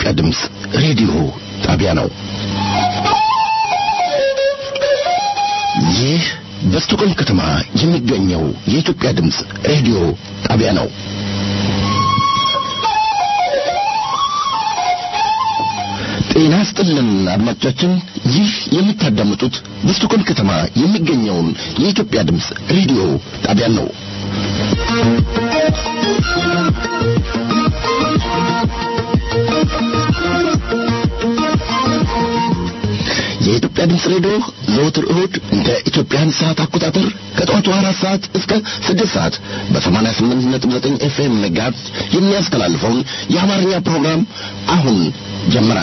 የኢትዮጵያ ድምፅ ሬዲዮ ጣቢያ ነው። ይህ በስቶኮልም ከተማ የሚገኘው የኢትዮጵያ ድምፅ ሬዲዮ ጣቢያ ነው። ጤና ስጥልን አድማጮቻችን፣ ይህ የምታዳምጡት በስቶኮልም ከተማ የሚገኘውን የኢትዮጵያ ድምፅ ሬዲዮ ጣቢያ ነው። የኢትዮጵያ ድምፅ ሬዲዮ ዘወትር እሁድ እንደ ኢትዮጵያን ሰዓት አቆጣጠር ከጠዋቱ አራት ሰዓት እስከ ስድስት ሰዓት በሰማንያ ስምንት ነጥብ ዘጠኝ ኤፍኤም ሜጋሄርዝ የሚያስተላልፈውን የአማርኛ ፕሮግራም አሁን ጀመረ።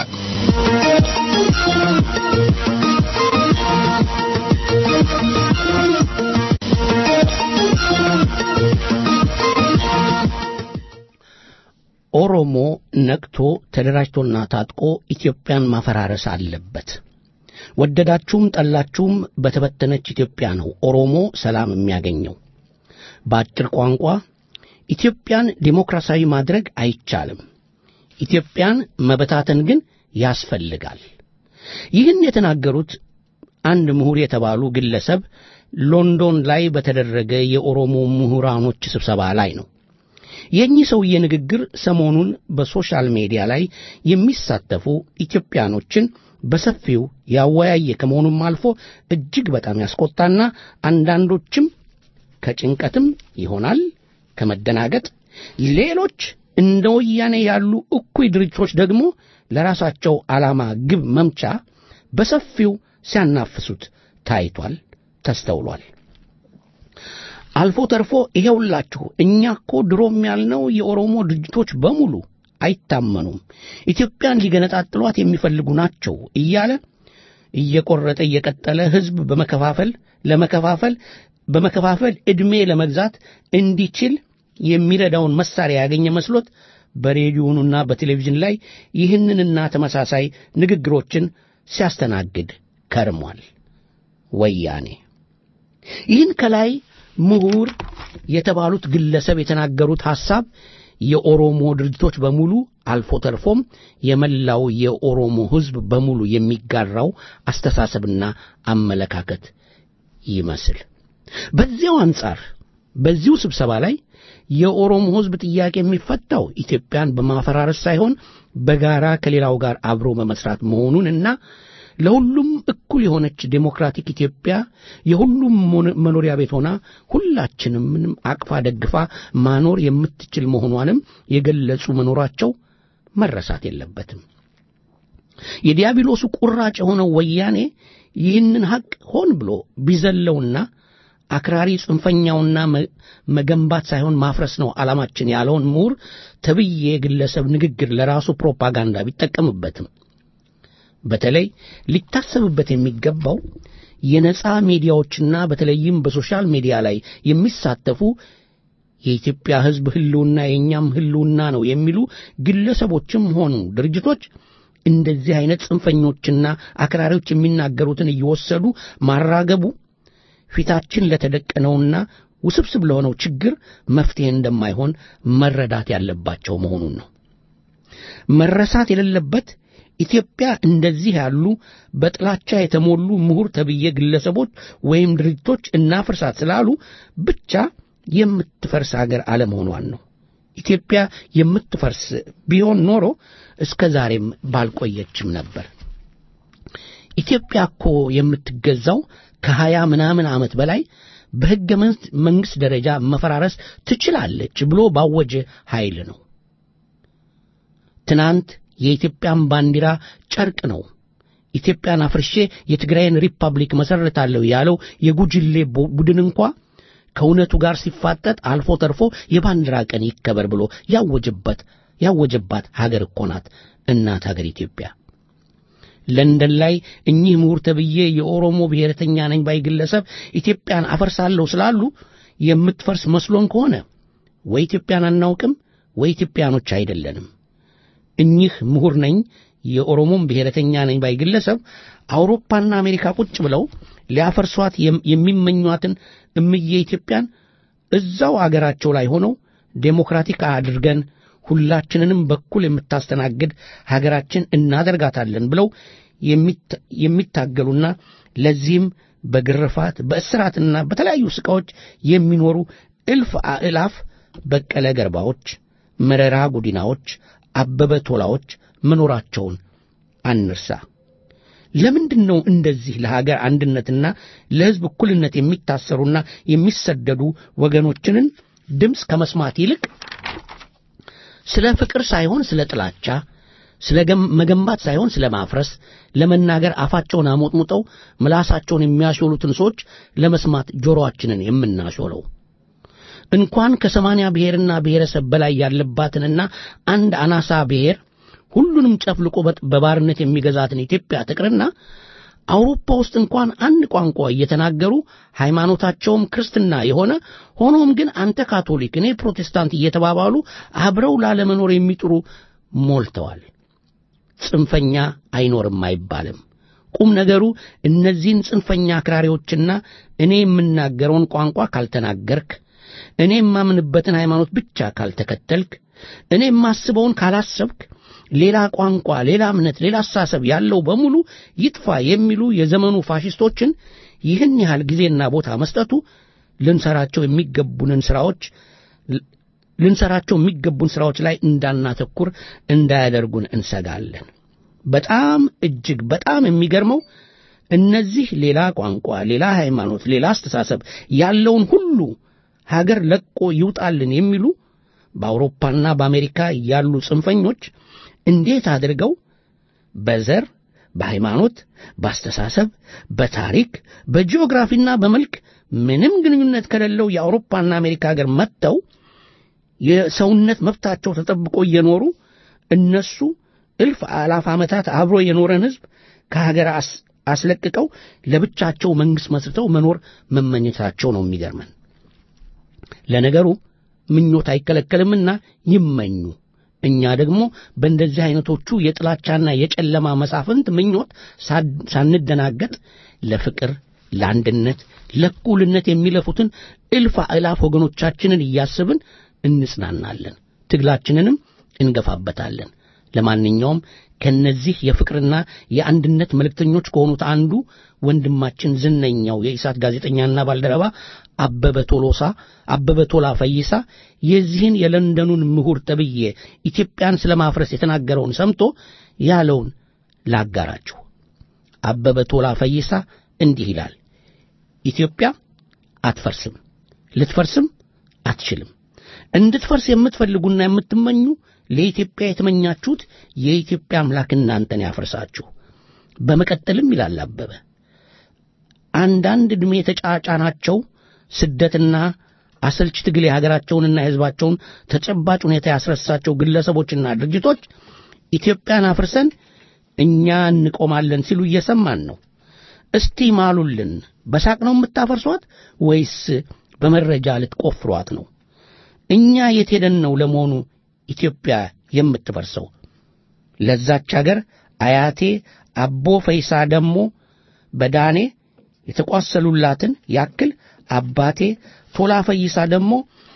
ኦሮሞ ነቅቶ ተደራጅቶና ታጥቆ ኢትዮጵያን ማፈራረስ አለበት። ወደዳችሁም ጠላችሁም በተበተነች ኢትዮጵያ ነው ኦሮሞ ሰላም የሚያገኘው። በአጭር ቋንቋ ኢትዮጵያን ዴሞክራሲያዊ ማድረግ አይቻልም። ኢትዮጵያን መበታተን ግን ያስፈልጋል። ይህን የተናገሩት አንድ ምሁር የተባሉ ግለሰብ ሎንዶን ላይ በተደረገ የኦሮሞ ምሁራኖች ስብሰባ ላይ ነው። የእኚህ ሰውዬ ንግግር ሰሞኑን በሶሻል ሜዲያ ላይ የሚሳተፉ ኢትዮጵያኖችን በሰፊው ያወያየ ከመሆኑም አልፎ እጅግ በጣም ያስቆጣና አንዳንዶችም ከጭንቀትም ይሆናል ከመደናገጥ፣ ሌሎች እንደ ወያኔ ያሉ እኩይ ድርጅቶች ደግሞ ለራሳቸው ዓላማ ግብ መምቻ በሰፊው ሲያናፍሱት ታይቷል፣ ተስተውሏል። አልፎ ተርፎ ይሄውላችሁ እኛ እኮ ድሮም ያልነው የኦሮሞ ድርጅቶች በሙሉ አይታመኑም፣ ኢትዮጵያን ሊገነጣጥሏት የሚፈልጉ ናቸው እያለ እየቆረጠ እየቀጠለ ሕዝብ በመከፋፈል ለመከፋፈል በመከፋፈል ዕድሜ ለመግዛት እንዲችል የሚረዳውን መሳሪያ ያገኘ መስሎት በሬዲዮኑና በቴሌቪዥን ላይ ይህንንና ተመሳሳይ ንግግሮችን ሲያስተናግድ ከርሟል። ወያኔ ይህን ከላይ ምሁር የተባሉት ግለሰብ የተናገሩት ሐሳብ የኦሮሞ ድርጅቶች በሙሉ አልፎ ተርፎም የመላው የኦሮሞ ሕዝብ በሙሉ የሚጋራው አስተሳሰብና አመለካከት ይመስል በዚያው አንጻር በዚሁ ስብሰባ ላይ የኦሮሞ ሕዝብ ጥያቄ የሚፈታው ኢትዮጵያን በማፈራረስ ሳይሆን በጋራ ከሌላው ጋር አብሮ በመስራት መሆኑንና ለሁሉም እኩል የሆነች ዴሞክራቲክ ኢትዮጵያ የሁሉም መኖሪያ ቤት ሆና ሁላችንም ምንም አቅፋ ደግፋ ማኖር የምትችል መሆኗንም የገለጹ መኖራቸው መረሳት የለበትም። የዲያብሎሱ ቁራጭ የሆነው ወያኔ ይህንን ሐቅ ሆን ብሎ ቢዘለውና አክራሪ ጽንፈኛውና መገንባት ሳይሆን ማፍረስ ነው ዓላማችን ያለውን ምሁር ተብዬ ግለሰብ ንግግር ለራሱ ፕሮፓጋንዳ ቢጠቀምበትም በተለይ ሊታሰብበት የሚገባው የነጻ ሚዲያዎችና በተለይም በሶሻል ሚዲያ ላይ የሚሳተፉ የኢትዮጵያ ሕዝብ ሕልውና የእኛም ሕልውና ነው የሚሉ ግለሰቦችም ሆኑ ድርጅቶች እንደዚህ አይነት ጽንፈኞችና አክራሪዎች የሚናገሩትን እየወሰዱ ማራገቡ ፊታችን ለተደቀነውና ውስብስብ ለሆነው ችግር መፍትሄ እንደማይሆን መረዳት ያለባቸው መሆኑን ነው። መረሳት የሌለበት ኢትዮጵያ እንደዚህ ያሉ በጥላቻ የተሞሉ ምሁር ተብዬ ግለሰቦች ወይም ድርጅቶች እናፍርሳት ስላሉ ብቻ የምትፈርስ አገር አለመሆኗን ነው። ኢትዮጵያ የምትፈርስ ቢሆን ኖሮ እስከ ዛሬም ባልቆየችም ነበር። ኢትዮጵያ እኮ የምትገዛው ከሀያ ምናምን ዓመት በላይ በሕገ መንግሥት ደረጃ መፈራረስ ትችላለች ብሎ ባወጀ ኃይል ነው። ትናንት የኢትዮጵያን ባንዲራ ጨርቅ ነው፣ ኢትዮጵያን አፍርሼ የትግራይን ሪፐብሊክ መሠረታለሁ ያለው የጉጅሌ ቡድን እንኳ ከእውነቱ ጋር ሲፋጠጥ አልፎ ተርፎ የባንዲራ ቀን ይከበር ብሎ ያወጀበት ያወጀባት ሀገር እኮ ናት እናት ሀገር ኢትዮጵያ። ለንደን ላይ እኚህ ምሁር ተብዬ የኦሮሞ ብሔረተኛ ነኝ ባይ ግለሰብ ኢትዮጵያን አፈርሳለሁ ስላሉ የምትፈርስ መስሎን ከሆነ ወይ ኢትዮጵያን አናውቅም ወይ ኢትዮጵያኖች አይደለንም። እኚህ ምሁር ነኝ የኦሮሞም ብሔረተኛ ነኝ ባይ ግለሰብ አውሮፓና አሜሪካ ቁጭ ብለው ሊያፈርሷት የሚመኟትን እምዬ ኢትዮጵያን እዛው አገራቸው ላይ ሆነው ዴሞክራቲክ አድርገን ሁላችንንም በኩል የምታስተናግድ ሀገራችን እናደርጋታለን ብለው የሚታገሉና ለዚህም በግርፋት በእስራትና በተለያዩ ስቃዎች የሚኖሩ እልፍ አእላፍ በቀለ ገርባዎች፣ መረራ ጉዲናዎች፣ አበበ ቶላዎች መኖራቸውን አንርሳ። ለምንድን ነው እንደዚህ ለሀገር አንድነትና ለሕዝብ እኩልነት የሚታሰሩና የሚሰደዱ ወገኖችንን ድምፅ ከመስማት ይልቅ ስለ ፍቅር ሳይሆን ስለ ጥላቻ፣ ስለ መገንባት ሳይሆን ስለ ማፍረስ ለመናገር አፋቸውን አሞጥሙጠው ምላሳቸውን የሚያሾሉትን ሰዎች ለመስማት ጆሮአችንን የምናሾለው? እንኳን ከሰማንያ ብሔርና ብሔረሰብ በላይ ያለባትንና አንድ አናሳ ብሔር ሁሉንም ጨፍልቆ በባርነት የሚገዛትን ኢትዮጵያ ትቅርና አውሮፓ ውስጥ እንኳን አንድ ቋንቋ እየተናገሩ ሃይማኖታቸውም ክርስትና የሆነ ሆኖም ግን አንተ ካቶሊክ፣ እኔ ፕሮቴስታንት እየተባባሉ አብረው ላለመኖር የሚጥሩ ሞልተዋል። ጽንፈኛ አይኖርም አይባልም። ቁም ነገሩ እነዚህን ጽንፈኛ አክራሪዎችና እኔ የምናገረውን ቋንቋ ካልተናገርክ፣ እኔ የማምንበትን ሃይማኖት ብቻ ካልተከተልክ፣ እኔ የማስበውን ካላሰብክ ሌላ ቋንቋ፣ ሌላ እምነት፣ ሌላ አስተሳሰብ ያለው በሙሉ ይጥፋ የሚሉ የዘመኑ ፋሽስቶችን ይህን ያህል ጊዜና ቦታ መስጠቱ ልንሰራቸው የሚገቡንን ስራዎች ልንሰራቸው የሚገቡን ስራዎች ላይ እንዳናተኩር እንዳያደርጉን እንሰጋለን። በጣም እጅግ በጣም የሚገርመው እነዚህ ሌላ ቋንቋ፣ ሌላ ሃይማኖት፣ ሌላ አስተሳሰብ ያለውን ሁሉ ሀገር ለቆ ይውጣልን የሚሉ በአውሮፓና በአሜሪካ ያሉ ጽንፈኞች እንዴት አድርገው በዘር፣ በሃይማኖት፣ በአስተሳሰብ፣ በታሪክ፣ በጂኦግራፊና በመልክ ምንም ግንኙነት ከሌለው የአውሮፓና አሜሪካ ሀገር መጥተው የሰውነት መብታቸው ተጠብቆ እየኖሩ እነሱ እልፍ አላፍ ዓመታት አብሮ የኖረን ሕዝብ ከሀገር አስለቅቀው ለብቻቸው መንግሥት መስርተው መኖር መመኘታቸው ነው የሚገርመን። ለነገሩ ምኞት አይከለከልምና ይመኙ። እኛ ደግሞ በእንደዚህ አይነቶቹ የጥላቻና የጨለማ መሳፍንት ምኞት ሳንደናገጥ ለፍቅር፣ ለአንድነት፣ ለእኩልነት የሚለፉትን እልፍ አእላፍ ወገኖቻችንን እያስብን እንጽናናለን፣ ትግላችንንም እንገፋበታለን። ለማንኛውም ከነዚህ የፍቅርና የአንድነት መልእክተኞች ከሆኑት አንዱ ወንድማችን ዝነኛው የኢሳት ጋዜጠኛና ባልደረባ አበበ ቶሎሳ አበበ ቶላ ፈይሳ የዚህን የለንደኑን ምሁር ተብዬ ኢትዮጵያን ስለ ማፍረስ የተናገረውን ሰምቶ ያለውን ላጋራችሁ። አበበ ቶላ ፈይሳ እንዲህ ይላል። ኢትዮጵያ አትፈርስም፣ ልትፈርስም አትችልም። እንድትፈርስ የምትፈልጉና የምትመኙ ለኢትዮጵያ የተመኛችሁት የኢትዮጵያ አምላክ እናንተን ያፍርሳችሁ። በመቀጠልም ይላል አበበ አንዳንድ ዕድሜ የተጫጫናቸው ስደትና አሰልች ትግል የሀገራቸውንና የሕዝባቸውን ተጨባጭ ሁኔታ ያስረሳቸው ግለሰቦችና ድርጅቶች ኢትዮጵያን አፍርሰን እኛ እንቆማለን ሲሉ እየሰማን ነው። እስቲ ማሉልን፣ በሳቅ ነው የምታፈርሷት ወይስ በመረጃ ልትቆፍሯት ነው? እኛ የት ሄደን ነው ለመሆኑ ኢትዮጵያ የምትፈርሰው? ለዛች አገር አያቴ አቦ ፈይሳ ደሞ በዳኔ የተቋሰሉላትን ያክል አባቴ ቶላ ፈይሳ ደግሞ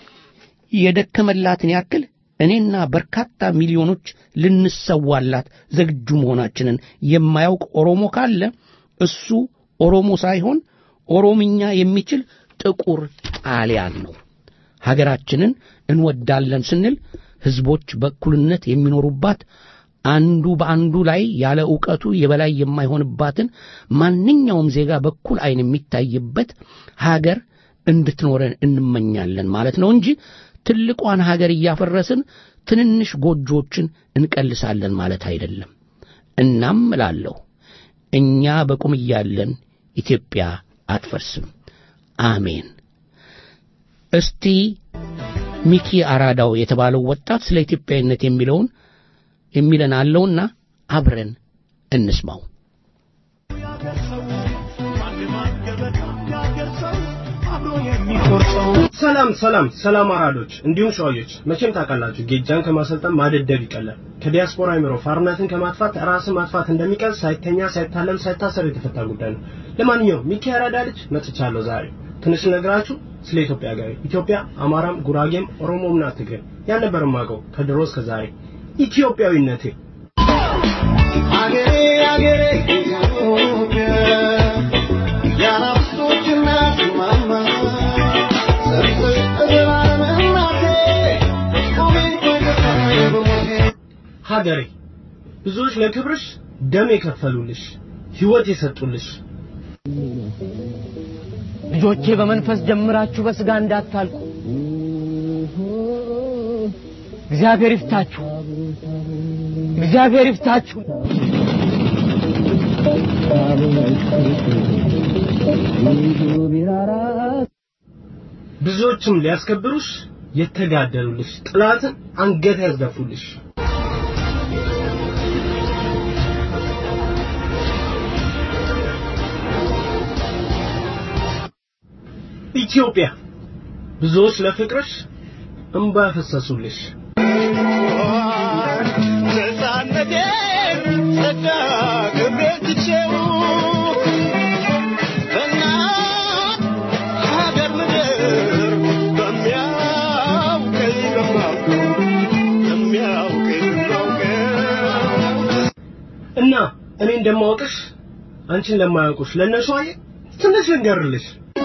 የደከመላትን ያክል እኔና በርካታ ሚሊዮኖች ልንሰዋላት ዝግጁ መሆናችንን የማያውቅ ኦሮሞ ካለ እሱ ኦሮሞ ሳይሆን ኦሮምኛ የሚችል ጥቁር ጣሊያን ነው። ሀገራችንን እንወዳለን ስንል ሕዝቦች በእኩልነት የሚኖሩባት አንዱ በአንዱ ላይ ያለ ዕውቀቱ የበላይ የማይሆንባትን ማንኛውም ዜጋ በኩል ዓይን የሚታይበት ሀገር እንድትኖረን እንመኛለን ማለት ነው እንጂ ትልቋን ሀገር እያፈረስን ትንንሽ ጎጆዎችን እንቀልሳለን ማለት አይደለም። እናም እላለሁ እኛ በቁም እያለን ኢትዮጵያ አትፈርስም። አሜን። እስቲ ሚኪ አራዳው የተባለው ወጣት ስለ ኢትዮጵያዊነት የሚለውን የሚለን አለውና አብረን እንስማው። ሰላም ሰላም ሰላም አራዶች እንዲሁም ሸዋዮች መቼም ታውቃላችሁ ጌጃን ከማሰልጠን ማደደብ ይቀላል። ከዲያስፖራ አይምሮ ፋርነትን ከማጥፋት ራስን ማጥፋት እንደሚቀል ሳይተኛ ሳይታለም ሳይታሰር የተፈታ ጉዳይ ነው። ለማንኛውም ሚኪ አራዳ ልጅ መጥቻለሁ ዛሬ ትንሽ ነግራችሁ ስለ ኢትዮጵያ ሀገሬ ኢትዮጵያ አማራም ጉራጌም ኦሮሞም ናት ትግሬም ያን ነበር የማውቀው ከድሮ እስከ ዛሬ ኢትዮጵያዊነቴ አገሬ አገሬ ኢትዮጵያ የአናብስቶች እናት ማማ ሰርተሽ ተዘላለም እናቴ ቆሜ ቆይተሽ በሞቴ ሀገሬ ብዙዎች ለክብርሽ ደም የከፈሉልሽ ህይወት የሰጡልሽ ልጆቼ በመንፈስ ጀምራችሁ በስጋ እንዳታልቁ እግዚአብሔር ይፍታችሁ እግዚአብሔር ይፍታችሁ ብዙዎችም ሊያስከብሩሽ የተጋደሉልሽ ጥላትን አንገት ያስደፉልሽ ኢትዮጵያ ብዙዎች ለፍቅርሽ እንባ ያፈሰሱልሽ ነፃነቴን ጸጋ ክብሬን ትቼው በእናት ሀገር ምድር በሚያውቀኝ በማውቀው በሚያውቀኝ በማውቀው እና እኔ እንደማወቅሽ አንቺን ለማያውቁሽ ለነሸዋዬ ትንሽ ልንገርልሽ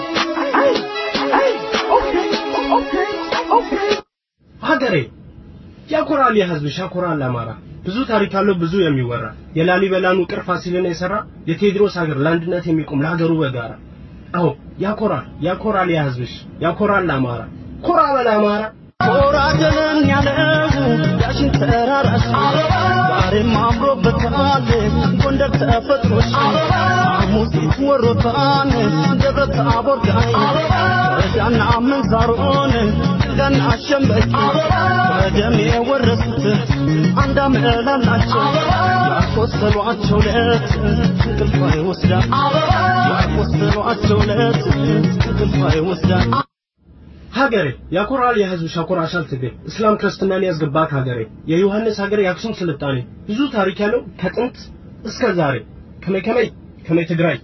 ሀገሬ ያኮራል የህዝብሽ ያኮራል አማራ ብዙ ታሪክ ያለው ብዙ የሚወራ የላሊበላን ውቅር ፋሲልን የሰራ የቴዎድሮስ ሀገር ለአንድነት የሚቆም ለሀገሩ በጋራ አዎ ያኮራል ያኮራል የህዝብሽ ያኮራል አማራ ኮራ በል አማራ ኮራጀንን ያለው ዳሽን ተራራሽ ዛሬም አምሮበታል ጎንደር ተፈጥሮሽ ሙዚት ወሮታን ደብረ ታቦር ጋይ ወረዳና መንዛሮን ጥልጋና ሸምበቂ በደም የወረሱት አንድ አመላላቸው ያቆሰሏቸው ለት እንቅልፍ አይወስዳል ያቆሰሏቸው ለት እንቅልፍ አይወስዳል ሀገሬ ያኮራል የህዝብሽ ያኮራሻል ትግሬ እስላም ክርስትናን ያስገባት ሀገሬ የዮሐንስ ሀገር የአክሱም ስልጣኔ ብዙ ታሪክ ያለው ከጥንት እስከ ዛሬ ከመይ ከመይ ከመይ ትግራይ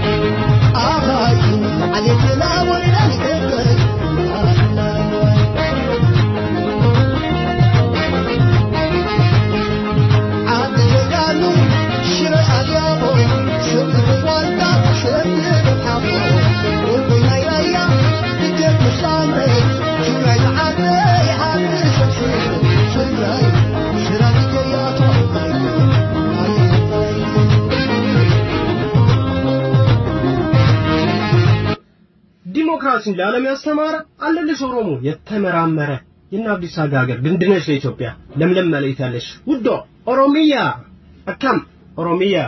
ዲሞክራሲን ለዓለም ያስተማረ አለልሽ ኦሮሞ የተመራመረ የእነ አብዲሳ አጋ ሀገር ግንድነሽ ለኢትዮጵያ ለምለም መለየት ያለሽ ውዷ ኦሮሚያ አካም ኦሮሚያ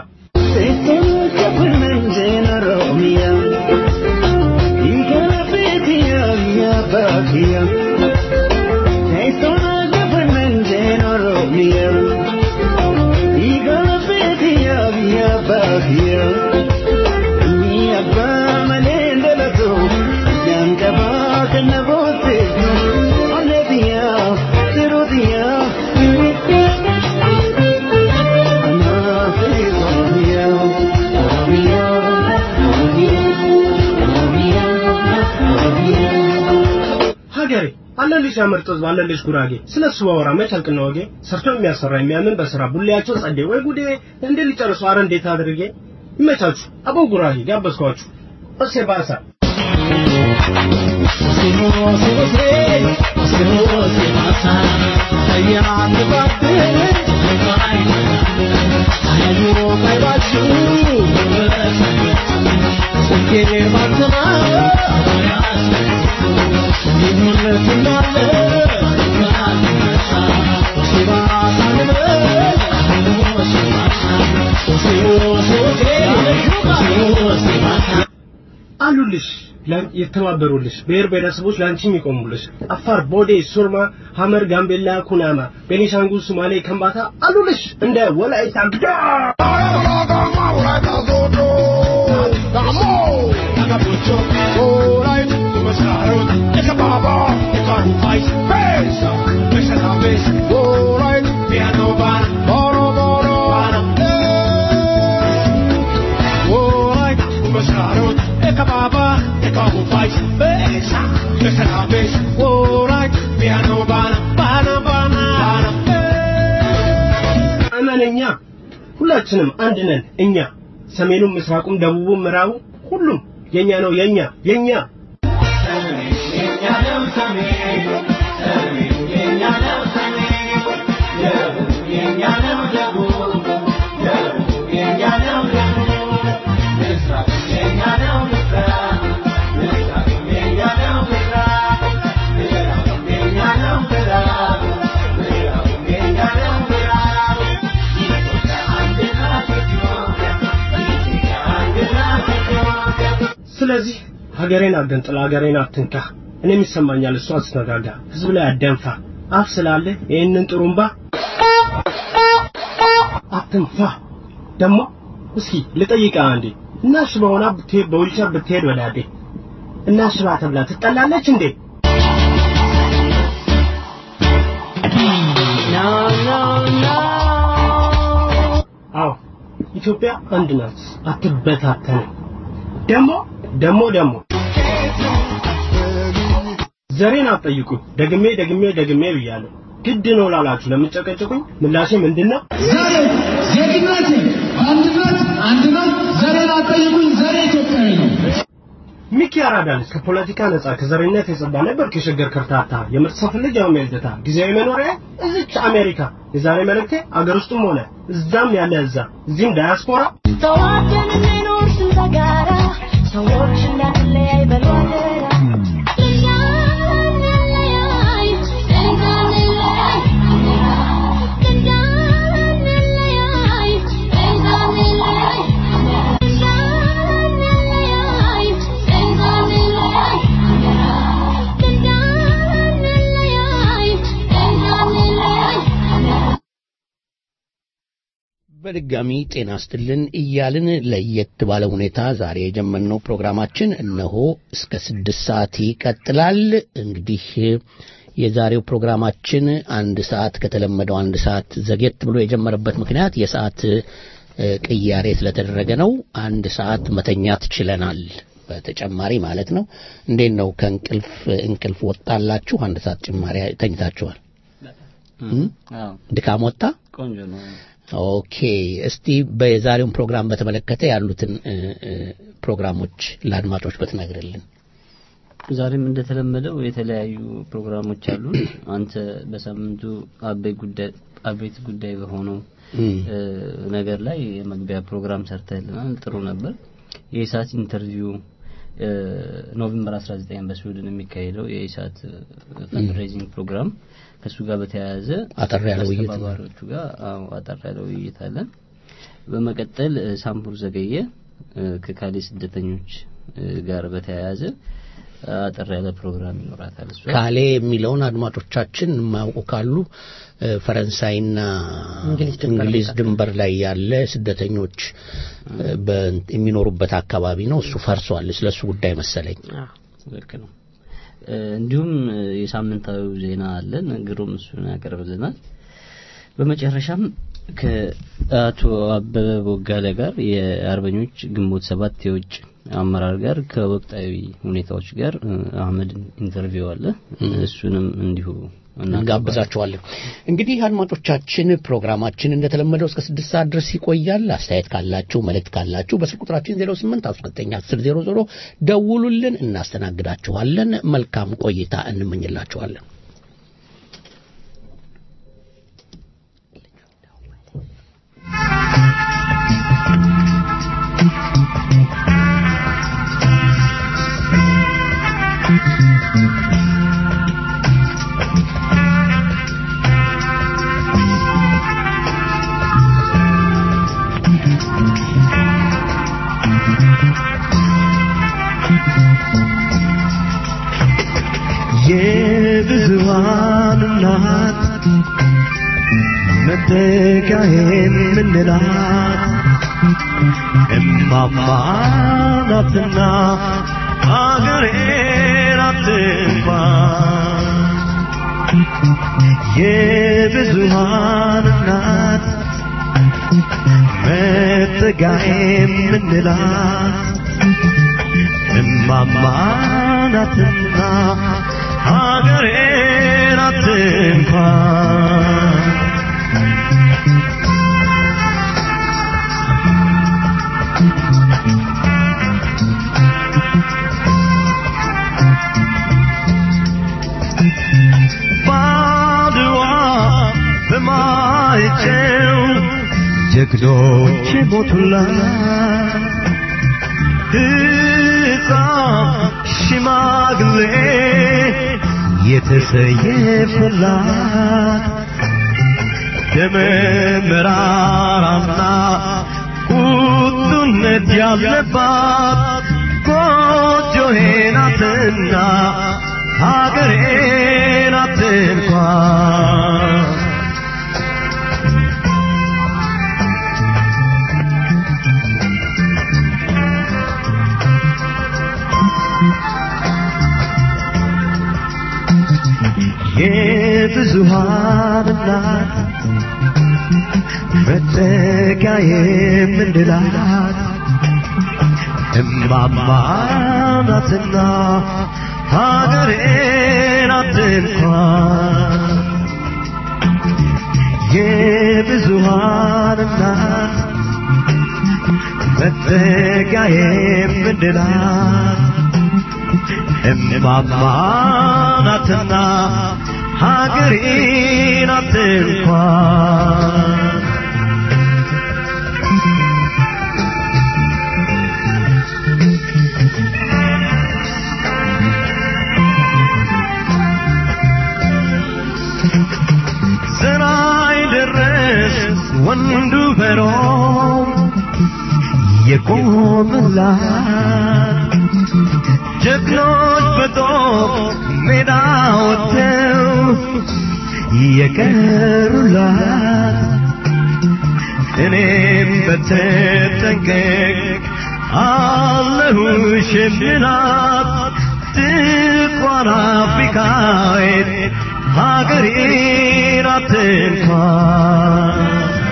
ሀገሬ አለልሽ ያምርጥ ህዝብ አለልሽ ጉራጌ ስለ እሱ ባወራ መች አልቅና ወጌ ሰርቶ የሚያሰራ የሚያምን በስራ ቡሌያቸው ጸዴ ወይ ጉዴ እንዴ ሊጨርሱ አረ እንዴት አድርጌ ይመቻችሁ አቦ ጉራጌ ጋበዝኳችሁ እሴ ባሳ አሉልሽ ለ- የተባበሩልሽ ብሔር ብሔረሰቦች ለአንቺ የሚቆሙልሽ አፋር፣ ቦዴ፣ ሱርማ፣ ሀመር፣ ጋምቤላ፣ ኩናማ፣ ቤኒሻንጉል፣ ሶማሌ፣ ከምባታ አሉልሽ እንደ ወላይታ ግዳ besa, besa la besa. Alright, piano bana, bana bana. እመነኛ ሁላችንም አንድ ነን እኛ ሰሜኑም ምስራቁም ደቡቡም ምዕራቡ ሁሉም የኛ ነው የኛ የኛ ስለዚህ ሀገሬን አገንጥላ ሀገሬን አትንካ እኔም ይሰማኛል እሱ አስተጋጋ ህዝብ ላይ አደንፋ አፍ ስላለ ይህንን ጥሩምባ አትንፋ ደግሞ እስኪ ልጠይቃ አንዴ እናሽባ ሆና ብትሄድ በዊልቸር ብትሄድ ወዳዴ እናሽባ ተብላ ትጠላለች እንዴ አዎ ኢትዮጵያ አንድ ናት አትበታተንም ደግሞ ደግሞ ደግሞ ዘሬን አትጠይቁኝ ደግሜ ደግሜ ደግሜ ብያለሁ ግድ ነው ላላችሁ ለምጨቀጭቁኝ ምላሼ ምንድነው ዛሬ ዜግነት አንድነት አንድነት ዘሬን አትጠይቁኝ ዘሬ ኢትዮጵያዊ ነው ሚኪ አራዳንስ ከፖለቲካ ነጻ ከዘረኝነት የጸዳ ነበር ከሸገር ከርታታ የምርጥ ሰው ልጅ ያው ሜልደታ ጊዜያዊ መኖሪያ እዚች አሜሪካ የዛሬ መልእክቴ አገር ውስጥም ሆነ እዛም ያለ እዛ እዚህም ዳያስፖራ ተዋደን እንኖር ስንት ጋራ ሰዎች እንዳንለያይ በሉ አደራ እንዳንለያይ እንዳንለያይ እንዳንለያይ እንዳንለያይ እንዳንለያይ እንዳንለያይ እንዳንለያይ እንዳንለያይ በድጋሚ ጤና ስትልን እያልን ለየት ባለ ሁኔታ ዛሬ የጀመርነው ፕሮግራማችን እነሆ እስከ ስድስት ሰዓት ይቀጥላል። እንግዲህ የዛሬው ፕሮግራማችን አንድ ሰዓት ከተለመደው አንድ ሰዓት ዘጌት ብሎ የጀመረበት ምክንያት የሰዓት እ፣ ቅያሬ ስለተደረገ ነው። አንድ ሰዓት መተኛት ችለናል። በተጨማሪ ማለት ነው። እንዴት ነው ከእንቅልፍ እንቅልፍ ወጣላችሁ? አንድ ሰዓት ጭማሪ ተኝታችኋል? እም? አዎ ድካም ወጣ? ቆንጆ ነው። ኦኬ እስቲ በዛሬውን ፕሮግራም በተመለከተ ያሉትን እ፣ እ፣ ፕሮግራሞች ለአድማጮች ብትነግርልን። ዛሬም እንደተለመደው የተለያዩ ፕሮግራሞች አሉ። አንተ በሳምንቱ አበይ ጉዳይ አበይት ጉዳይ በሆነው እም፣ እ፣ ነገር ላይ የመግቢያ ፕሮግራም ሰርተህልናል። ጥሩ ነበር። የኢሳት ኢንተርቪው እ፣ ኖቬምበር 19 በስዊድን የሚካሄደው የኢሳት ፈንድሬዚንግ ፕሮግራም ከእሱ ጋር በተያያዘ አጠር ያለ ውይይት ነው። ከአስተባባሪዎቹ ጋር አዎ አጠር ያለ ውይይት አለን። በመቀጠል እ፣ ሳምቡር ዘገየ እ፣ ከካሌ ስደተኞች እ፣ ጋር በተያያዘ አጠር ያለ ፕሮግራም ይኖራታል። እሷ ካሌ የሚለውን አድማጮቻችን የማያውቁ ካሉ እ፣ ፈረንሳይና እንግሊዝ ድንበር እንግሊዝ ድንበር ላይ ያለ ስደተኞች እ፣ በ- የሚኖሩበት አካባቢ ነው። እሱ ፈርሷል። ስለ እሱ ጉዳይ መሰለኝ። ልክ ነው። እ፣ እንዲሁም እ፣ የሳምንታዊ ዜና አለን። ግሩም እሱን ያቀርብልናል። በመጨረሻም ከአቶ አበበ ቦጋለ ጋር የአርበኞች ግንቦት ሰባት የውጭ አመራር ጋር ከወቅታዊ ሁኔታዎች ጋር እ፣ አህመድን ኢንተርቪው አለ። እሱንም እንዲሁ እናቀርባለን። እንጋብዛችኋለን። እንግዲህ አድማጮቻችን ፕሮግራማችን እንደተለመደው እስከ ስድስት ሰዓት ድረስ ይቆያል። አስተያየት ካላችሁ መልእክት ካላችሁ በስልክ ቁጥራችን 08 19 10 00 ደውሉልን፣ እናስተናግዳችኋለን። መልካም ቆይታ እንመኝላችኋለን። የብዙሃን እናት መጠጊያ የምንላት እማማ ናትና አገሬን አትንኳ የብዙሃን እናት መጠጊያ የምንላት እማማ ናትና ሀገሬ ናት እንኳን ባድዋ በማይጨው ጀግኖች ሞቱላት ሕፃን ሽማግሌ የተሰየፈላት ደመ መራራና ቁጡነት ያለባት ጎጆዬ ናትና ሀገሬ ናት እንኳን የብዙሃን እናት መጠጊያ የምንላት እማማ ናትና ሀገሬ ናት እንኳን የብዙሃን እናት መጠጊያ የምንላት እማማ ናትና ሀገሬ ናት እንኳን ዘራይ ደረስ ወንዱ በሮም የቆመላት ጀግኖች በጦር ሜዳ ወጥተው የቀሩላት እኔም በተጠንቀቅ አለሁሽ የምላት ጥቋር አፍሪካዊት ሀገሬ ናት እንኳን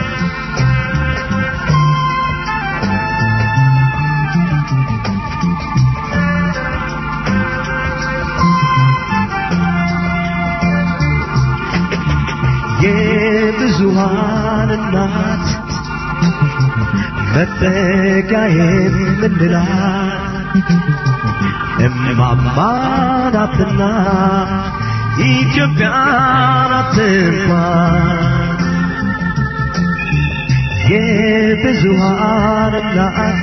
የብዙሃን እናት መጠጊያ የምንላት እማማ ናትና ኢትዮጵያ ናት እንኳን የብዙሃን እናት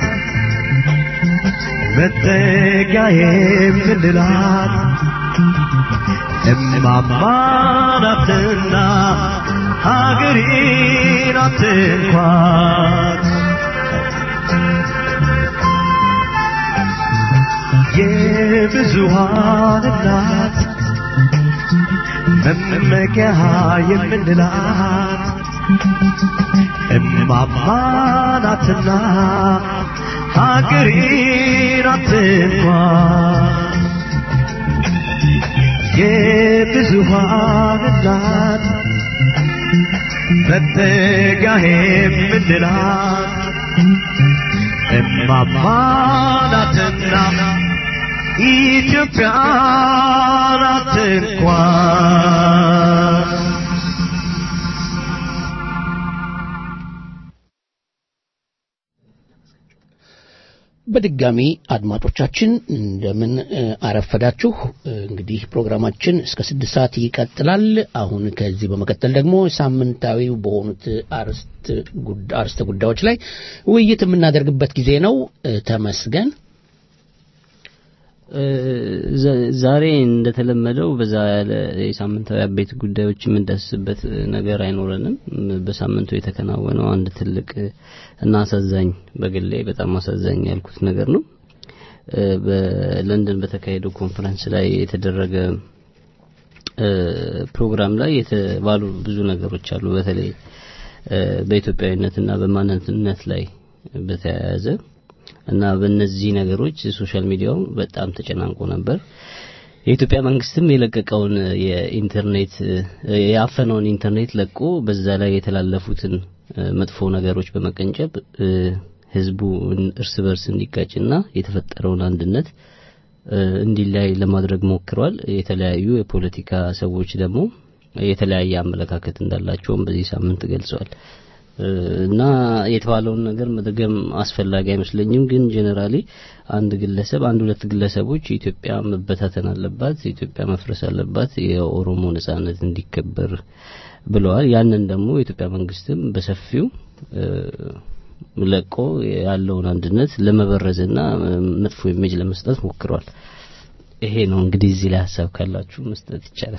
መጠጊያ የምንላት እማማ ናትና ሀገሬ ናት እንኳን የብዙሃን እናት መመኪያ የምንላት እማማ ናትና ሀገሬ ናት እንኳን የብዙሃን እናት መጠጊያ የምንላት እማማ ናትና ኢትዮጵያ ናት እንኳን በድጋሚ አድማጮቻችን እንደምን እ፣ አረፈዳችሁ። እ፣ እንግዲህ ፕሮግራማችን እስከ ስድስት ሰዓት ይቀጥላል። አሁን ከዚህ በመቀጠል ደግሞ ሳምንታዊው በሆኑት አርዕስት ጉዳ- አርዕስተ ጉዳዮች ላይ ውይይት የምናደርግበት ጊዜ ነው። እ፣ ተመስገን እ፣ ዘ- ዛሬ እንደተለመደው በዛ ያለ የሳምንታዊ አበይት ጉዳዮች የምንዳስስበት ነገር አይኖረንም። ም፣ በሳምንቱ የተከናወነው አንድ ትልቅ እና አሳዛኝ በግሌ በጣም አሳዛኝ ያልኩት ነገር ነው። እ፣ በለንደን በተካሄደው ኮንፈረንስ ላይ የተደረገ እ፣ ፕሮግራም ላይ የተባሉ ብዙ ነገሮች አሉ። በተለይ እ፣ በኢትዮጵያዊነትና በማንነት ላይ በተያያዘ እና በእነዚህ ነገሮች ሶሻል ሚዲያው በጣም ተጨናንቆ ነበር። የኢትዮጵያ መንግስትም የለቀቀውን የኢንተርኔት እ፣ ያፈነውን ኢንተርኔት ለቆ በዛ ላይ የተላለፉትን እ፣ መጥፎ ነገሮች በመቀንጨብ እ፣ ህዝቡ እርስ በርስ እንዲጋጭና የተፈጠረውን አንድነት እ፣ እንዲለያይ ለማድረግ ሞክረዋል። የተለያዩ የፖለቲካ ሰዎች ደግሞ የተለያየ አመለካከት እንዳላቸውም በዚህ ሳምንት ገልጸዋል። እ፣ እና የተባለውን ነገር መደገም አስፈላጊ አይመስለኝም። ግን ጄኔራሊ አንድ ግለሰብ አንድ ሁለት ግለሰቦች ኢትዮጵያ መበታተን አለባት፣ ኢትዮጵያ መፍረስ አለባት፣ የኦሮሞ ነጻነት እንዲከበር ብለዋል። ያንን ደግሞ የኢትዮጵያ መንግስትም በሰፊው እ፣ ለቆ ያለውን አንድነት ለመበረዝና እ፣ መጥፎ ኢሜጅ ለመስጠት ሞክረዋል። ይሄ ነው እንግዲህ እዚህ ላይ ሀሳብ ካላችሁ መስጠት ይቻላል።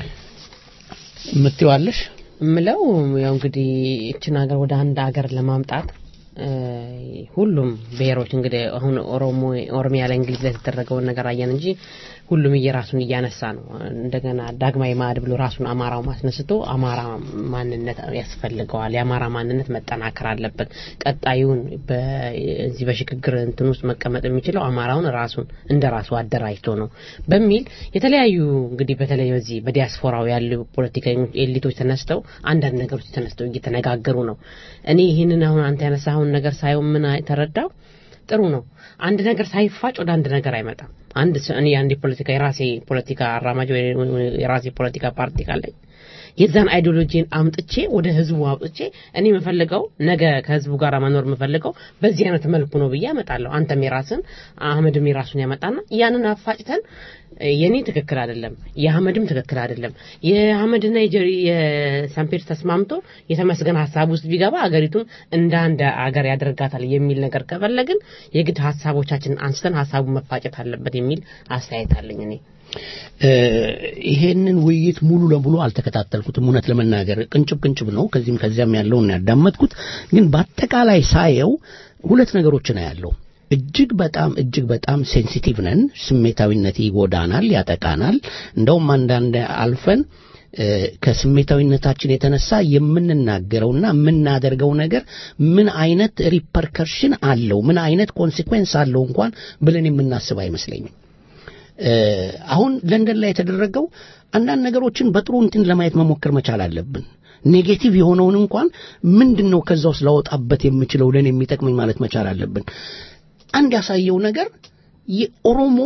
የምትይዋለሽ ምለው ያው እንግዲህ እችን ሀገር ወደ አንድ ሀገር ለማምጣት እ፣ ሁሉም ብሔሮች እንግዲህ አሁን ኦሮሞ ኦሮሚያ ላይ እንግሊዝ ላይ የተደረገውን ነገር አየን እንጂ ሁሉም እየራሱን እያነሳ ነው። እንደገና ዳግማዊ ማዕድ ብሎ ራሱን አማራው ማስነስቶ አማራ ማንነት ያስፈልገዋል። የአማራ ማንነት መጠናከር አለበት። ቀጣዩን በዚህ በሽግግር እንትን ውስጥ መቀመጥ የሚችለው አማራውን ራሱን እንደ ራሱ አደራጅቶ ነው በሚል የተለያዩ እንግዲህ በተለይ በዚህ በዲያስፖራው ያሉ ፖለቲከኞች ኤሊቶች ተነስተው አንዳንድ ነገሮች ተነስተው እየተነጋገሩ ነው። እኔ ይህንን አሁን አንተ ያነሳኸውን ነገር ሳየው ምን አይ- ተረዳው ጥሩ ነው። አንድ ነገር ሳይፋጭ ወደ አንድ ነገር አይመጣም። አንድ ሰ- እኔ አንድ ፖለቲካ የራሴ ፖለቲካ አራማጅ ወይ ወይ የራሴ ፖለቲካ ፓርቲ ካለኝ የዛን አይዲዮሎጂን አምጥቼ ወደ ህዝቡ አምጥቼ እኔ የምፈልገው ነገ ከህዝቡ ጋር መኖር የምፈልገው በዚህ አይነት መልኩ ነው ብዬ አመጣለሁ። አንተም የራስን አህመድም የራሱን ያመጣና ያንን አፋጭተን እ፣ የኔ ትክክል አይደለም፣ የአህመድም ትክክል አይደለም። የአህመድና የጀሪ የሳምፔር ተስማምቶ የተመስገን ሀሳብ ውስጥ ቢገባ አገሪቱን እንደ አንድ አገር ያደርጋታል የሚል ነገር ከፈለግን የግድ ሀሳቦቻችንን አንስተን ሀሳቡን መፋጨት አለበት የሚል አስተያየት አለኝ እኔ። እ፣ ይሄንን ውይይት ሙሉ ለሙሉ አልተከታተልኩትም። እውነት ለመናገር ቅንጭብ ቅንጭብ ነው። ከዚህም ከዚያም ያለውን ያዳመጥኩት፣ ግን በአጠቃላይ ሳየው ሁለት ነገሮችን ያለው እጅግ በጣም እጅግ በጣም ሴንሲቲቭ ነን። ስሜታዊነት ይጎዳናል፣ ያጠቃናል። እንደውም አንዳንድ አልፈን እ፣ ከስሜታዊነታችን የተነሳ የምንናገረውና የምናደርገው ነገር ምን አይነት ሪፐርከርሽን አለው፣ ምን አይነት ኮንሲኩዌንስ አለው እንኳን ብለን የምናስብ አይመስለኝም። እ፣ አሁን ለንደን ላይ የተደረገው አንዳንድ ነገሮችን በጥሩ እንትን ለማየት መሞከር መቻል አለብን። ኔጌቲቭ የሆነውን እንኳን ምንድን ነው ከዛ ውስጥ ላወጣበት የምችለው ለኔ የሚጠቅመኝ ማለት መቻል አለብን። አንድ ያሳየው ነገር የኦሮሞ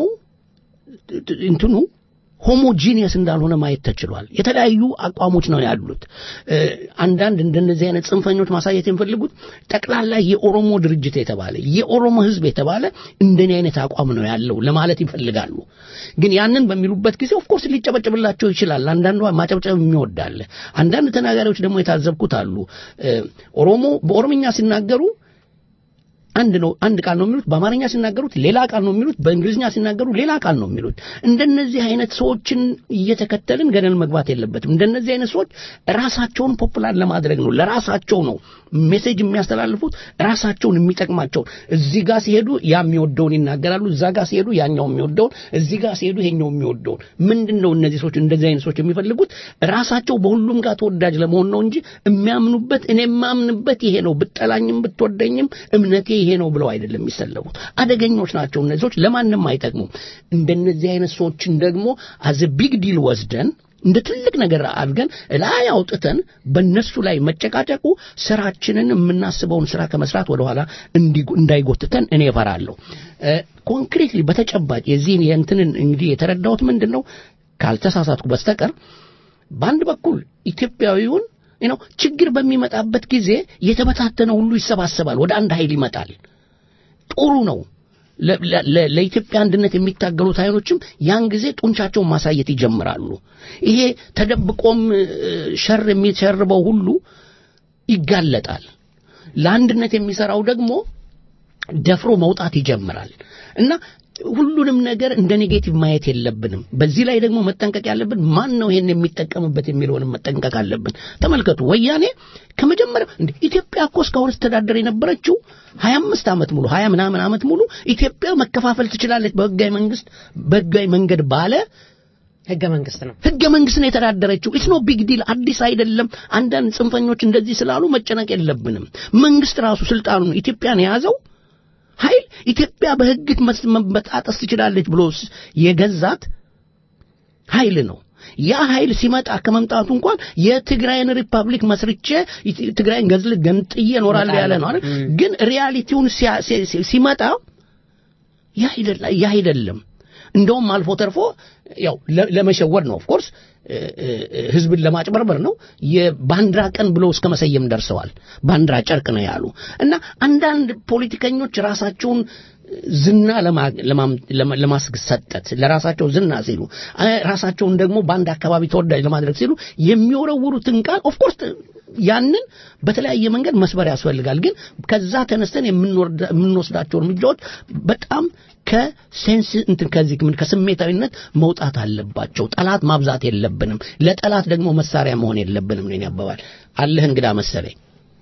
እንትኑ ሆሞጂኒየስ እንዳልሆነ ማየት ተችሏል። የተለያዩ አቋሞች ነው ያሉት። እ፣ አንዳንድ እንደነዚህ አይነት ጽንፈኞች ማሳየት የሚፈልጉት ጠቅላላ የኦሮሞ ድርጅት የተባለ የኦሮሞ ሕዝብ የተባለ እንደኔ አይነት አቋም ነው ያለው ለማለት ይፈልጋሉ። ግን ያንን በሚሉበት ጊዜ ኦፍኮርስ ሊጨበጨብላቸው ይችላል። አንዳንዱ ማጨብጨብ የሚወዳለ አንዳንድ ተናጋሪዎች ደግሞ የታዘብኩት አሉ እ፣ ኦሮሞ በኦሮምኛ ሲናገሩ አንድ ነው አንድ ቃል ነው የሚሉት በአማርኛ ሲናገሩት ሌላ ቃል ነው የሚሉት በእንግሊዝኛ ሲናገሩ ሌላ ቃል ነው የሚሉት እንደነዚህ አይነት ሰዎችን እየተከተልን ገደል መግባት የለበትም እንደነዚህ አይነት ሰዎች ራሳቸውን ፖፑላር ለማድረግ ነው ለራሳቸው ነው ሜሴጅ የሚያስተላልፉት ራሳቸውን የሚጠቅማቸውን እዚህ ጋር ሲሄዱ ያ የሚወደውን ይናገራሉ እዛ ጋር ሲሄዱ ያኛው የሚወደውን እዚህ ጋር ሲሄዱ ይሄኛው የሚወደውን ምንድን ነው እነዚህ ሰዎች እንደዚህ አይነት ሰዎች የሚፈልጉት ራሳቸው በሁሉም ጋር ተወዳጅ ለመሆን ነው እንጂ የሚያምኑበት እኔ የማምንበት ይሄ ነው ብጠላኝም ብትወደኝም እምነቴ ይሄ ነው ብለው አይደለም የሚሰለፉት አደገኞች ናቸው እነዚህ ሰዎች ለማንም አይጠቅሙም እንደነዚህ አይነት ሰዎችን ደግሞ አዘ ቢግ ዲል ወስደን እንደ ትልቅ ነገር አድርገን ላይ አውጥተን በእነሱ ላይ መጨቃጨቁ ስራችንን የምናስበውን ስራ ከመስራት ወደኋላ እንዲ- እንዳይጎትተን እኔ እፈራለሁ። ኮንክሪትሊ በተጨባጭ የዚህን የእንትንን እንግዲህ የተረዳሁት ምንድን ነው ካልተሳሳትኩ በስተቀር በአንድ በኩል ኢትዮጵያዊውን ነው ችግር በሚመጣበት ጊዜ የተበታተነ ሁሉ ይሰባሰባል፣ ወደ አንድ ኃይል ይመጣል። ጥሩ ነው። ለ- ለ- ለ- ለኢትዮጵያ አንድነት የሚታገሉት ኃይሎችም ያን ጊዜ ጡንቻቸውን ማሳየት ይጀምራሉ። ይሄ ተደብቆም እ፣ ሸር የሚሸርበው ሁሉ ይጋለጣል። ለአንድነት የሚሰራው ደግሞ ደፍሮ መውጣት ይጀምራል እና ሁሉንም ነገር እንደ ኔጌቲቭ ማየት የለብንም። በዚህ ላይ ደግሞ መጠንቀቅ ያለብን ማን ነው ይሄን የሚጠቀምበት የሚለውንም መጠንቀቅ አለብን። ተመልከቱ፣ ወያኔ ከመጀመሪያው እንደ ኢትዮጵያ እኮ እስካሁን ስተዳደር የነበረችው ሀያ አምስት ዓመት ሙሉ ሀያ ምናምን ዓመት ሙሉ ኢትዮጵያ መከፋፈል ትችላለች በህጋዊ መንግስት በህጋዊ መንገድ ባለ ህገ መንግስት ነው። ህገ መንግስት ነው የተዳደረችው። ኢትስ ኖ ቢግ ዲል፣ አዲስ አይደለም። አንዳንድ ጽንፈኞች እንደዚህ ስላሉ መጨነቅ የለብንም። መንግስት ራሱ ስልጣኑን ኢትዮጵያን የያዘው ኃይል ኢትዮጵያ በህግ መስ- መበጣጠስ ትችላለች ብሎ ስ- የገዛት ኃይል ነው። ያ ኃይል ሲመጣ ከመምጣቱ እንኳን የትግራይን ሪፐብሊክ መስርቼ ኢት- ትግራይን ገዝል ገንጥዬ እኖራለሁ ያለ ነው አይደል? ግን ሪያሊቲውን ሲያ- ሲ- ሲ- ሲመጣ ያ አይደለ- ያ አይደለም። እንደውም አልፎ ተርፎ ያው ለ- ለመሸወድ ነው ኦፍኮርስ ህዝብን ለማጭበርበር ነው የባንዲራ ቀን ብለው እስከ መሰየም ደርሰዋል ባንዲራ ጨርቅ ነው ያሉ እና አንዳንድ ፖለቲከኞች ራሳቸውን ዝና ለማ- ለማም- ለማ- ለማስሰጠት ለራሳቸው ዝና ሲሉ አ- ራሳቸውን ደግሞ በአንድ አካባቢ ተወዳጅ ለማድረግ ሲሉ የሚወረውሩትን ቃል ኦፍኮርስ ያንን በተለያየ መንገድ መስበር ያስፈልጋል ግን ከዛ ተነስተን የምንወርዳ- የምንወስዳቸው እርምጃዎች በጣም ከሴንስ እንትን ከዚህ ምን ከስሜታዊነት መውጣት አለባቸው ጠላት ማብዛት የለብንም ለጠላት ደግሞ መሳሪያ መሆን የለብንም ነው የኔ አባባል አለህ እንግዳ መሰለኝ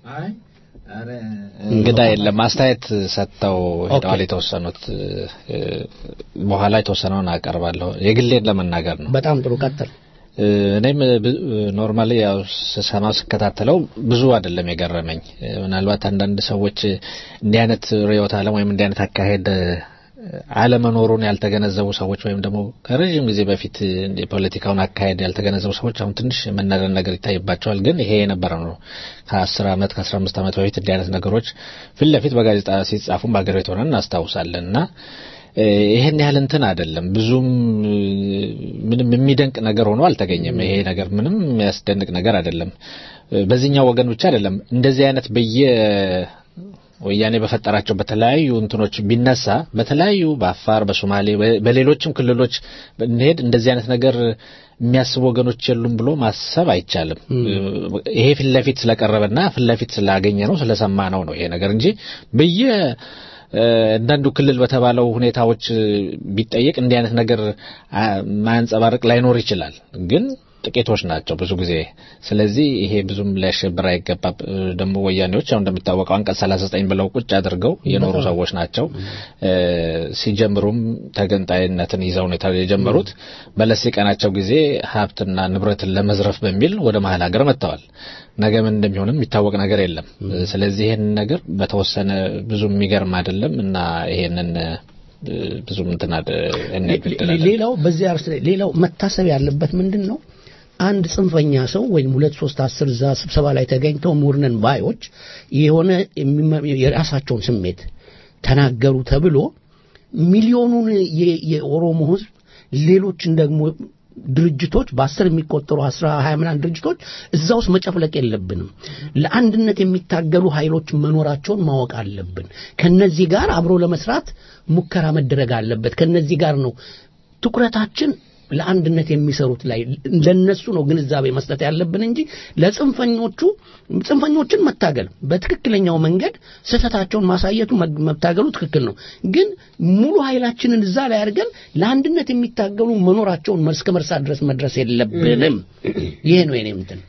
እንግዳ የለም አስተያየት ሰጥተው ሄደዋል የተወሰኑት እ፣ በኋላ የተወሰነውን አቀርባለሁ የግሌን ለመናገር ነው በጣም ጥሩ ቀጥል እ፣ እኔም ኖርማሊ ያው ስሰማው ስከታተለው ብዙ አይደለም የገረመኝ እ፣ ምናልባት አንዳንድ ሰዎች እንዲህ አይነት ርዕዮተ ዓለም ወይም እንዲህ አይነት አካሄድ እ፣ አለመኖሩን ያልተገነዘቡ ሰዎች ወይም ደግሞ ከረዥም ጊዜ በፊት የፖለቲካውን አካሄድ ያልተገነዘቡ ሰዎች አሁን ትንሽ መናደድ ነገር ይታይባቸዋል። ግን ይሄ የነበረ ነው። ከአስር ዓመት ከአስራ አምስት ዓመት በፊት እንዲህ አይነት ነገሮች ፊት ለፊት በጋዜጣ ሲጻፉም በሀገር ቤት ሆነን እናስታውሳለን እና እ፣ ይሄን ያህል እንትን አይደለም። ብዙም እ፣ ምንም የሚደንቅ ነገር ሆኖ አልተገኘም። ይሄ ነገር ምንም የሚያስደንቅ ነገር አይደለም። እ፣ በዚህኛው ወገን ብቻ አይደለም። እንደዚህ አይነት በየ ወያኔ በፈጠራቸው በተለያዩ እንትኖች ቢነሳ በተለያዩ በአፋር፣ በሶማሌ፣ በ- በሌሎችም ክልሎች ብንሄድ እንደዚህ አይነት ነገር የሚያስቡ ወገኖች የሉም ብሎ ማሰብ አይቻልም። ይሄ ፊት ለፊት ስለቀረበና ፊት ለፊት ስላገኘ ነው ስለሰማ ነው ነው ይሄ ነገር እንጂ በየ እ፣ አንዳንዱ ክልል በተባለው ሁኔታዎች እ፣ ቢጠየቅ እንዲህ አይነት ነገር አ፣ ማያንጸባርቅ ላይኖር ይችላል ግን ጥቂቶች ናቸው ብዙ ጊዜ። ስለዚህ ይሄ ብዙም ሊያሸብር አይገባም። እ፣ ደግሞ ወያኔዎች ያው እንደሚታወቀው አንቀጽ 39 ብለው ቁጭ አድርገው የኖሩ ሰዎች ናቸው። እ፣ ሲጀምሩም ተገንጣይነትን ይዘው ነው የታ- የጀመሩት። በለስ የቀናቸው ጊዜ ሀብትና ንብረትን ለመዝረፍ በሚል ወደ መሀል ሀገር መጥተዋል። ነገ ምን እንደሚሆንም የሚታወቅ ነገር የለም። ስለዚህ ይሄን ነገር በተወሰነ ብዙ የሚገርም አይደለም እና ይሄንን እ፣ ብዙም እንትን አድ- እንግድላለን። ሌላው በዚህ አርስ ላይ ሌላው መታሰብ ያለበት ምንድን ነው አንድ ጽንፈኛ ሰው ወይም ሁለት ሶስት አስር እዛ ስብሰባ ላይ ተገኝተው ምሁርነን ባዮች የሆነ የሚመ- የራሳቸውን ስሜት ተናገሩ ተብሎ ሚሊዮኑን የ- የኦሮሞ ህዝብ ሌሎችን ደግሞ ድርጅቶች በአስር የሚቆጠሩ አስራ ሀያ ምናምን ድርጅቶች እዛ ውስጥ መጨፍለቅ የለብንም። ለአንድነት የሚታገሉ ኃይሎች መኖራቸውን ማወቅ አለብን። ከነዚህ ጋር አብሮ ለመስራት ሙከራ መደረግ አለበት። ከነዚህ ጋር ነው ትኩረታችን ለአንድነት የሚሰሩት ላይ ለነሱ ነው ግንዛቤ መስጠት ያለብን እንጂ ለጽንፈኞቹ ጽንፈኞችን መታገል በትክክለኛው መንገድ ስህተታቸውን ማሳየቱ መግ- መታገሉ ትክክል ነው። ግን ሙሉ ኃይላችንን እዛ ላይ አድርገን ለአንድነት የሚታገሉ መኖራቸውን እስከ መርሳት ድረስ መድረስ የለብንም። ይሄ ነው የኔ እንትን።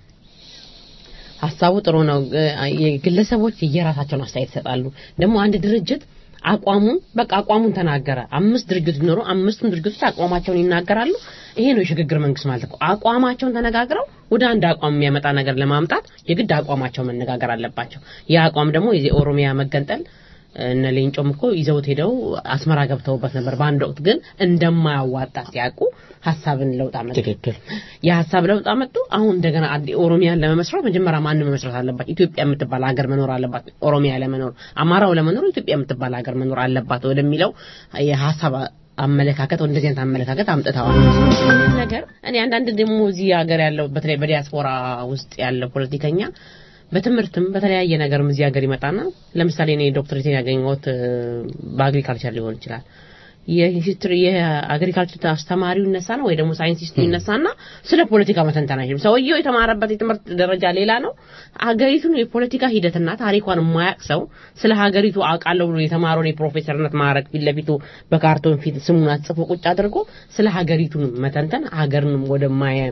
ሀሳቡ ጥሩ ነው። እ- የግለሰቦች የራሳቸውን አስተያየት ይሰጣሉ። ደግሞ አንድ ድርጅት አቋሙን በቃ አቋሙን ተናገረ። አምስት ድርጅት ቢኖሩ አምስቱም ድርጅቶች አቋማቸውን ይናገራሉ። ይሄ ነው የሽግግር መንግስት ማለት እኮ። አቋማቸውን ተነጋግረው ወደ አንድ አቋም የሚያመጣ ነገር ለማምጣት የግድ አቋማቸው መነጋገር አለባቸው። ያ አቋም ደግሞ የዚህ ኦሮሚያ መገንጠል እነ ሌንጮም እኮ ይዘውት ሄደው አስመራ ገብተውበት ነበር። በአንድ ወቅት ግን እንደማያዋጣ ሲያውቁ ሀሳብን ለውጥ አመጡ። ትክክል። የሀሳብ ለውጥ አመጡ። አሁን እንደገና አዲ- ኦሮሚያን ለመመስረት መጀመሪያ ማን መመስረት አለባት? ኢትዮጵያ የምትባል ሀገር መኖር አለባት። ኦሮሚያ ለመኖር አማራው ለመኖር ኢትዮጵያ የምትባል ሀገር መኖር አለባት ወደሚለው የሀሳብ አመለካከት እንደዚህ አይነት አመለካከት አምጥተዋል። ይህን ነገር እኔ አንዳንድ ደግሞ እዚህ ሀገር ያለው በተለይ በዲያስፖራ ውስጥ ያለ ፖለቲከኛ በትምህርትም በተለያየ ነገርም እዚህ ሀገር ይመጣና ለምሳሌ እኔ ዶክትሬቴን ያገኘሁት እ፣ በአግሪካልቸር ሊሆን ይችላል የሂስትሪ የአግሪካልቸር አስተማሪው ይነሳና ወይ ደግሞ ሳይንቲስቱ ይነሳና ስለ ፖለቲካ መተንተን አይችልም። ሰውየው የተማረበት የትምህርት ደረጃ ሌላ ነው። ሀገሪቱን የፖለቲካ ሂደትና ታሪኳን የማያውቅ ሰው ስለ ሀገሪቱ አውቃለሁ ብሎ የተማረውን የፕሮፌሰርነት ማዕረግ ፊት ለፊቱ በካርቶን ፊት ስሙን አጽፎ ቁጭ አድርጎ ስለ ሀገሪቱን መተንተን ሀገርን ወደ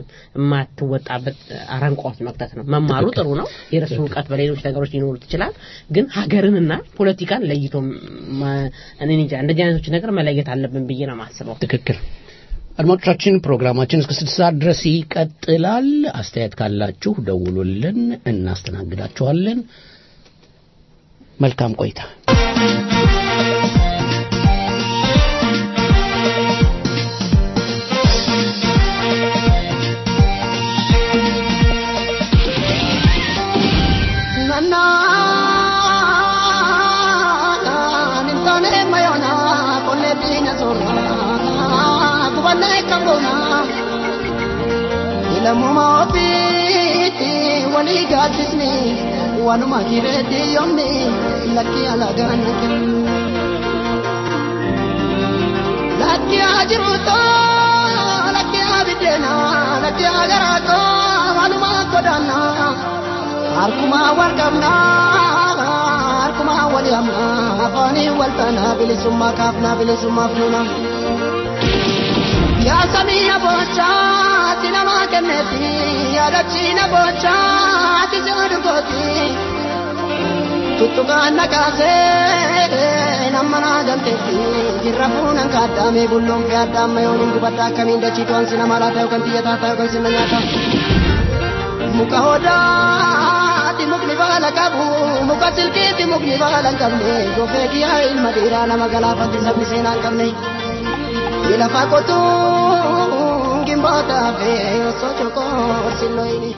የማትወጣበት አረንቋ ውስጥ መክተት ነው። መማሩ ጥሩ ነው። የረሱ እውቀት በሌሎች ነገሮች ሊኖሩት ይችላል። ግን ሀገርንና ፖለቲካን ለይቶ ማ- እኔ እንጃ እንደዚህ አይነቶች ነገር መለየት አለብን ብዬ ነው የማስበው። ትክክል። አድማጮቻችን ፕሮግራማችን እስከ ስድስት ሰዓት ድረስ ይቀጥላል። አስተያየት ካላችሁ ደውሉልን፣ እናስተናግዳችኋለን። መልካም ቆይታ። Nana, lammummaa ofiitti walii gaaddisni wanuma kireetti yoomni lakkii alagaan kennu. Lakkii haa jiruutoo lakkii haa biddeena lakkii haa garaatoo wanuma godaannaa harkumaa wal qabnaa harkumaa wal hamnaa afaanii wal taanaa bilisummaa kaafnaa bilisummaa fuunaa. Yaa samii abochaa ati namaa kenneeti yaadachiina bochaa ati seedu kooti tuttukaan nakaasee nama naa galteetti jirra fuunan kaaddaamee bulloon fee addaamma yoon hin gubadda akkamiin dachiitu ansi nama laata yookaan xiyyataa ta'a yookaan sinna nyaata muka hodaati mukni baala qabu muka silkiiti mukni baala hin qabne gofee kiyyaa ilma dhiiraa nama galaafatti sabni seenaa hin qabne. Ilafa kotuu gimboota fee osoo chokoo silloyini.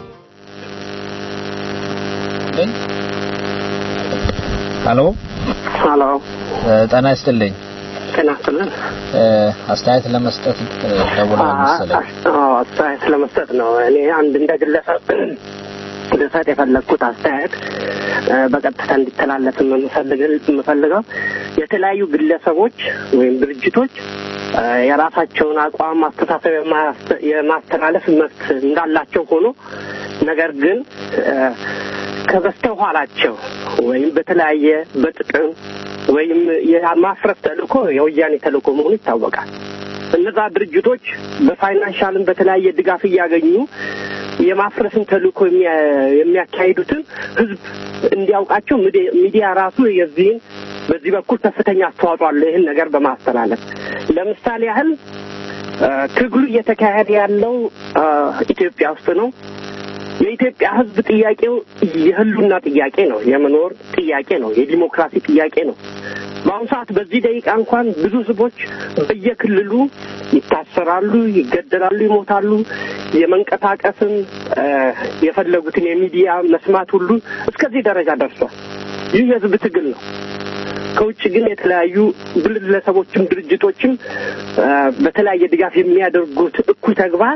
ሄሎ ሄሎ ጤና ይስጥልኝ ጤና ይስጥልን እ፣ አስተያየት ለመስጠት እ፣ ደውለዋል መሰለኝ አዎ አስተያየት ለመስጠት ነው እኔ አንድ እንደ ግለሰብ ልሰጥ የፈለግኩት አስተያየት እ፣ በቀጥታ እንዲተላለፍ የምፈልግ- የምፈልገው የተለያዩ ግለሰቦች ወይም ድርጅቶች እ፣ የራሳቸውን አቋም አስተሳሰብ የማያስ- የማስተላለፍ መብት እንዳላቸው ሆኖ ነገር ግን እ፣ ከበስተኋላቸው ወይም በተለያየ በጥቅም ወይም የማፍረስ ተልእኮ የወያኔ ተልእኮ መሆኑ ይታወቃል። እነዛ ድርጅቶች በፋይናንሻልም በተለያየ ድጋፍ እያገኙ የማፍረስን ተልእኮ የሚያ- የሚያካሂዱትን ህዝብ እንዲያውቃቸው ሚዲ- ሚዲያ ራሱ የዚህን በዚህ በኩል ከፍተኛ አስተዋጽኦ አለው ይህን ነገር በማስተላለፍ ለምሳሌ ያህል እ፣ ትግሉ እየተካሄደ ያለው እ፣ ኢትዮጵያ ውስጥ ነው። የኢትዮጵያ ህዝብ ጥያቄው የህሉና ጥያቄ ነው። የመኖር ጥያቄ ነው። የዲሞክራሲ ጥያቄ ነው። በአሁኑ ሰዓት በዚህ ደቂቃ እንኳን ብዙ ህዝቦች በየክልሉ ይታሰራሉ፣ ይገደላሉ፣ ይሞታሉ። የመንቀሳቀስም እ፣ የፈለጉትን የሚዲያ መስማት ሁሉ እስከዚህ ደረጃ ደርሷል። ይህ የህዝብ ትግል ነው። ከውጭ ግን የተለያዩ ግለሰቦችም ድርጅቶችም እ፣ በተለያየ ድጋፍ የሚያደርጉት እኩይ ተግባር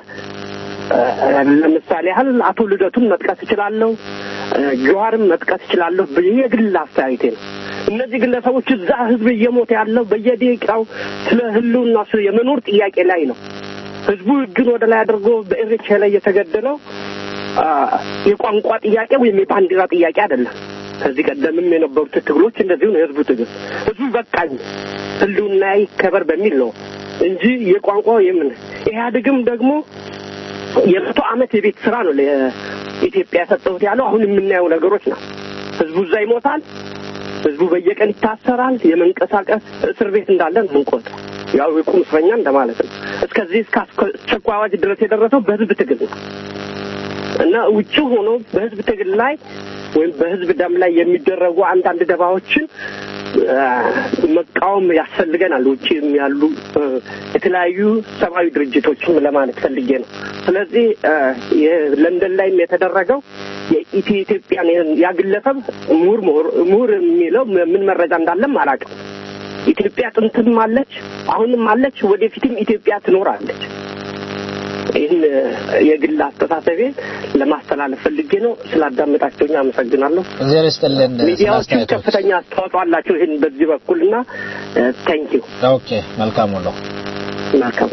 ለምሳሌ ያህል አቶ ልደቱን መጥቀስ እችላለሁ፣ ጀዋርም መጥቀስ እችላለሁ። የግል አስተያየቴ ነው። እነዚህ ግለሰቦች እዛ ህዝብ እየሞተ ያለው በየደቂቃው ስለ ህልውና ስለ የመኖር ጥያቄ ላይ ነው። ህዝቡ እጁን ወደ ላይ አድርጎ በኢሬቻ ላይ የተገደለው አ፣ የቋንቋ ጥያቄ ወይም የባንዲራ ጥያቄ አይደለም። ከዚህ ቀደምም የነበሩት ትግሎች እንደዚሁ ነው። የህዝቡ ትግል ህዝቡ በቃኝ ህልውና ይከበር በሚል ነው እንጂ የቋንቋ የምን ኢህአዴግም ደግሞ የመቶ ዓመት የቤት ስራ ነው ለኢትዮጵያ የሰጠሁት ያለው አሁን የምናየው ነገሮች ነው። ህዝቡ እዛ ይሞታል። ህዝቡ በየቀን ይታሰራል። የመንቀሳቀስ እስር ቤት እንዳለ ነው የምንቆጥረው። ያው የቁም እስረኛ እንደማለት ነው። እስከዚህ እስከ አስቸኳይ አዋጅ ድረስ የደረሰው በህዝብ ትግል ነው እና ውጭ ሆኖ በህዝብ ትግል ላይ ወይም በህዝብ ደም ላይ የሚደረጉ አንዳንድ ደባዎችን አ፣ መቃወም ያስፈልገናል። ውጭም ያሉ አ፣ የተለያዩ ሰብአዊ ድርጅቶችም ለማለት ፈልጌ ነው። ስለዚህ አ፣ የለንደን ላይም የተደረገው የኢትዮ ኢትዮጵያን ያ ግለሰብ ምሁር ምሁር ምሁር የሚለው ምን መረጃ እንዳለም አላውቅም። ኢትዮጵያ ጥንትም አለች፣ አሁንም አለች፣ ወደፊትም ኢትዮጵያ ትኖራለች። ይህን የግል አስተሳሰቤን ለማስተላለፍ ፈልጌ ነው። ስላዳመጣቸውኝ አመሰግናለሁ። እግዚአብሔር ይስጥልን ስለ ሚዲያዎችም አስተያየቶች። ከፍተኛ አስተዋጽኦ አላቸው ይህን በዚህ በኩል እና ታንኪዩ ኦኬ መልካም ሁሉ መልካም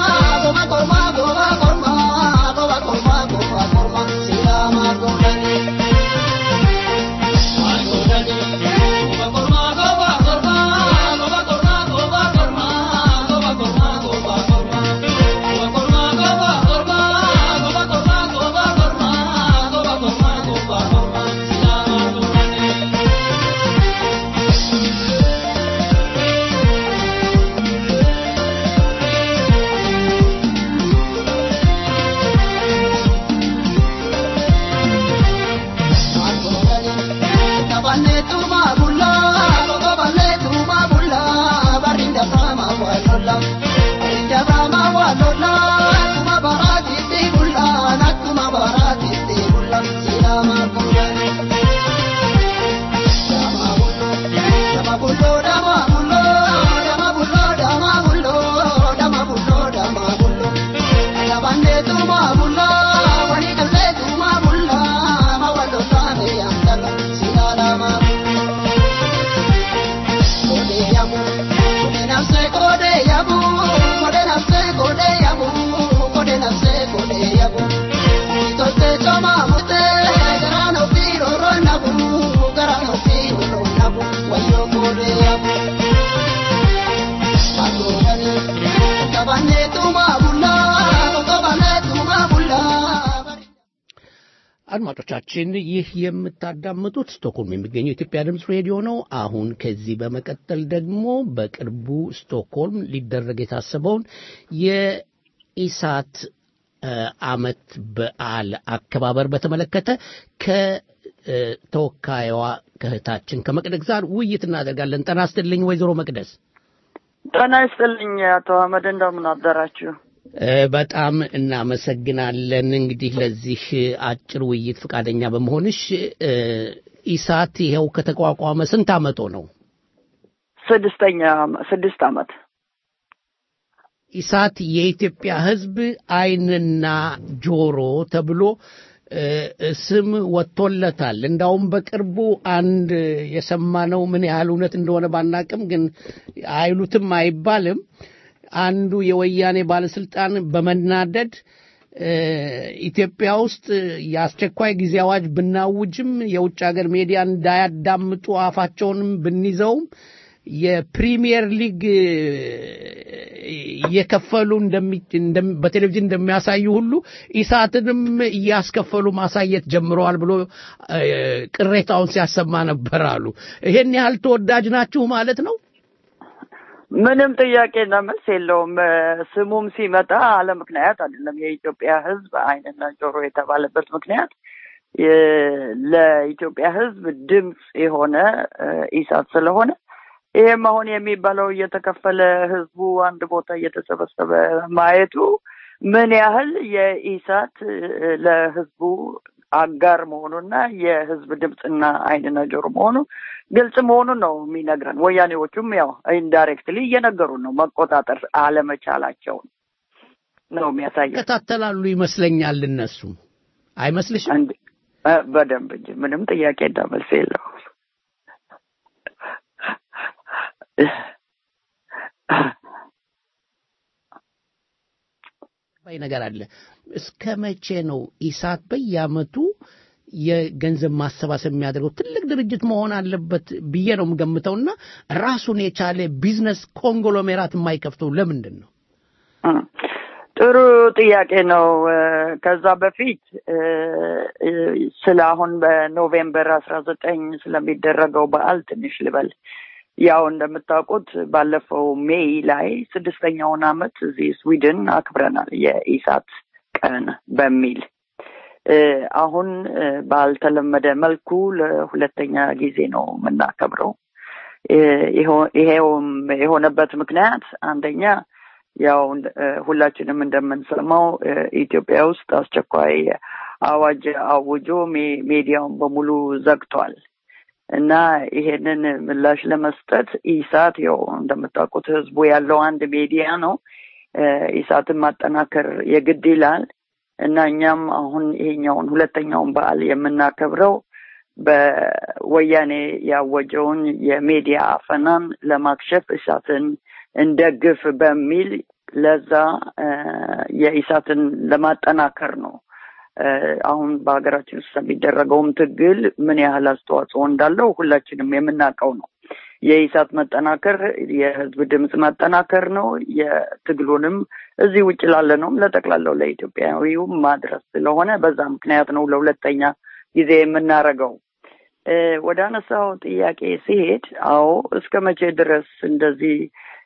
Thank you. አድማጮቻችን ይህ የምታዳምጡት ስቶክሆልም የሚገኘው የኢትዮጵያ ድምፅ ሬዲዮ ነው። አሁን ከዚህ በመቀጠል ደግሞ በቅርቡ ስቶክሆልም ሊደረግ የታሰበውን የኢሳት ዓመት በዓል አከባበር በተመለከተ ከተወካይዋ ከእህታችን ከመቅደስ ጋር ውይይት እናደርጋለን። ጤና ይስጥልኝ ወይዘሮ መቅደስ። ጤና ይስጥልኝ አቶ አህመድ፣ እንደምን አደራችሁ? በጣም እናመሰግናለን። እንግዲህ ለዚህ አጭር ውይይት ፈቃደኛ በመሆንሽ ኢሳት ይኸው ከተቋቋመ ስንት አመቶ ነው? ስድስተኛ ስድስት አመት። ኢሳት የኢትዮጵያ ሕዝብ ዓይንና ጆሮ ተብሎ ስም ወጥቶለታል። እንዳውም በቅርቡ አንድ የሰማነው ምን ያህል እውነት እንደሆነ ባናቅም ግን አይሉትም አይባልም አንዱ የወያኔ ባለስልጣን በመናደድ ኢትዮጵያ ውስጥ የአስቸኳይ ጊዜ አዋጅ ብናውጅም የውጭ ሀገር ሚዲያ እንዳያዳምጡ አፋቸውንም ብንይዘውም የፕሪሚየር ሊግ እየከፈሉ በቴሌቪዥን እንደሚያሳዩ ሁሉ ኢሳትንም እያስከፈሉ ማሳየት ጀምረዋል ብሎ ቅሬታውን ሲያሰማ ነበር አሉ። ይሄን ያህል ተወዳጅ ናችሁ ማለት ነው? ምንም ጥያቄና መልስ የለውም። ስሙም ሲመጣ አለ ምክንያት አይደለም። የኢትዮጵያ ሕዝብ ዓይንና ጆሮ የተባለበት ምክንያት ለኢትዮጵያ ሕዝብ ድምፅ የሆነ ኢሳት ስለሆነ ይሄም አሁን የሚባለው እየተከፈለ ህዝቡ አንድ ቦታ እየተሰበሰበ ማየቱ ምን ያህል የኢሳት ለህዝቡ አጋር መሆኑና የህዝብ ድምፅና ዓይንና ጆሮ መሆኑ ግልጽ መሆኑን ነው የሚነግረን። ወያኔዎቹም ያው ኢንዳይሬክትሊ እየነገሩን ነው መቆጣጠር አለመቻላቸውን ነው የሚያሳየው። ይከታተላሉ ይመስለኛል። እነሱም አይመስልሽም? በደንብ እንጂ ምንም ጥያቄ እንዳመልስ የለው። ባይ ነገር አለ። እስከ መቼ ነው ኢሳት በየአመቱ የገንዘብ ማሰባሰብ የሚያደርገው? ትልቅ ድርጅት መሆን አለበት ብዬ ነው የምገምተውና ራሱን የቻለ ቢዝነስ ኮንግሎሜራት የማይከፍተው ለምንድን ነው? ጥሩ ጥያቄ ነው። ከዛ በፊት ስለ አሁን በኖቬምበር አስራ ዘጠኝ ስለሚደረገው በዓል ትንሽ ልበል። ያው እንደምታውቁት ባለፈው ሜይ ላይ ስድስተኛውን አመት እዚህ ስዊድን አክብረናል የኢሳት ቀን በሚል አሁን ባልተለመደ መልኩ ለሁለተኛ ጊዜ ነው የምናከብረው። ይሄውም የሆነበት ምክንያት አንደኛ ያው ሁላችንም እንደምንሰማው ኢትዮጵያ ውስጥ አስቸኳይ አዋጅ አውጆ ሚዲያውን በሙሉ ዘግቷል። እና ይሄንን ምላሽ ለመስጠት ኢሳት ያው እንደምታውቁት ህዝቡ ያለው አንድ ሚዲያ ነው። ኢሳትን ማጠናከር የግድ ይላል እና እኛም አሁን ይሄኛውን ሁለተኛውን በዓል የምናከብረው በወያኔ ያወጀውን የሚዲያ አፈናን ለማክሸፍ ኢሳትን እንደግፍ በሚል ለዛ የኢሳትን ለማጠናከር ነው። አሁን በሀገራችን ውስጥ የሚደረገውም ትግል ምን ያህል አስተዋጽኦ እንዳለው ሁላችንም የምናውቀው ነው። የኢሳት መጠናከር የህዝብ ድምፅ መጠናከር ነው። የትግሉንም እዚህ ውጭ ላለነውም ለጠቅላላው ለኢትዮጵያዊው ማድረስ ስለሆነ በዛ ምክንያት ነው ለሁለተኛ ጊዜ የምናረገው። ወደ አነሳው ጥያቄ ሲሄድ፣ አዎ እስከ መቼ ድረስ እንደዚህ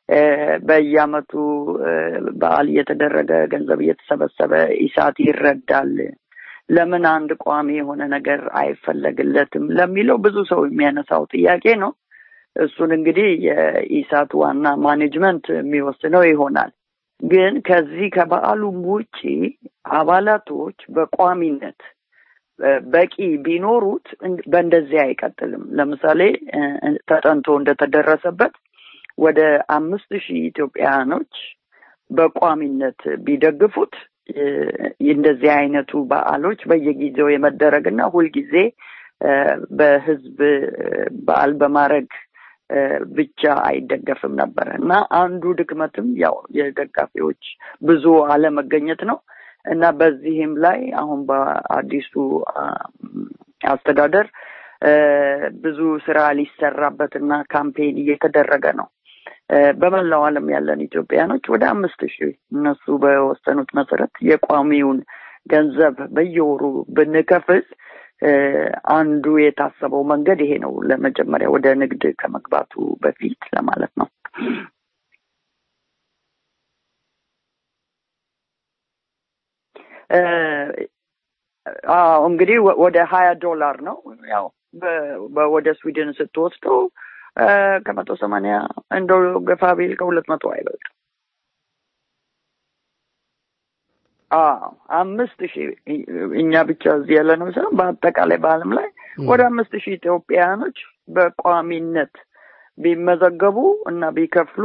በየአመቱ በዓል እየተደረገ ገንዘብ እየተሰበሰበ ኢሳት ይረዳል? ለምን አንድ ቋሚ የሆነ ነገር አይፈለግለትም? ለሚለው ብዙ ሰው የሚያነሳው ጥያቄ ነው። እሱን እንግዲህ የኢሳት ዋና ማኔጅመንት የሚወስነው ይሆናል። ግን ከዚህ ከበዓሉም ውጪ አባላቶች በቋሚነት በቂ ቢኖሩት በእንደዚህ አይቀጥልም። ለምሳሌ ተጠንቶ እንደተደረሰበት ወደ አምስት ሺህ ኢትዮጵያውያኖች በቋሚነት ቢደግፉት እንደዚህ አይነቱ በዓሎች በየጊዜው የመደረግና ሁልጊዜ በህዝብ በዓል በማድረግ ብቻ አይደገፍም ነበር እና አንዱ ድክመትም ያው የደጋፊዎች ብዙ አለመገኘት ነው እና በዚህም ላይ አሁን በአዲሱ አስተዳደር ብዙ ስራ ሊሰራበትና ካምፔን እየተደረገ ነው። በመላው ዓለም ያለን ኢትዮጵያኖች ወደ አምስት ሺህ እነሱ በወሰኑት መሰረት የቋሚውን ገንዘብ በየወሩ ብንከፍል አንዱ የታሰበው መንገድ ይሄ ነው። ለመጀመሪያ ወደ ንግድ ከመግባቱ በፊት ለማለት ነው። አዎ እንግዲህ ወደ ሀያ ዶላር ነው ያው ወደ ስዊድን ስትወስደው ከመቶ ሰማንያ እንደው ገፋ ቢል ከሁለት መቶ አይበልጥም። አዎ አምስት ሺህ እኛ ብቻ እዚህ ያለ ነው ሳይሆን በአጠቃላይ በዓለም ላይ ወደ አምስት ሺህ ኢትዮጵያውያኖች በቋሚነት ቢመዘገቡ እና ቢከፍሉ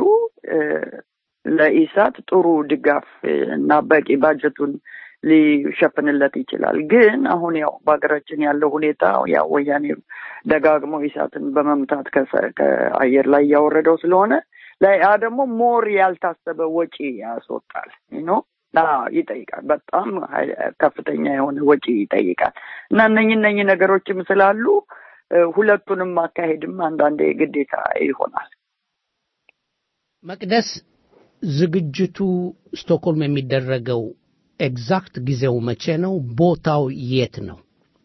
ለኢሳት ጥሩ ድጋፍ እና በቂ ባጀቱን ሊሸፍንለት ይችላል። ግን አሁን ያው በሀገራችን ያለው ሁኔታ ያው ወያኔ ደጋግሞ ኢሳትን በመምታት ከአየር ላይ እያወረደው ስለሆነ ያ ደግሞ ሞር ያልታሰበ ወጪ ያስወጣል ነው ይጠይቃል። በጣም ከፍተኛ የሆነ ወጪ ይጠይቃል እና እነኝህ እነኝህ ነገሮችም ስላሉ ሁለቱንም ማካሄድም አንዳንዴ ግዴታ ይሆናል። መቅደስ፣ ዝግጅቱ ስቶክሆልም የሚደረገው ኤግዛክት ጊዜው መቼ ነው? ቦታው የት ነው?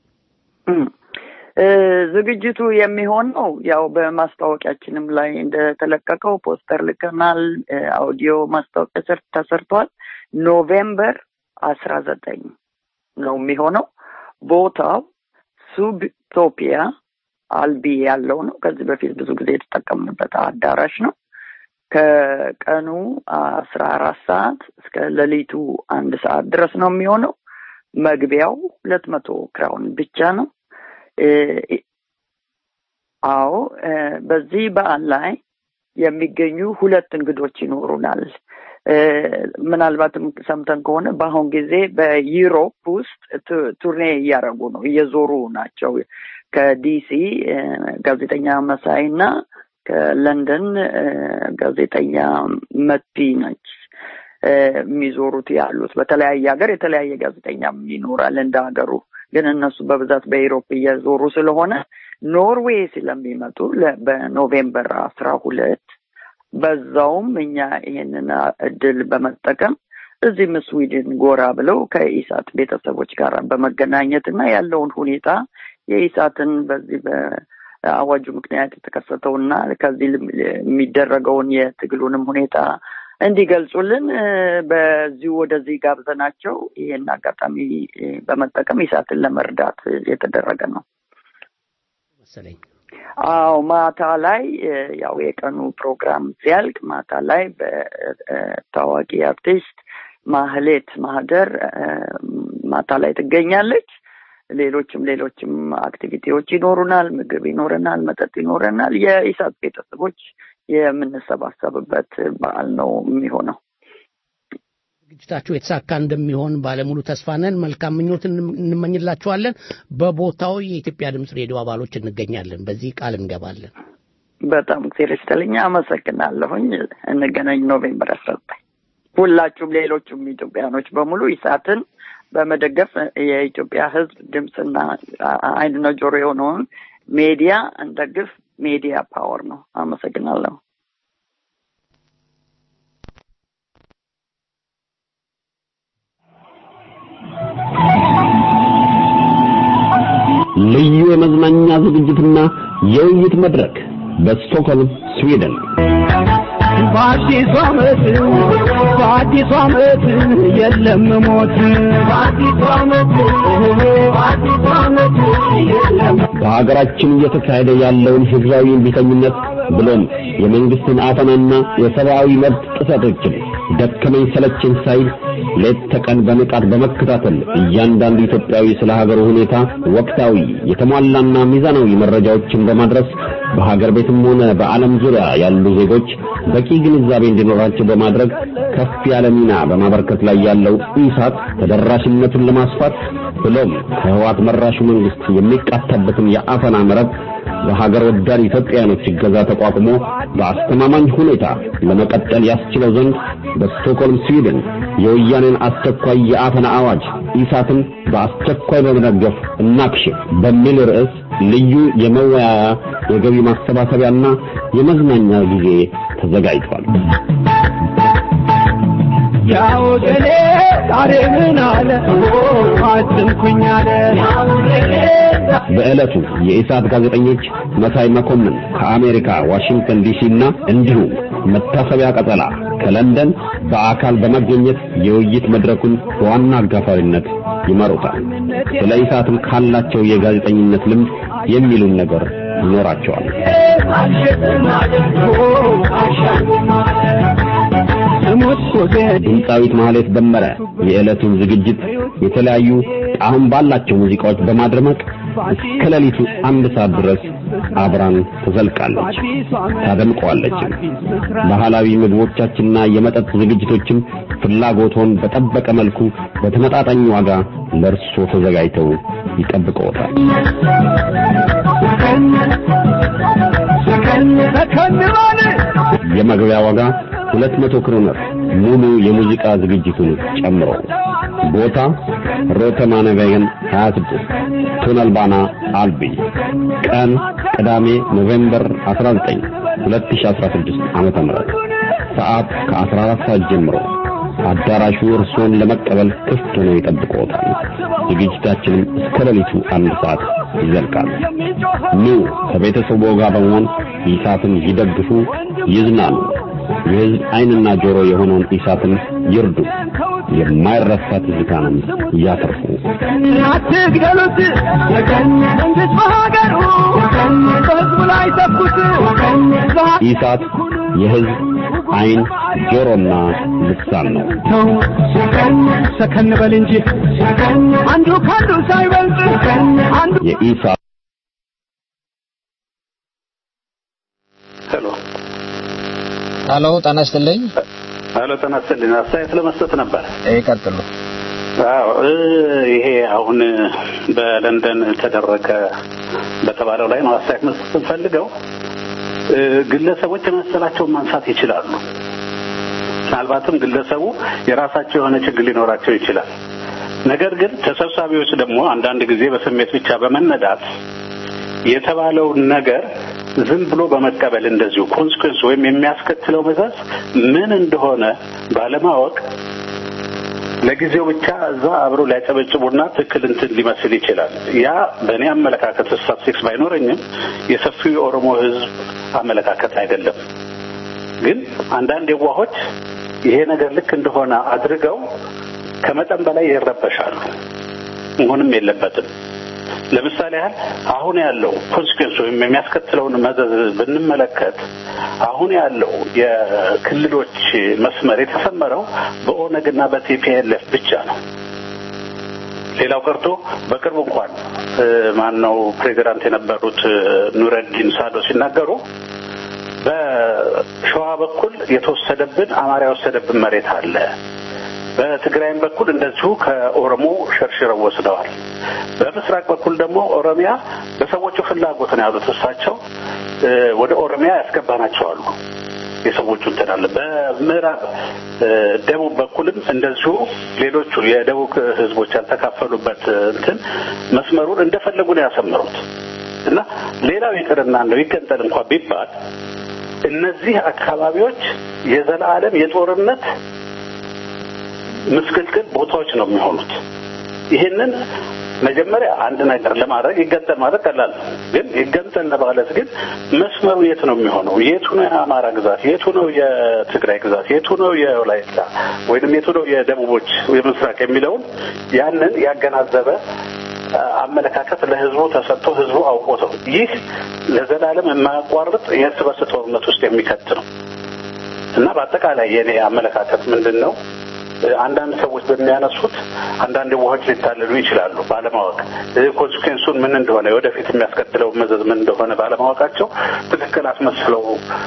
ዝግጅቱ የሚሆነው ያው በማስታወቂያችንም ላይ እንደተለቀቀው ፖስተር ልከናል። አውዲዮ ማስታወቂያ ተሰርቷል። ኖቬምበር አስራ ዘጠኝ ነው የሚሆነው። ቦታው ሱብቶፒያ አልቢ ያለው ነው። ከዚህ በፊት ብዙ ጊዜ የተጠቀምንበት አዳራሽ ነው። ከቀኑ አስራ አራት ሰዓት እስከ ሌሊቱ አንድ ሰዓት ድረስ ነው የሚሆነው። መግቢያው ሁለት መቶ ክራውን ብቻ ነው። አዎ በዚህ በዓል ላይ የሚገኙ ሁለት እንግዶች ይኖሩናል። ምናልባትም ሰምተን ከሆነ በአሁን ጊዜ በዩሮፕ ውስጥ ቱርኔ እያደረጉ ነው፣ እየዞሩ ናቸው። ከዲሲ ጋዜጠኛ መሳይ እና ከለንደን ጋዜጠኛ መቲ ነች የሚዞሩት ያሉት። በተለያየ ሀገር የተለያየ ጋዜጠኛም ይኖራል እንደ ሀገሩ። ግን እነሱ በብዛት በኢሮፕ እየዞሩ ስለሆነ ኖርዌይ ስለሚመጡ በኖቬምበር አስራ ሁለት በዛውም እኛ ይሄንን እድል በመጠቀም እዚህም ስዊድን ጎራ ብለው ከኢሳት ቤተሰቦች ጋር በመገናኘት እና ያለውን ሁኔታ የኢሳትን በዚህ በአዋጁ ምክንያት የተከሰተውና ከዚህ የሚደረገውን የትግሉንም ሁኔታ እንዲገልጹልን በዚሁ ወደዚህ ጋብዘናቸው ይሄን አጋጣሚ በመጠቀም ኢሳትን ለመርዳት የተደረገ ነው መሰለኝ። አዎ ማታ ላይ ያው የቀኑ ፕሮግራም ሲያልቅ ማታ ላይ በታዋቂ አርቲስት ማህሌት ማህደር ማታ ላይ ትገኛለች። ሌሎችም ሌሎችም አክቲቪቲዎች ይኖሩናል። ምግብ ይኖረናል፣ መጠጥ ይኖረናል። የኢሳት ቤተሰቦች የምንሰባሰብበት በዓል ነው የሚሆነው። ዝግጅታችሁ የተሳካ እንደሚሆን ባለሙሉ ተስፋ ነን። መልካም ምኞት እንመኝላችኋለን። በቦታው የኢትዮጵያ ድምፅ ሬዲዮ አባሎች እንገኛለን። በዚህ ቃል እንገባለን። በጣም እግዚአብሔር ይስጥልኝ። አመሰግናለሁኝ። እንገናኝ ኖቬምበር አስራ ዘጠኝ ሁላችሁም ሌሎቹም ኢትዮጵያኖች በሙሉ ኢሳትን በመደገፍ የኢትዮጵያ ሕዝብ ድምፅና ዓይንና ጆሮ የሆነውን ሜዲያ እንደግፍ። ሜዲያ ፓወር ነው። አመሰግናለሁ። ልዩ የመዝናኛ ዝግጅትና የውይይት መድረክ በስቶክሆልም ስዊድን በአዲሱ ዓመት በአዲሱ ዓመት የለም ሞት በአዲሱ ዓመት በአዲሱ ዓመት የለም በሀገራችን እየተካሄደ ያለውን ህዝባዊ እምቢተኝነት ብሎም የመንግስትን አፈናና የሰብአዊ መብት ጥሰቶችን ደከመኝ ሰለቸኝ ሳይል ሌት ተቀን በንቃት በመከታተል እያንዳንዱ ኢትዮጵያዊ ስለ ሀገሩ ሁኔታ ወቅታዊ የተሟላና ሚዛናዊ መረጃዎችን በማድረስ በሀገር ቤትም ሆነ በዓለም ዙሪያ ያሉ ዜጎች በቂ ግንዛቤ እንዲኖራቸው በማድረግ ከፍ ያለ ሚና በማበርከት ላይ ያለው ኢሳት ተደራሽነቱን ለማስፋት ብሎም ከህዋት መራሹ መንግስት የሚቃታበትን የአፈና መረብ በሀገር ወዳድ ኢትዮጵያውያኖች እገዛ ተቋቁሞ በአስተማማኝ ሁኔታ ለመቀጠል ያስችለው ዘንድ በስቶክሆልም ስዊድን የወያኔን አስቸኳይ የአፈና አዋጅ ኢሳትን በአስቸኳይ በመደገፍ እናክሽፍ በሚል ርዕስ ልዩ የመወያያ የገቢ ማሰባሰቢያና የመዝናኛ ጊዜ ተዘጋጅቷል። ያው ገሌ ዛሬ ምን አለ አትንኩኝ አለ በዕለቱ የኢሳት ጋዜጠኞች መሳይ መኮንን ከአሜሪካ ዋሽንግተን ዲሲ እና እንዲሁም መታሰቢያ ቀጠላ ከለንደን በአካል በመገኘት የውይይት መድረኩን በዋና አጋፋሪነት ይመሩታል። ስለ ኢሳትም ካላቸው የጋዜጠኝነት ልምድ የሚሉን ነገር ይኖራቸዋል። ድምፃዊት ማህሌት ደመረ የዕለቱን ዝግጅት የተለያዩ ጣዕም ባላቸው ሙዚቃዎች በማድረመቅ እስከ ሌሊቱ አንድ ሰዓት ድረስ አብራን ትዘልቃለች፣ ታደምቀዋለችም። ባህላዊ ምግቦቻችንና የመጠጥ ዝግጅቶችም ፍላጎቶን በጠበቀ መልኩ በተመጣጣኝ ዋጋ ለእርሶ ተዘጋጅተው ይጠብቀዎታል። የመግቢያ ዋጋ 200 ክሮነር ሙሉ የሙዚቃ ዝግጅቱን ጨምሮ። ቦታ ሮተማነቬገን 26 ቱነልባና አልቢ። ቀን ቅዳሜ ኖቬምበር 19 2016 ዓመተ ምህረት ሰዓት ከ14 ሰዓት ጀምሮ አዳራሹ እርሶን ለመቀበል ክፍት ሆኖ ይጠብቅዎታል። ዝግጅታችንም እስከ ሌሊቱ አንድ ሰዓት ይዘልቃል። ኑ ከቤተሰቡ ጋር በመሆን ኢሳትን ይደግፉ፣ ይዝናኑ። የሕዝብ ዓይንና ጆሮ የሆነውን ኢሳትን ይርዱ። የማይረሳ ትዝታንም ያተርፉ። አትግደሉት መንግስት በሀገሩ በህዝቡ ላይ ተኩት ኢሳት የሕዝብ ዓይን ጆሮና ልሳን ነው። ተው ሰከን በል እንጂ አንዱ ካንዱ ሳይበልጥ አንዱ የኢሳት ሄሎ ሄሎ፣ ጤና ይስጥልኝ። ሄሎ፣ ጤና ይስጥልኝ። አስተያየት ለመስጠት ነበር። ይቀጥሉ። አዎ እ ይሄ አሁን በለንደን ተደረገ በተባለው ላይ ነው አስተያየት መስጠት እንፈልገው። እ ግለሰቦች የመሰላቸውን ማንሳት ይችላሉ። ምናልባትም ግለሰቡ የራሳቸው የሆነ ችግር ሊኖራቸው ይችላል። ነገር ግን ተሰብሳቢዎች ደግሞ አንዳንድ ጊዜ በስሜት ብቻ በመነዳት የተባለውን ነገር ዝም ብሎ በመቀበል እንደዚሁ ኮንስኮንስ ወይም የሚያስከትለው መዘዝ ምን እንደሆነ ባለማወቅ ለጊዜው ብቻ እዛ አብሮ ሊያጨበጭቡና ትክክል እንትን ሊመስል ይችላል። ያ በእኔ አመለካከት ስታትስቲክስ ባይኖረኝም የሰፊው የኦሮሞ ሕዝብ አመለካከት አይደለም። ግን አንዳንድ የዋሆች ይሄ ነገር ልክ እንደሆነ አድርገው ከመጠን በላይ ይረበሻሉ። መሆንም የለበትም። ለምሳሌ ያህል አሁን ያለው ኮንሲኩዌንስ ወይም የሚያስከትለውን መዘዝ ብንመለከት አሁን ያለው የክልሎች መስመር የተሰመረው በኦነግና በቲፒኤልኤፍ ብቻ ነው። ሌላው ቀርቶ በቅርቡ እንኳን ማን ነው ፕሬዚዳንት የነበሩት ኑረዲን ሳዶ ሲናገሩ በሸዋ በኩል የተወሰደብን አማራ የወሰደብን መሬት አለ በትግራይም በኩል እንደዚሁ ከኦሮሞ ሸርሽረው ወስደዋል። በምስራቅ በኩል ደግሞ ኦሮሚያ በሰዎቹ ፍላጎት ነው ያሉት እሳቸው ወደ ኦሮሚያ ያስገባናቸው አሉ። የሰዎቹ እንትን አለ። በምዕራብ ደቡብ በኩልም እንደዚሁ ሌሎቹ የደቡብ ህዝቦች ያልተካፈሉበት እንትን መስመሩን እንደፈለጉ ነው ያሰመሩት እና ሌላው ይቅርና እንደው ይገንጠል እንኳን ቢባል እነዚህ አካባቢዎች የዘላለም የጦርነት ምስቅልቅል ቦታዎች ነው የሚሆኑት። ይህንን መጀመሪያ አንድ ነገር ለማድረግ ይገንጠል ማለት ቀላል ነው። ግን ይገንጠል ለማለት ግን መስመሩ የት ነው የሚሆነው? የቱ ነው የአማራ ግዛት? የቱ ነው የትግራይ ግዛት? የቱ ነው የወላይታ ወይንም የቱ ነው የደቡቦች የምስራቅ የሚለውን ያንን ያገናዘበ አመለካከት ለህዝቡ ተሰጥቶ ህዝቡ አውቆተው ይህ ለዘላለም የማያቋርጥ የእርስ በርስ ጦርነት ውስጥ የሚከት ነው እና በአጠቃላይ የኔ አመለካከት ምንድን ነው? አንዳንድ ሰዎች በሚያነሱት አንዳንድ ውሃዎች ሊታለሉ ይችላሉ ባለማወቅ ኮንሲኩዌንሱን ምን እንደሆነ ወደፊት የሚያስከትለው መዘዝ ምን እንደሆነ ባለማወቃቸው ትክክል አስመስለው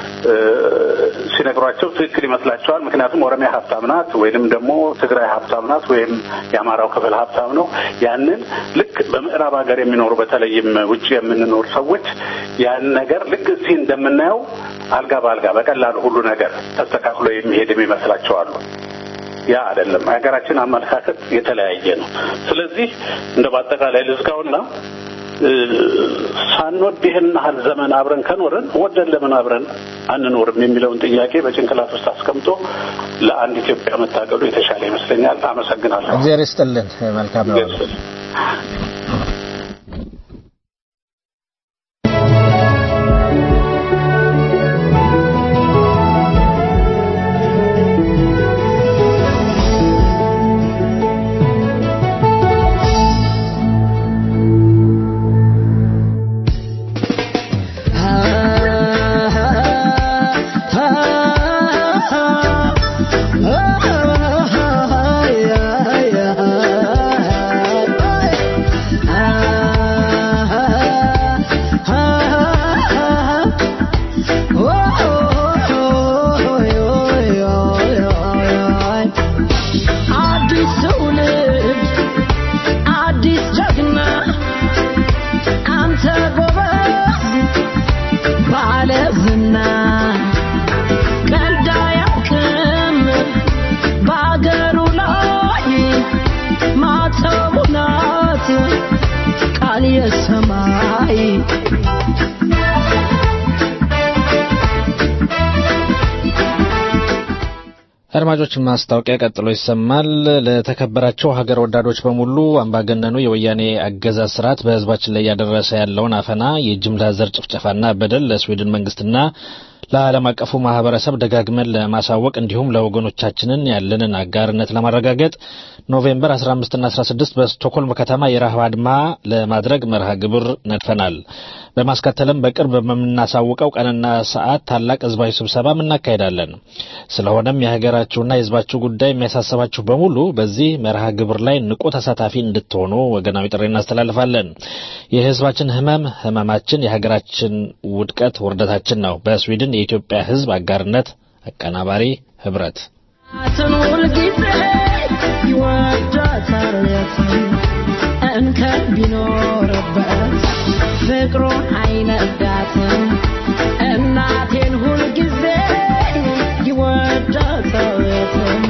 ሲነግሯቸው ትክክል ይመስላቸዋል። ምክንያቱም ኦሮሚያ ሀብታም ናት ወይንም ደግሞ ትግራይ ሀብታም ናት ወይም የአማራው ክፍል ሀብታም ነው። ያንን ልክ በምዕራብ ሀገር የሚኖሩ በተለይም ውጭ የምንኖር ሰዎች ያን ነገር ልክ እዚህ እንደምናየው አልጋ በአልጋ በቀላሉ ሁሉ ነገር ተስተካክሎ የሚሄድ የሚመስላቸው አሉ። ያ አይደለም። የሀገራችን አመለካከት የተለያየ ነው። ስለዚህ እንደ በአጠቃላይ ልዝጋውና ሳንወድ ይህን ያህል ዘመን አብረን ከኖርን ወደን ለምን አብረን አንኖርም የሚለውን ጥያቄ በጭንቅላት ውስጥ አስቀምጦ ለአንድ ኢትዮጵያ መታገሉ የተሻለ ይመስለኛል። አመሰግናለሁ። እግዚአብሔር ይስጥልን። መልካም ነው። አዲስ ትውልድ አዲስ ጀግና አንተ ጎበዝ ባለ ዝና ቀልድ አያውቅም በአገሩ ላይ ማተቡ ናት ቃል የሰማይ አድማጮች ማስታወቂያ ቀጥሎ ይሰማል። ለተከበራቸው ሀገር ወዳዶች በሙሉ አምባገነኑ የወያኔ አገዛዝ ስርዓት በሕዝባችን ላይ እያደረሰ ያለውን አፈና፣ የጅምላ ዘር ጭፍጨፋና በደል ለስዊድን መንግስትና ለዓለም አቀፉ ማህበረሰብ ደጋግመን ለማሳወቅ እንዲሁም ለወገኖቻችንን ያለንን አጋርነት ለማረጋገጥ ኖቬምበር 15ና 16 በስቶክሆልም ከተማ የረሃብ አድማ ለማድረግ መርሃ ግብር ነድፈናል። በማስከተልም በቅርብ በምናሳውቀው ቀንና ሰዓት ታላቅ ህዝባዊ ስብሰባም እናካሄዳለን። ስለሆነም የሀገራችሁና የህዝባችሁ ጉዳይ የሚያሳስባችሁ በሙሉ በዚህ መርሃ ግብር ላይ ንቁ ተሳታፊ እንድትሆኑ ወገናዊ ጥሪ እናስተላልፋለን። የህዝባችን ህመም ህመማችን፣ የሀገራችን ውድቀት ውርደታችን ነው። በስዊድን የኢትዮጵያ ህዝብ አጋርነት አቀናባሪ ህብረት አትን ሁልጊዜ ይወዳታል የትም እንከን ቢኖርበት ፍቅሩን አይነዳትም እናቴን ሁልጊዜ ይወዳታል የትም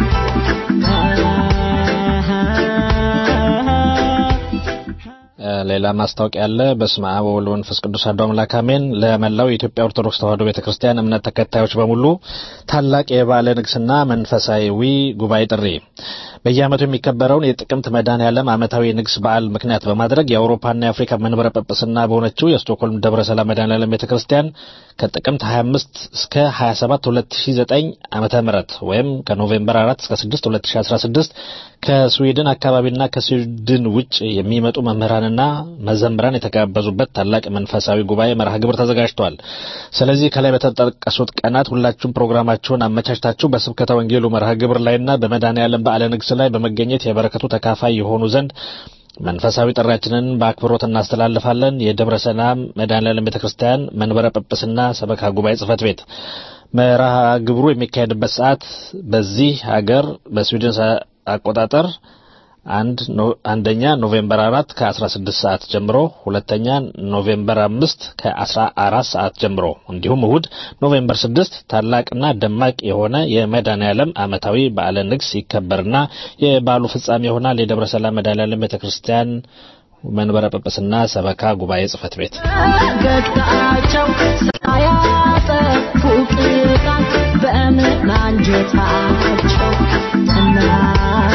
ሌላ ማስታወቂያ አለ። በስመ አብ ወወልድ ወመንፈስ ቅዱስ አሐዱ አምላክ አሜን። ለመላው የኢትዮጵያ ኦርቶዶክስ ተዋሕዶ ቤተክርስቲያን እምነት ተከታዮች በሙሉ ታላቅ የበዓለ ንግሥና መንፈሳዊ ጉባኤ ጥሪ በየዓመቱ የሚከበረውን የጥቅምት መድኃኔዓለም ዓመታዊ ንግስ በዓል ምክንያት በማድረግ የአውሮፓና የአፍሪካ መንበረ ጵጵስና በሆነችው የስቶክሆልም ደብረ ሰላም መድኃኔዓለም ቤተ ክርስቲያን ከጥቅምት 25 እስከ 27 2009 ዓመተ ምህረት ወይም ከኖቬምበር 4 እስከ 6 2016 ከስዊድን አካባቢና ከስዊድን ውጭ የሚመጡ መምህራንና መዘምራን የተጋበዙበት ታላቅ መንፈሳዊ ጉባኤ መርሃ ግብር ተዘጋጅቷል። ስለዚህ ከላይ በተጠቀሱት ቀናት ሁላችሁም ፕሮግራማችሁን አመቻችታችሁ በስብከተ ወንጌሉ መርሃ ግብር ላይና በመድኃኔዓለም በዓለ ንግስ ላይ በመገኘት የበረከቱ ተካፋይ የሆኑ ዘንድ መንፈሳዊ ጥሪያችንን በአክብሮት እናስተላልፋለን። የደብረ ሰላም መድኃኔዓለም ቤተ ክርስቲያን መንበረ ጵጵስና ሰበካ ጉባኤ ጽሕፈት ቤት መርሃ ግብሩ የሚካሄድበት ሰዓት በዚህ ሀገር በስዊድን አቆጣጠር አንድ አንደኛ ኖቬምበር አራት ከአስራ ስድስት ሰዓት ጀምሮ ሁለተኛ ኖቬምበር አምስት ከአስራ አራት ሰዓት ጀምሮ እንዲሁም እሁድ ኖቬምበር ስድስት ታላቅና ደማቅ የሆነ የመድኃኔዓለም ዓመታዊ በዓለ ንግስ ይከበርና የበዓሉ ፍጻሜ ይሆናል። የደብረ ሰላም መድኃኔዓለም ቤተ ክርስቲያን መንበረ ጵጵስና ሰበካ ጉባኤ ጽሕፈት ቤት ፈገግታቸው ሳያጠፉ ቅጣት በምን አንጀታቸው እናቴ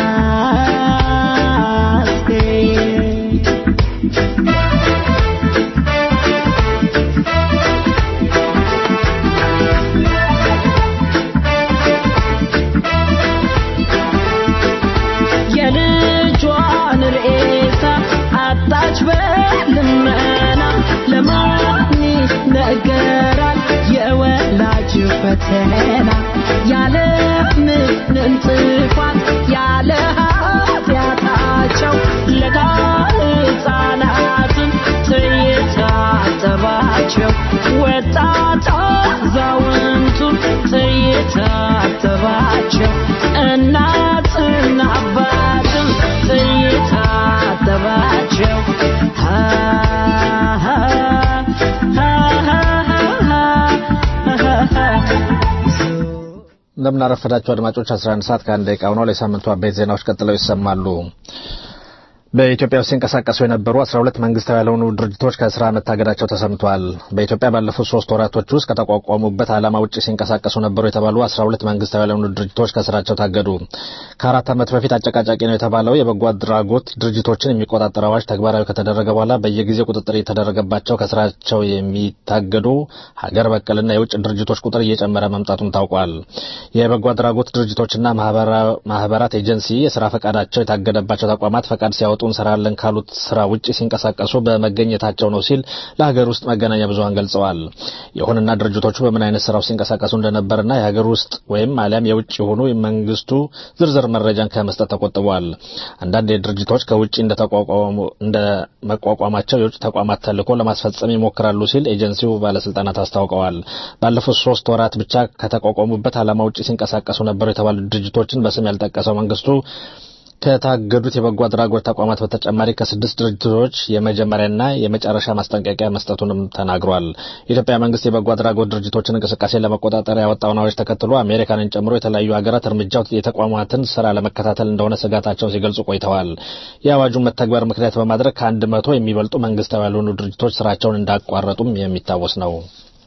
የልጇን ሬሳ አጣች በልመና ለማን ነገራል የወላጅ ፈተና ያለ ምንም ጥፋት ያለ ኃጢአታቸው ለጋ ሕፃናትን ትይታተባቸው ወጣት አዛውንቱን ትይታተባቸው እናትና አባትም ትይታተባቸው እንደምናረፈዳቸው አድማጮች 11 ሰዓት ከአንድ ደቂቃ ሆኗል። የሳምንቱ አበይት ዜናዎች ቀጥለው ይሰማሉ። በኢትዮጵያ ውስጥ ሲንቀሳቀሱ የነበሩ 12 መንግስታዊ ያልሆኑ ድርጅቶች ከስራ መታገዳቸው ተሰምቷል። በኢትዮጵያ ባለፉት ሶስት ወራቶች ውስጥ ከተቋቋሙበት ዓላማ ውጭ ሲንቀሳቀሱ ነበሩ የተባሉ 12 መንግስታዊ ያልሆኑ ድርጅቶች ከስራቸው ታገዱ። ከአራት ዓመት በፊት አጨቃጫቂ ነው የተባለው የበጎ አድራጎት ድርጅቶችን የሚቆጣጠር አዋጅ ተግባራዊ ከተደረገ በኋላ በየጊዜው ቁጥጥር የተደረገባቸው ከስራቸው የሚታገዱ ሀገር በቀልና የውጭ ድርጅቶች ቁጥር እየጨመረ መምጣቱም ታውቋል። የበጎ አድራጎት ድርጅቶችና ማህበራት ኤጀንሲ የስራ ፈቃዳቸው የታገደባቸው ተቋማት ፈቃድ ሲያወጡ እንሰራለን ካሉት ስራ ውጭ ሲንቀሳቀሱ በመገኘታቸው ነው ሲል ለሀገር ውስጥ መገናኛ ብዙኃን ገልጸዋል። ይሁንና ድርጅቶቹ በምን አይነት ስራው ሲንቀሳቀሱ እንደነበርና የሀገር ውስጥ ወይም አሊያም የውጭ የሆኑ መንግስቱ ዝርዝር መረጃን ከመስጠት ተቆጥበዋል። አንዳንድ ድርጅቶች ከውጭ እንደ መቋቋማቸው የውጭ ተቋማት ተልዕኮ ለማስፈጸም ይሞክራሉ ሲል ኤጀንሲው ባለስልጣናት አስታውቀዋል። ባለፉት ሶስት ወራት ብቻ ከተቋቋሙበት ዓላማ ውጭ ሲንቀሳቀሱ ነበሩ የተባሉ ድርጅቶችን በስም ያልጠቀሰው መንግስቱ ከታገዱት የበጎ አድራጎት ተቋማት በተጨማሪ ከስድስት ድርጅቶች የመጀመሪያና የመጨረሻ ማስጠንቀቂያ መስጠቱንም ተናግሯል። የኢትዮጵያ መንግስት የበጎ አድራጎት ድርጅቶችን እንቅስቃሴ ለመቆጣጠር ያወጣውን አዋጅ ተከትሎ አሜሪካንን ጨምሮ የተለያዩ ሀገራት እርምጃው የተቋማትን ስራ ለመከታተል እንደሆነ ስጋታቸውን ሲገልጹ ቆይተዋል። የአዋጁን መተግበር ምክንያት በማድረግ ከአንድ መቶ የሚበልጡ መንግስታዊ ያልሆኑ ድርጅቶች ስራቸውን እንዳቋረጡም የሚታወስ ነው።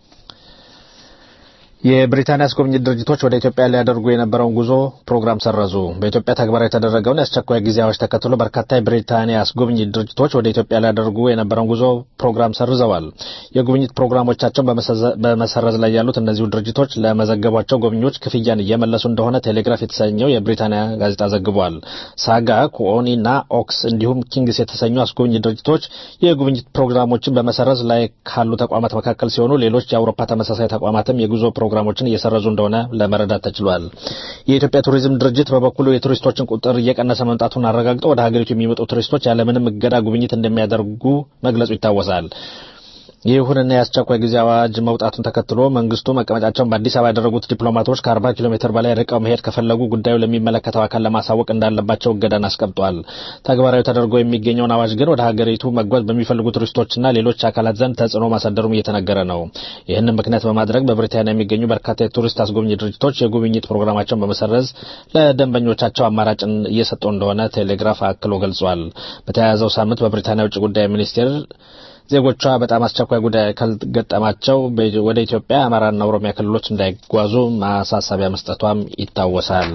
የብሪታንያ አስጎብኚ ድርጅቶች ወደ ኢትዮጵያ ሊያደርጉ የነበረውን ጉዞ ፕሮግራም ሰረዙ። በኢትዮጵያ ተግባራዊ የተደረገውን የአስቸኳይ ጊዜ አዋጅ ተከትሎ በርካታ የብሪታንያ አስጎብኚ ድርጅቶች ወደ ኢትዮጵያ ሊያደርጉ የነበረውን ጉዞ ፕሮግራም ሰርዘዋል። የጉብኝት ፕሮግራሞቻቸውን በመሰረዝ ላይ ያሉት እነዚሁ ድርጅቶች ለመዘገቧቸው ጎብኚዎች ክፍያን እየመለሱ እንደሆነ ቴሌግራፍ የተሰኘው የብሪታንያ ጋዜጣ ዘግቧል። ሳጋ፣ ኩኦኒ እና ኦክስ እንዲሁም ኪንግስ የተሰኙ አስጎብኚ ድርጅቶች የጉብኝት ፕሮግራሞችን በመሰረዝ ላይ ካሉ ተቋማት መካከል ሲሆኑ ሌሎች የአውሮፓ ተመሳሳይ ተቋማትም የጉዞ ፕሮግራሞችን እየሰረዙ እንደሆነ ለመረዳት ተችሏል። የኢትዮጵያ ቱሪዝም ድርጅት በበኩሉ የቱሪስቶችን ቁጥር እየቀነሰ መምጣቱን አረጋግጦ ወደ ሀገሪቱ የሚመጡ ቱሪስቶች ያለምንም እገዳ ጉብኝት እንደሚያደርጉ መግለጹ ይታወሳል። ይሁንና የአስቸኳይ ጊዜ አዋጅ መውጣቱን ተከትሎ መንግስቱ መቀመጫቸውን በአዲስ አበባ ያደረጉት ዲፕሎማቶች ከ40 ኪሎ ሜትር በላይ ርቀው መሄድ ከፈለጉ ጉዳዩ ለሚመለከተው አካል ለማሳወቅ እንዳለባቸው እገዳን አስቀምጧል። ተግባራዊ ተደርጎ የሚገኘውን አዋጅ ግን ወደ ሀገሪቱ መጓዝ በሚፈልጉ ቱሪስቶችና ሌሎች አካላት ዘንድ ተጽዕኖ ማሳደሩም እየተነገረ ነው። ይህንን ምክንያት በማድረግ በብሪታንያ የሚገኙ በርካታ የቱሪስት አስጎብኚ ድርጅቶች የጉብኝት ፕሮግራማቸውን በመሰረዝ ለደንበኞቻቸው አማራጭን እየሰጡ እንደሆነ ቴሌግራፍ አክሎ ገልጿል። በተያያዘው ሳምንት በብሪታንያ ውጭ ጉዳይ ሚኒስቴር ዜጎቿ በጣም አስቸኳይ ጉዳይ ካልገጠማቸው ወደ ኢትዮጵያ አማራና ኦሮሚያ ክልሎች እንዳይጓዙ ማሳሰቢያ መስጠቷም ይታወሳል።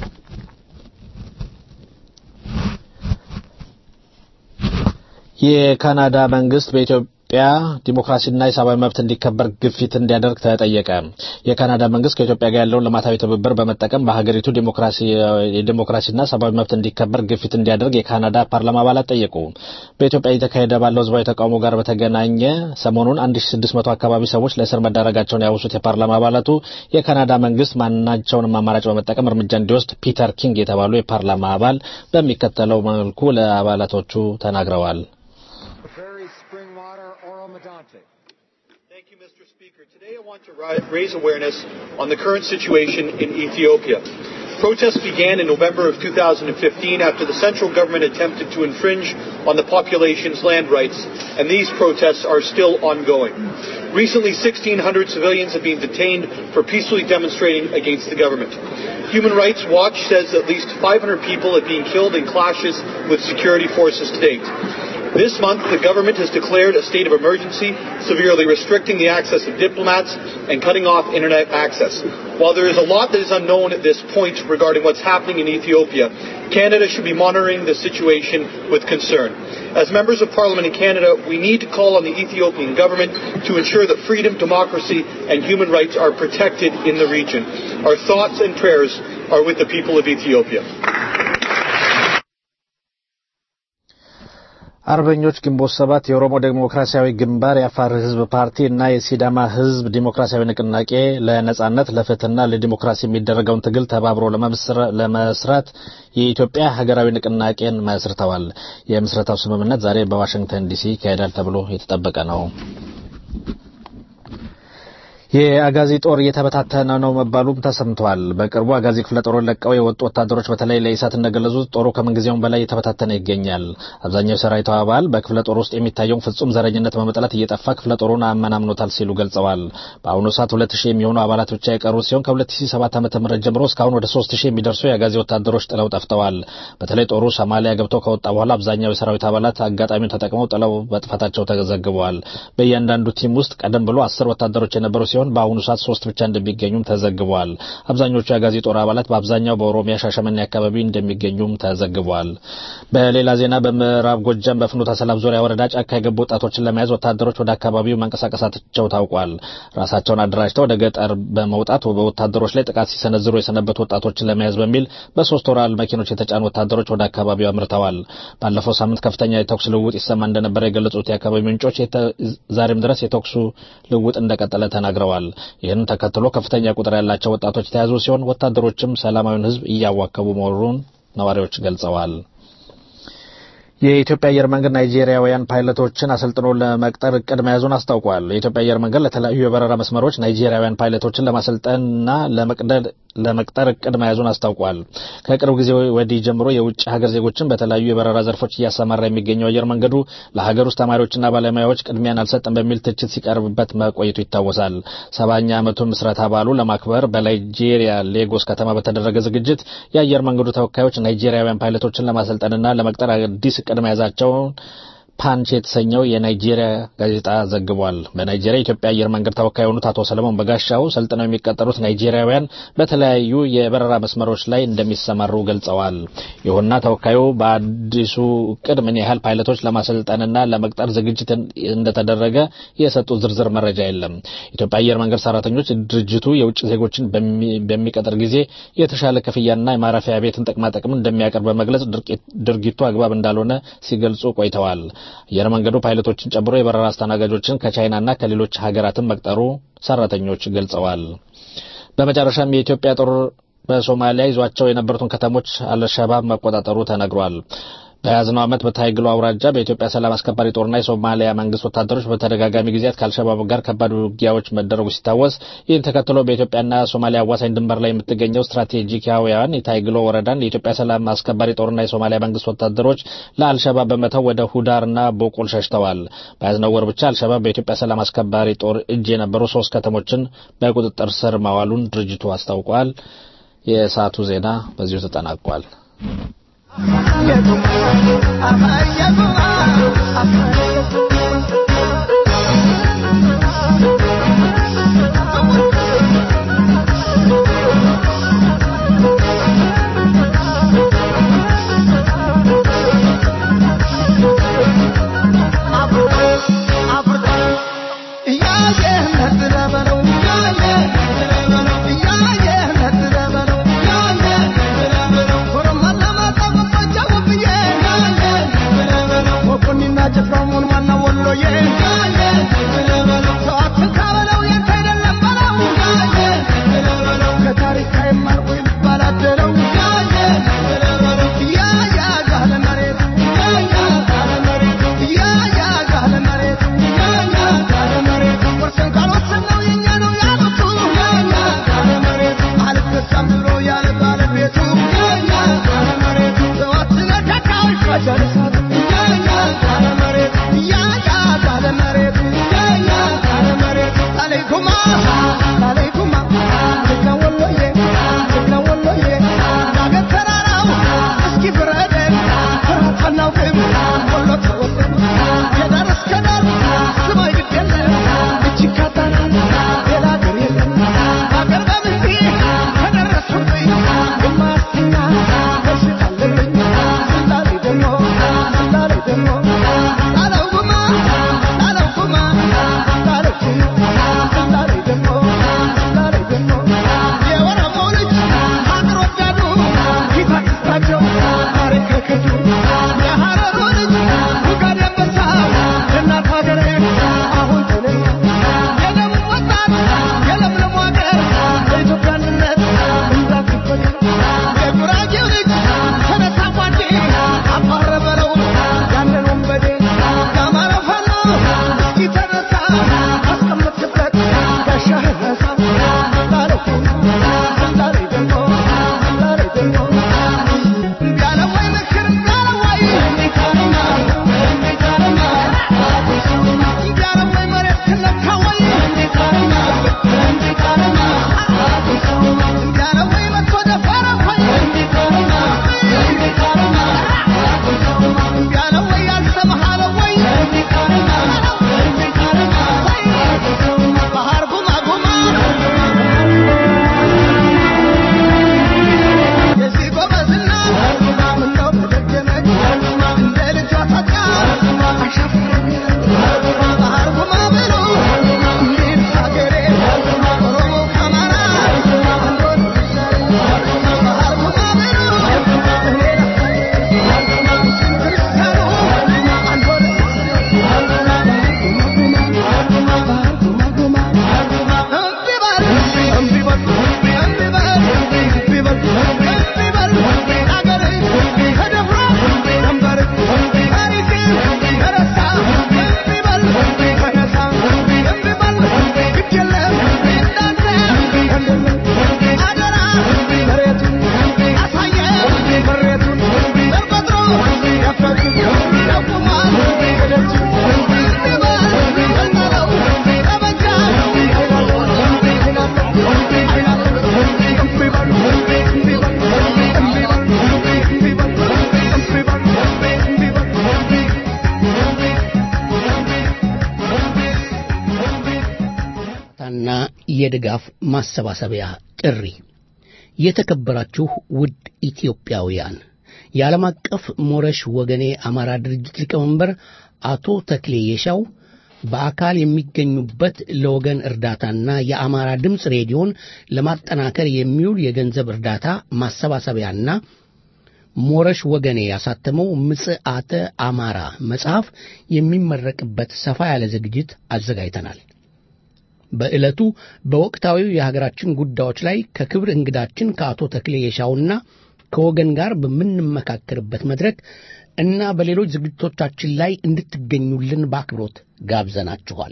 የካናዳ መንግስት በኢትዮጵያ ዲሞክራሲና የሰብአዊ መብት እንዲከበር ግፊት እንዲያደርግ ተጠየቀ። የካናዳ መንግስት ከኢትዮጵያ ጋር ያለውን ልማታዊ ትብብር በመጠቀም በሀገሪቱ የዲሞክራሲና ሰብአዊ መብት እንዲከበር ግፊት እንዲያደርግ የካናዳ ፓርላማ አባላት ጠየቁ። በኢትዮጵያ እየተካሄደ ባለው ህዝባዊ ተቃውሞ ጋር በተገናኘ ሰሞኑን 1600 አካባቢ ሰዎች ለእስር መዳረጋቸውን ያወሱት የፓርላማ አባላቱ የካናዳ መንግስት ማናቸውንም አማራጭ በመጠቀም እርምጃ እንዲወስድ ፒተር ኪንግ የተባሉ የፓርላማ አባል በሚከተለው መልኩ ለአባላቶቹ ተናግረዋል። raise awareness on the current situation in Ethiopia. Protests began in November of 2015 after the central government attempted to infringe on the population's land rights, and these protests are still ongoing. Recently, 1,600 civilians have been detained for peacefully demonstrating against the government. Human Rights Watch says at least 500 people have been killed in clashes with security forces to date. This month, the government has declared a state of emergency, severely restricting the access of diplomats and cutting off internet access. While there is a lot that is unknown at this point regarding what's happening in Ethiopia, Canada should be monitoring the situation with concern. As members of Parliament in Canada, we need to call on the Ethiopian government to ensure that freedom, democracy, and human rights are protected in the region. Our thoughts and prayers are with the people of Ethiopia. አርበኞች ግንቦት ሰባት የኦሮሞ ዴሞክራሲያዊ ግንባር የአፋር ህዝብ ፓርቲ እና የሲዳማ ህዝብ ዲሞክራሲያዊ ንቅናቄ ለነጻነት ለፍትህና ለዲሞክራሲ የሚደረገውን ትግል ተባብሮ ለመስራት የኢትዮጵያ ሀገራዊ ንቅናቄን መስርተዋል። የምስረታው ስምምነት ዛሬ በዋሽንግተን ዲሲ ይካሄዳል ተብሎ የተጠበቀ ነው። የአጋዚ ጦር እየተበታተነ ነው መባሉም ተሰምቷል። በቅርቡ አጋዚ ክፍለ ጦሩን ለቀው የወጡ ወታደሮች በተለይ ለኢሳት እንደገለጹት ጦሩ ከምንጊዜውም በላይ እየተበታተነ ይገኛል። አብዛኛው የሰራዊቱ አባል በክፍለ ጦር ውስጥ የሚታየውን ፍጹም ዘረኝነት በመጥላት እየጠፋ ክፍለ ጦሩን አመናምኖታል ሲሉ ገልጸዋል። በአሁኑ ሰዓት ሁለት ሺህ የሚሆኑ አባላት ብቻ የቀሩ ሲሆን ከ2007 ዓ.ም ጀምሮ እስካሁን ወደ ሶስት ሺህ የሚደርሱ የአጋዚ ወታደሮች ጥለው ጠፍተዋል። በተለይ ጦሩ ሶማሊያ ገብቶ ከወጣ በኋላ አብዛኛው የሰራዊት አባላት አጋጣሚውን ተጠቅመው ጥለው መጥፋታቸው ተዘግበዋል። በእያንዳንዱ ቲም ውስጥ ቀደም ብሎ አስር ወታደሮች የነበሩ ሲሆን በአሁኑ ሰዓት ሶስት ብቻ እንደሚገኙም ተዘግቧል። አብዛኞቹ የአጋዚ ጦር አባላት በአብዛኛው በኦሮሚያ ሻሸመኔ አካባቢ እንደሚገኙም ተዘግቧል። በሌላ ዜና በምዕራብ ጎጃም በፍኖተ ሰላም ዙሪያ ወረዳ ጫካ የገቡ ወጣቶችን ለመያዝ ወታደሮች ወደ አካባቢው መንቀሳቀሳቸው ታውቋል። ራሳቸውን አደራጅተው ወደ ገጠር በመውጣት በወታደሮች ላይ ጥቃት ሲሰነዝሩ የሰነበቱ ወጣቶችን ለመያዝ በሚል በሶስት ወራል መኪኖች የተጫኑ ወታደሮች ወደ አካባቢው አምርተዋል። ባለፈው ሳምንት ከፍተኛ የተኩስ ልውውጥ ይሰማ እንደነበረ የገለጹት የአካባቢ ምንጮች ዛሬም ድረስ የተኩሱ ልውውጥ እንደቀጠለ ተናግረዋል። ይህን ተከትሎ ከፍተኛ ቁጥር ያላቸው ወጣቶች የተያዙ ሲሆን ወታደሮችም ሰላማዊውን ሕዝብ እያዋከቡ መሆኑን ነዋሪዎች ገልጸዋል። የኢትዮጵያ አየር መንገድ ናይጄሪያውያን ፓይለቶችን አሰልጥኖ ለመቅጠር እቅድ መያዙን አስታውቋል። የኢትዮጵያ አየር መንገድ ለተለያዩ የበረራ መስመሮች ናይጄሪያውያን ፓይለቶችን ለማሰልጠንና ለመቅጠር እቅድ መያዙን አስታውቋል። ከቅርብ ጊዜ ወዲህ ጀምሮ የውጭ ሀገር ዜጎችን በተለያዩ የበረራ ዘርፎች እያሰማራ የሚገኘው አየር መንገዱ ለሀገር ውስጥ ተማሪዎችና ባለሙያዎች ቅድሚያን አልሰጠም በሚል ትችት ሲቀርብበት መቆየቱ ይታወሳል። ሰባኛ ዓመቱን ምስረታ በዓሉ ለማክበር በናይጄሪያ ሌጎስ ከተማ በተደረገ ዝግጅት የአየር መንገዱ ተወካዮች ናይጄሪያውያን ፓይለቶችን ለማሰልጠንና ለመቅጠር አዲስ እቅድ መያዛቸውን ፓንች የተሰኘው የናይጄሪያ ጋዜጣ ዘግቧል። በናይጄሪያ የኢትዮጵያ አየር መንገድ ተወካይ የሆኑት አቶ ሰለሞን በጋሻው ሰልጥነው የሚቀጠሩት ናይጄሪያውያን በተለያዩ የበረራ መስመሮች ላይ እንደሚሰማሩ ገልጸዋል። ይሁንና ተወካዩ በአዲሱ እቅድ ምን ያህል ፓይለቶች ለማሰልጠንና ለመቅጠር ዝግጅት እንደተደረገ የሰጡት ዝርዝር መረጃ የለም። ኢትዮጵያ አየር መንገድ ሰራተኞች ድርጅቱ የውጭ ዜጎችን በሚቀጥር ጊዜ የተሻለ ክፍያና የማረፊያ ቤትን ጥቅማጥቅም እንደሚያቀርብ በመግለጽ ድርጊቱ አግባብ እንዳልሆነ ሲገልጹ ቆይተዋል። አየር መንገዱ ፓይለቶችን ጨምሮ የበረራ አስተናጋጆችን ከቻይናና ከሌሎች ሀገራትን መቅጠሩ ሰራተኞች ገልጸዋል። በመጨረሻም የኢትዮጵያ ጦር በሶማሊያ ይዟቸው የነበሩትን ከተሞች አልሸባብ መቆጣጠሩ ተነግሯል። በያዝነው ዓመት በታይግሎ አውራጃ በኢትዮጵያ ሰላም አስከባሪ ጦርና የሶማሊያ መንግስት ወታደሮች በተደጋጋሚ ጊዜያት ከአልሸባብ ጋር ከባድ ውጊያዎች መደረጉ ሲታወስ ይህን ተከትሎ በኢትዮጵያና ሶማሊያ አዋሳኝ ድንበር ላይ የምትገኘው ስትራቴጂካውያን የታይግሎ ወረዳን የኢትዮጵያ ሰላም አስከባሪ ጦርና የሶማሊያ መንግስት ወታደሮች ለአልሸባብ በመተው ወደ ሁዳርና ቦቁል ሸሽተዋል። በያዝነው ወር ብቻ አልሸባብ በኢትዮጵያ ሰላም አስከባሪ ጦር እጅ የነበሩ ሶስት ከተሞችን በቁጥጥር ስር ማዋሉን ድርጅቱ አስታውቋል። የሰዓቱ ዜና በዚሁ ተጠናቋል። Thank you. የእርዳታና የድጋፍ ማሰባሰቢያ ጥሪ። የተከበራችሁ ውድ ኢትዮጵያውያን የዓለም አቀፍ ሞረሽ ወገኔ አማራ ድርጅት ሊቀመንበር አቶ ተክሌ የሻው በአካል የሚገኙበት ለወገን እርዳታና የአማራ ድምፅ ሬዲዮን ለማጠናከር የሚውል የገንዘብ እርዳታ ማሰባሰቢያና ሞረሽ ወገኔ ያሳተመው ምጽአተ አማራ መጽሐፍ የሚመረቅበት ሰፋ ያለ ዝግጅት አዘጋጅተናል። በዕለቱ በወቅታዊው የሀገራችን ጉዳዮች ላይ ከክብር እንግዳችን ከአቶ ተክሌ የሻውና ከወገን ጋር በምንመካከርበት መድረክ እና በሌሎች ዝግጅቶቻችን ላይ እንድትገኙልን በአክብሮት ጋብዘናችኋል።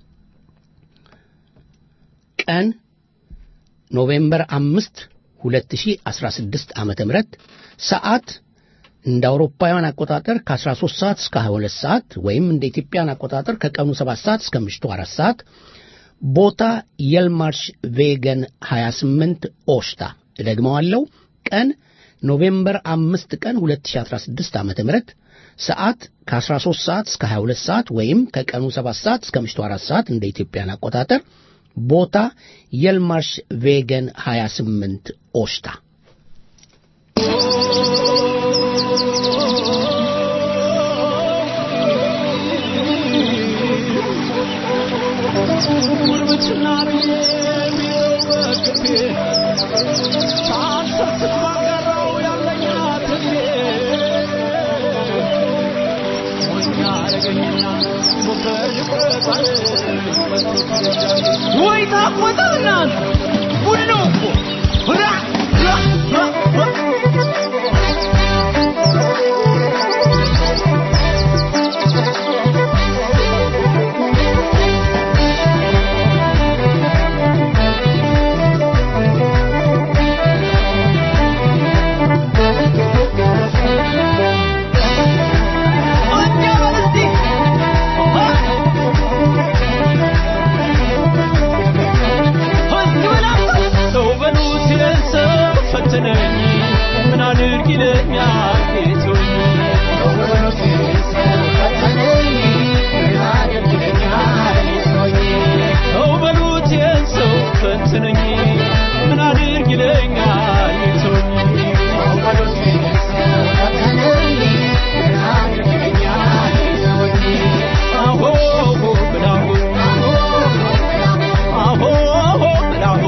ቀን ኖቬምበር አምስት 2016 ዓመተ ምህረት ሰዓት እንደ አውሮፓውያን አቆጣጠር ከ13 ሰዓት እስከ 22 ሰዓት ወይም እንደ ኢትዮጵያን አቆጣጠር ከቀኑ 7 ሰዓት እስከ ምሽቱ 4 ሰዓት ቦታ የልማርሽ ቬገን 28 ኦሽታ እደግመዋለሁ ቀን ኖቬምበር 5 ቀን 2016 ዓ.ም ሰዓት ከ13 ሰዓት እስከ 22 ሰዓት ወይም ከቀኑ 7 ሰዓት እስከ ምሽቱ 4 ሰዓት እንደ ኢትዮጵያን አቆጣጠር ቦታ የልማርሽ ቬገን 28 ኦሽታ ወይ ታቆጣናት ሁሉ ራ ራ ራ ሰው በሉት የሰው ፈተነኝ ምን አድርግ ይለኛል ጌቶኝ ሰው በሉት የሰው ፈተነኝ ምን አድርግ ይለኛል ጌቶኝ አሆ ብላሁ አሆ ብላሁ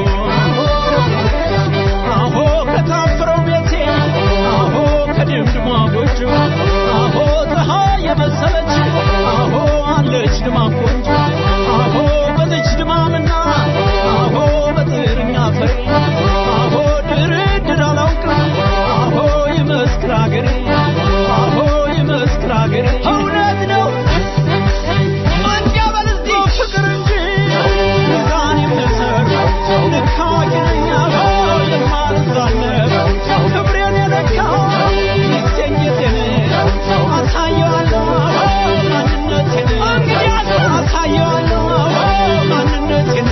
አሆ ከታፈረው ቤቴ አሆ ከድምድሟ ጎጆ አሆ ፀሐይ የመሰለች አሆ አለች ድማም ቆንጆ አሆ በዚች ድማምና አሆ በጥርኛ ፈሪ አሆ ድርድር አላውቅም አሆ ይመስክር አገሬ አሆ ይመስክር አገሬ እውነት ነው መንጃበል እዚህ ፍቅር እንጂ ሚዛን የምሰር ልክ አዋቂ ነኝ አዎ የማልዛነብ ክብሬን የለካው ሚስቴን ጌጤን አሳየዋለሁ ማንነቴን አሳየዋለሁ ማንነቴን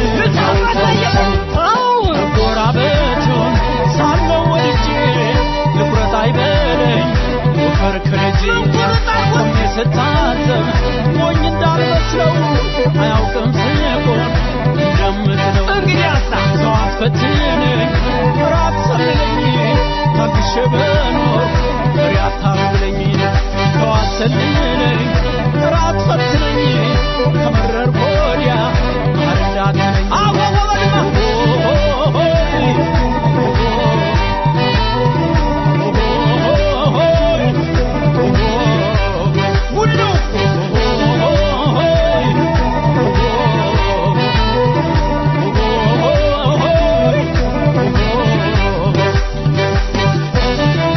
ጎራበቱን ሳለው ወድጄ ልኩረት አይበለኝ ውፈር ከልጄ ቆሜ ስታዘብ ሞኝ እንዳልመስለው አያውቅም ስቆም እንደምትለው እንግዲያሳ ሰው አትፈትነኝ ራት ሰልለኝ ታግሼ በኖር ፍሬ አታብለኝ ሰው አትሰልለኝ ራት ፈትነኝ ከመረር ወዲያ አረዳትነኝ አወወድማ ሁሉ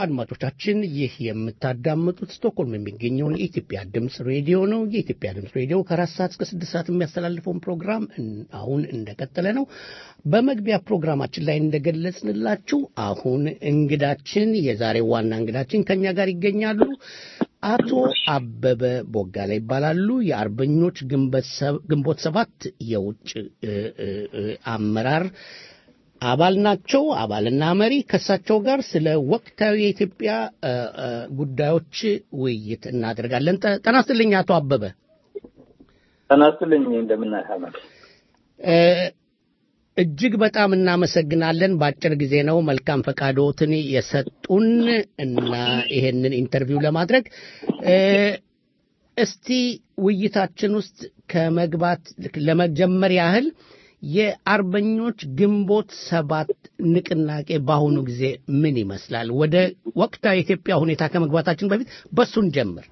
አድማጮቻችን ይህ የምታዳምጡት ስቶክሆልም የሚገኘውን የኢትዮጵያ ድምፅ ሬዲዮ ነው። የኢትዮጵያ ድምፅ ሬዲዮ ከአራት ሰዓት እስከ ስድስት ሰዓት የሚያስተላልፈውን ፕሮግራም እን- አሁን እንደቀጠለ ነው። በመግቢያ ፕሮግራማችን ላይ እንደገለጽንላችሁ አሁን እንግዳችን የዛሬው ዋና እንግዳችን ከኛ ጋር ይገኛሉ። አቶ አበበ ቦጋለ ይባላሉ። የአርበኞች ግንቦት ሰብ- ግንቦት ሰባት የውጭ እ, እ, እ, አመራር አባል ናቸው። አባልና መሪ ከእሳቸው ጋር ስለ ወቅታዊ የኢትዮጵያ እ, እ, ጉዳዮች ውይይት እናደርጋለን። ጠ- ጤና ይስጥልኝ አቶ አበበ። ጤና ይስጥልኝ እንደምን አህመድ እ፣ እጅግ በጣም እናመሰግናለን። በአጭር ጊዜ ነው መልካም ፈቃዶትን የሰጡን እና ይሄንን ኢንተርቪው ለማድረግ እ፣ እስቲ ውይይታችን ውስጥ ከመግባት ለመጀመር ያህል የአርበኞች ግንቦት ሰባት ንቅናቄ በአሁኑ ጊዜ ምን ይመስላል? ወደ ወቅታዊ የኢትዮጵያ ሁኔታ ከመግባታችን በፊት በሱን ጀምር።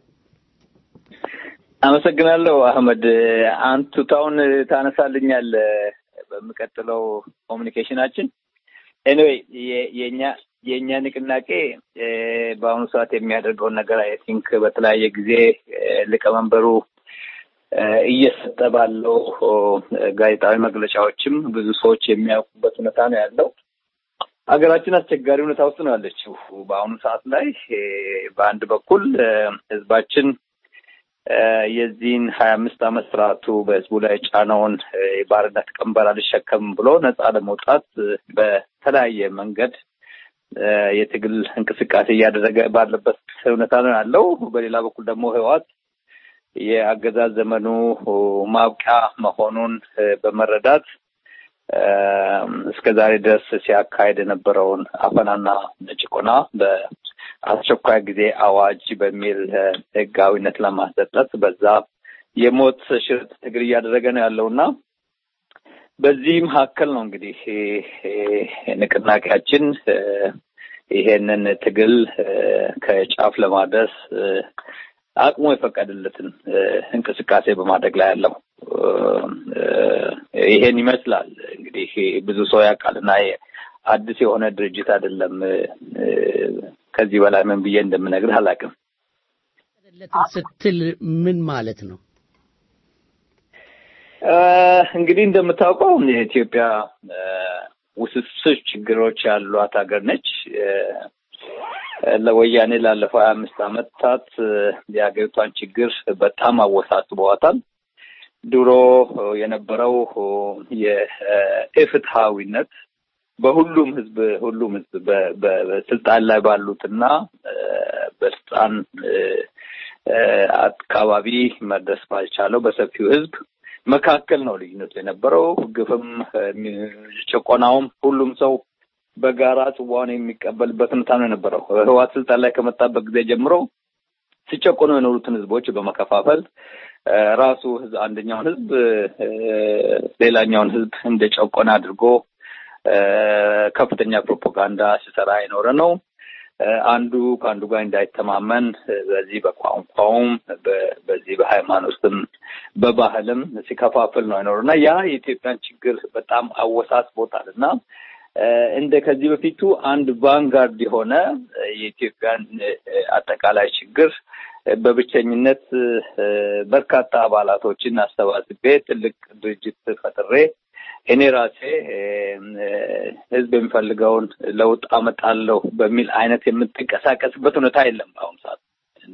አመሰግናለሁ አህመድ አንቱታውን ታነሳልኛል በሚቀጥለው ኮሚኒኬሽናችን ኤኒዌይ የኛ የእኛ ንቅናቄ እ፣ በአሁኑ ሰዓት የሚያደርገውን ነገር አይ ቲንክ በተለያየ ጊዜ እ፣ ሊቀመንበሩ እ፣ እየሰጠ ባለው ኦ፣ ጋዜጣዊ መግለጫዎችም ብዙ ሰዎች የሚያውቁበት ሁኔታ ነው ያለው። ሀገራችን አስቸጋሪ ሁኔታ ውስጥ ነው ያለችው በአሁኑ ሰዓት ላይ እ፣ በአንድ በኩል እ፣ ህዝባችን እ፣ የዚህን ሀያ አምስት ዓመት ስርዓቱ በህዝቡ ላይ ጫናውን እ፣ የባርነት ቀንበር አልሸከም ብሎ ነጻ ለመውጣት እ፣ በተለያየ መንገድ እ፣ የትግል እንቅስቃሴ እያደረገ ባለበት ሁኔታ ነው ያለው። በሌላ በኩል ደግሞ ህወሓት የአገዛዝ ዘመኑ ማብቂያ መሆኑን እ፣ በመረዳት እ፣ እስከ ዛሬ ድረስ ሲያካሄድ የነበረውን አፈናና ጭቆና በአስቸኳይ ጊዜ አዋጅ በሚል እ፣ ህጋዊነት ለማሰጠት በዛ የሞት ሽረት ትግል እያደረገ ነው ያለውና በዚህ መካከል ነው እንግዲህ እ፣ እ፣ ንቅናቄያችን እ፣ ይሄንን ትግል እ፣ ከጫፍ ለማድረስ እ፣ አቅሙ የፈቀደለትን እ፣ እንቅስቃሴ በማድረግ ላይ ያለው እ፣ እ፣ ይሄን ይመስላል እንግዲህ ብዙ ሰው ያውቃልና ይሄ አዲስ የሆነ ድርጅት አይደለም። እ፣ እ፣ ከዚህ በላይ ምን ብዬ እንደምነግርህ አላውቅም። ስትል ምን ማለት ነው? እ፣ እንግዲህ እንደምታውቀው የኢትዮጵያ እ፣ ውስብስብ ችግሮች ያሏት ሀገር ነች። እ፣ ለወያኔ ላለፈው ሀያ አምስት ዓመታት እ፣ የሀገሪቷን ችግር በጣም አወሳስበዋታል። ድሮ እ፣ የነበረው እ፣ የኢፍትሐዊነት በሁሉም ህዝብ ሁሉም ህዝብ በ- በ- በስልጣን ላይ ባሉትና እ፣ በስልጣን እ፣ እ፣ አካባቢ መድረስ ባልቻለው በሰፊው ህዝብ መካከል ነው ልዩነቱ የነበረው። ግፍም እ፣ ጭቆናውም ሁሉም ሰው በጋራ ጽዋውን የሚቀበልበት ሁኔታ ነው የነበረው። ህወሓት ስልጣን ላይ ከመጣበት ጊዜ ጀምሮ ሲጨቆኑ የኖሩትን ህዝቦች በመከፋፈል እ፣ ራሱ ህዝብ አንደኛውን ህዝብ እ፣ ሌላኛውን ህዝብ እንደ ጨቆነ አድርጎ እ፣ ከፍተኛ ፕሮፓጋንዳ ሲሰራ የኖረ ነው። እ፣ አንዱ ከአንዱ ጋር እንዳይተማመን እ፣ በዚህ በቋንቋውም በ- በዚህ በሃይማኖትም በባህልም ሲከፋፍል ነው የኖረው እና ያ የኢትዮጵያን ችግር በጣም አወሳስቦታል እና እ፣ እንደ ከዚህ በፊቱ አንድ ቫንጋርድ የሆነ እ፣ የኢትዮጵያን እ፣ አጠቃላይ ችግር እ፣ በብቸኝነት እ፣ በርካታ አባላቶችን አሰባስቤ ትልቅ ድርጅት ፈጥሬ እኔ ራሴ እ፣ እ፣ ህዝብ የሚፈልገውን ለውጥ አመጣለሁ በሚል አይነት የምትንቀሳቀስበት ሁኔታ የለም በአሁኑ ሰዓት እና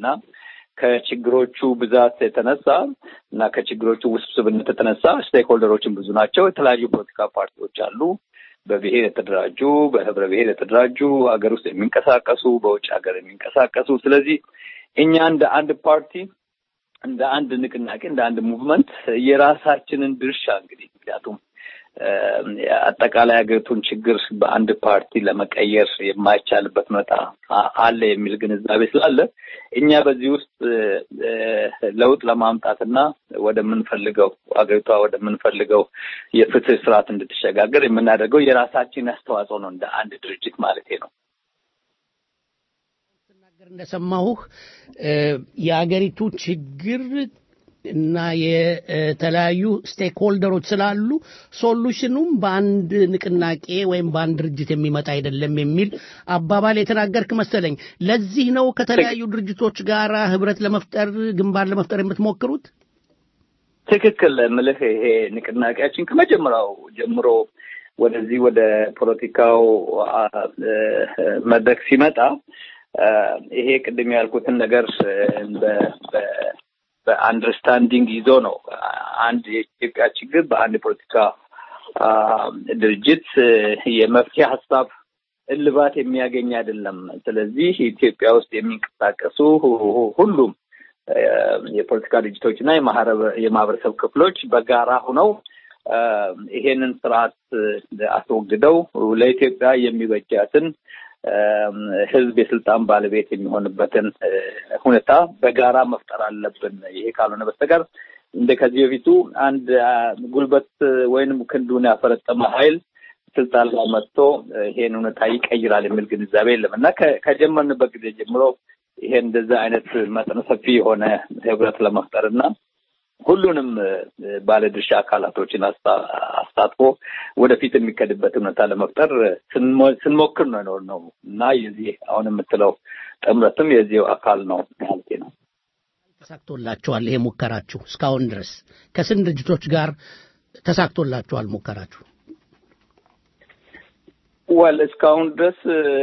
ከችግሮቹ ብዛት የተነሳ እና ከችግሮቹ ውስብስብነት የተነሳ ስቴክሆልደሮችን ብዙ ናቸው። የተለያዩ ፖለቲካ ፓርቲዎች አሉ። በብሔር የተደራጁ፣ በህብረ ብሔር የተደራጁ፣ ሀገር ውስጥ የሚንቀሳቀሱ፣ በውጭ ሀገር የሚንቀሳቀሱ። ስለዚህ እኛ እንደ አንድ ፓርቲ እንደ አንድ ንቅናቄ እንደ አንድ ሙቭመንት የራሳችንን ድርሻ እንግዲህ ምክንያቱም እ፣ አጠቃላይ ሀገሪቱን ችግር በአንድ ፓርቲ ለመቀየር የማይቻልበት ሁኔታ አ- አለ የሚል ግንዛቤ ስላለ እኛ በዚህ ውስጥ እ፣ ለውጥ ለማምጣትና ወደምንፈልገው ሀገሪቷ ወደምንፈልገው የፍትህ ስርዓት እንድትሸጋገር የምናደርገው የራሳችን አስተዋጽኦ ነው እንደ አንድ ድርጅት ማለት ነው። እንደሰማሁህ እ፣ የአገሪቱ ችግር እና የተለያዩ ስቴክ ሆልደሮች ስላሉ ሶሉሽኑም በአንድ ንቅናቄ ወይም በአንድ ድርጅት የሚመጣ አይደለም የሚል አባባል የተናገርክ መሰለኝ። ለዚህ ነው ከተለያዩ ድርጅቶች ጋር ህብረት ለመፍጠር ግንባር ለመፍጠር የምትሞክሩት? ትክክል ምልህ ይሄ ንቅናቄያችን ከመጀመሪያው ጀምሮ ወደዚህ ወደ ፖለቲካው መድረክ ሲመጣ ይሄ ቅድም ያልኩትን ነገር በአንደርስታንዲንግ ይዞ ነው። አንድ የኢትዮጵያ ችግር በአንድ የፖለቲካ ድርጅት የመፍትሄ ሀሳብ እልባት የሚያገኝ አይደለም። ስለዚህ ኢትዮጵያ ውስጥ የሚንቀሳቀሱ ሁሉም የፖለቲካ ድርጅቶች እና የማህበረሰብ ክፍሎች በጋራ ሆነው ይሄንን ስርዓት አስወግደው ለኢትዮጵያ የሚበጃትን ህዝብ የስልጣን ባለቤት የሚሆንበትን ሁኔታ በጋራ መፍጠር አለብን። ይሄ ካልሆነ በስተቀር እንደ ከዚህ በፊቱ አንድ ጉልበት ወይንም ክንዱን ያፈረጠመ ኃይል ስልጣን ላይ መጥቶ ይሄን ሁኔታ ይቀይራል የሚል ግንዛቤ የለም እና ከጀመርንበት ጊዜ ጀምሮ ይሄን እንደዛ አይነት መጠነ ሰፊ የሆነ ህብረት ለመፍጠር እና ሁሉንም ባለድርሻ አካላቶችን አሳትፎ ወደፊት የሚከድበት ሁኔታ ለመፍጠር ስንሞክር ነው የኖር ነው እና የዚህ አሁን የምትለው ጥምረትም የዚሁ አካል ነው ማለት ነው። ተሳክቶላችኋል? ይሄ ሙከራችሁ እስካሁን ድረስ ከስንት ድርጅቶች ጋር ተሳክቶላችኋል ሙከራችሁ? ወል እስካሁን ድረስ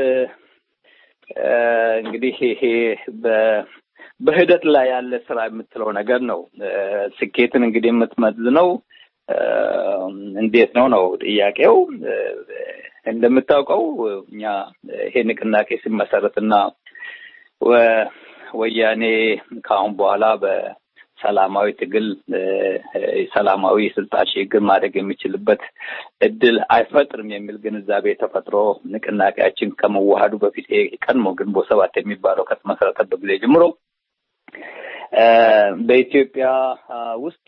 እንግዲህ ይሄ በሂደት ላይ ያለ ስራ የምትለው ነገር ነው። ስኬትን እንግዲህ የምትመዝነው እንዴት ነው ነው ጥያቄው። እንደምታውቀው እኛ ይሄ ንቅናቄ ሲመሰረትና ወያኔ ከአሁን በኋላ በሰላማዊ ትግል ሰላማዊ የስልጣን ሽግግር ማድረግ የሚችልበት እድል አይፈጥርም የሚል ግንዛቤ ተፈጥሮ ንቅናቄያችን ከመዋሃዱ በፊት ቀድሞ ግንቦት ሰባት የሚባለው ከተመሰረተበት ጊዜ ጀምሮ በኢትዮጵያ ውስጥ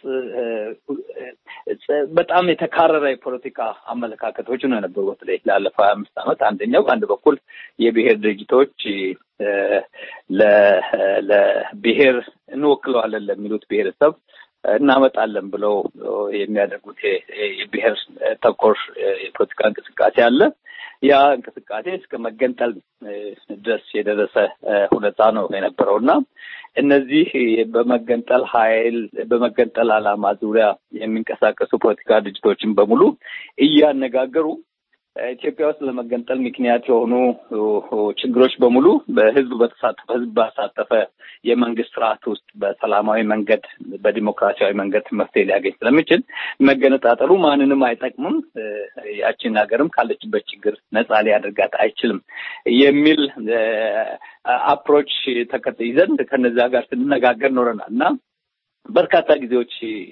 በጣም የተካረረ የፖለቲካ አመለካከቶች ነው የነበሩ። በተለይ ላለፈው ሀያ አምስት ዓመት አንደኛው በአንድ በኩል የብሔር ድርጅቶች ለብሔር እንወክለዋለን ለሚሉት ብሔረሰብ እናመጣለን ብለው የሚያደርጉት የብሔር ተኮር የፖለቲካ እንቅስቃሴ አለ። ያ እንቅስቃሴ እስከ መገንጠል ድረስ የደረሰ ሁኔታ ነው የነበረው እና እነዚህ በመገንጠል ኃይል በመገንጠል ዓላማ ዙሪያ የሚንቀሳቀሱ ፖለቲካ ድርጅቶችን በሙሉ እያነጋገሩ ኢትዮጵያ ውስጥ ለመገንጠል ምክንያት የሆኑ ችግሮች በሙሉ በህዝብ በተሳተፈ ህዝብ ባሳተፈ የመንግስት ስርዓት ውስጥ በሰላማዊ መንገድ በዲሞክራሲያዊ መንገድ መፍትሄ ሊያገኝ ስለሚችል መገነጣጠሉ ማንንም አይጠቅምም፣ ያችን ሀገርም ካለችበት ችግር ነጻ ሊያደርጋት አይችልም የሚል አፕሮች ተከት ይዘን ከነዚያ ጋር ስንነጋገር ኖረናል እና በርካታ ጊዜዎች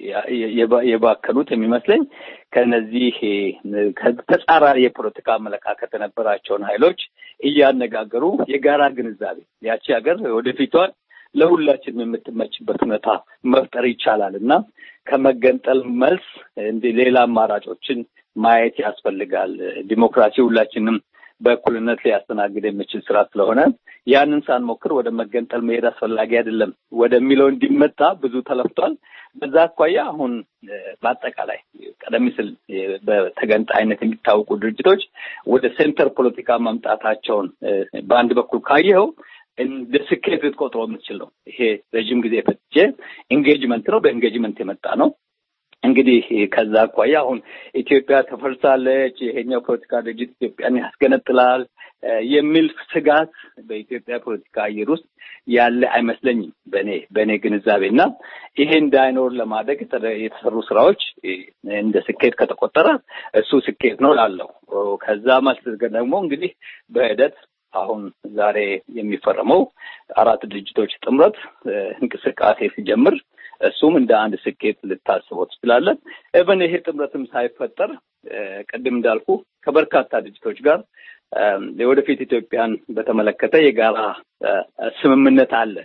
የባከኑት የሚመስለኝ ከነዚህ ተጻራሪ የፖለቲካ አመለካከት የነበራቸውን ኃይሎች እያነጋገሩ የጋራ ግንዛቤ ያቺ ሀገር ወደፊቷን ለሁላችንም የምትመችበት ሁኔታ መፍጠር ይቻላል እና ከመገንጠል መልስ እንደ ሌላ አማራጮችን ማየት ያስፈልጋል። ዲሞክራሲ ሁላችንም በእኩልነት ሊያስተናግድ የሚችል ስራ ስለሆነ ያንን ሳንሞክር ወደ መገንጠል መሄድ አስፈላጊ አይደለም ወደሚለው እንዲመጣ ብዙ ተለፍቷል። በዛ አኳያ አሁን በአጠቃላይ ቀደም ሲል በተገንጣይነት የሚታወቁ ድርጅቶች ወደ ሴንተር ፖለቲካ መምጣታቸውን በአንድ በኩል ካየኸው እንደ ስኬት ልትቆጥረው የምትችል ነው። ይሄ ረዥም ጊዜ የፈጀ ኢንጌጅመንት ነው። በኢንጌጅመንት የመጣ ነው። እንግዲህ ከዛ አኳያ አሁን ኢትዮጵያ ተፈርሳለች፣ ይሄኛው ፖለቲካ ድርጅት ኢትዮጵያን ያስገነጥላል የሚል ስጋት በኢትዮጵያ ፖለቲካ አየር ውስጥ ያለ አይመስለኝም በእኔ በእኔ ግንዛቤ እና ይሄ እንዳይኖር ለማድረግ የተሰሩ ስራዎች እንደ ስኬት ከተቆጠረ እሱ ስኬት ነው ላለው ከዛ መልስ ደግሞ እንግዲህ በሂደት አሁን ዛሬ የሚፈረመው አራት ድርጅቶች ጥምረት እንቅስቃሴ ሲጀምር እሱም እንደ አንድ ስኬት ልታስበው ትችላለን። እብን ይሄ ጥምረትም ሳይፈጠር ቅድም እንዳልኩ ከበርካታ ድርጅቶች ጋር የወደፊት ኢትዮጵያን በተመለከተ የጋራ ስምምነት አለ።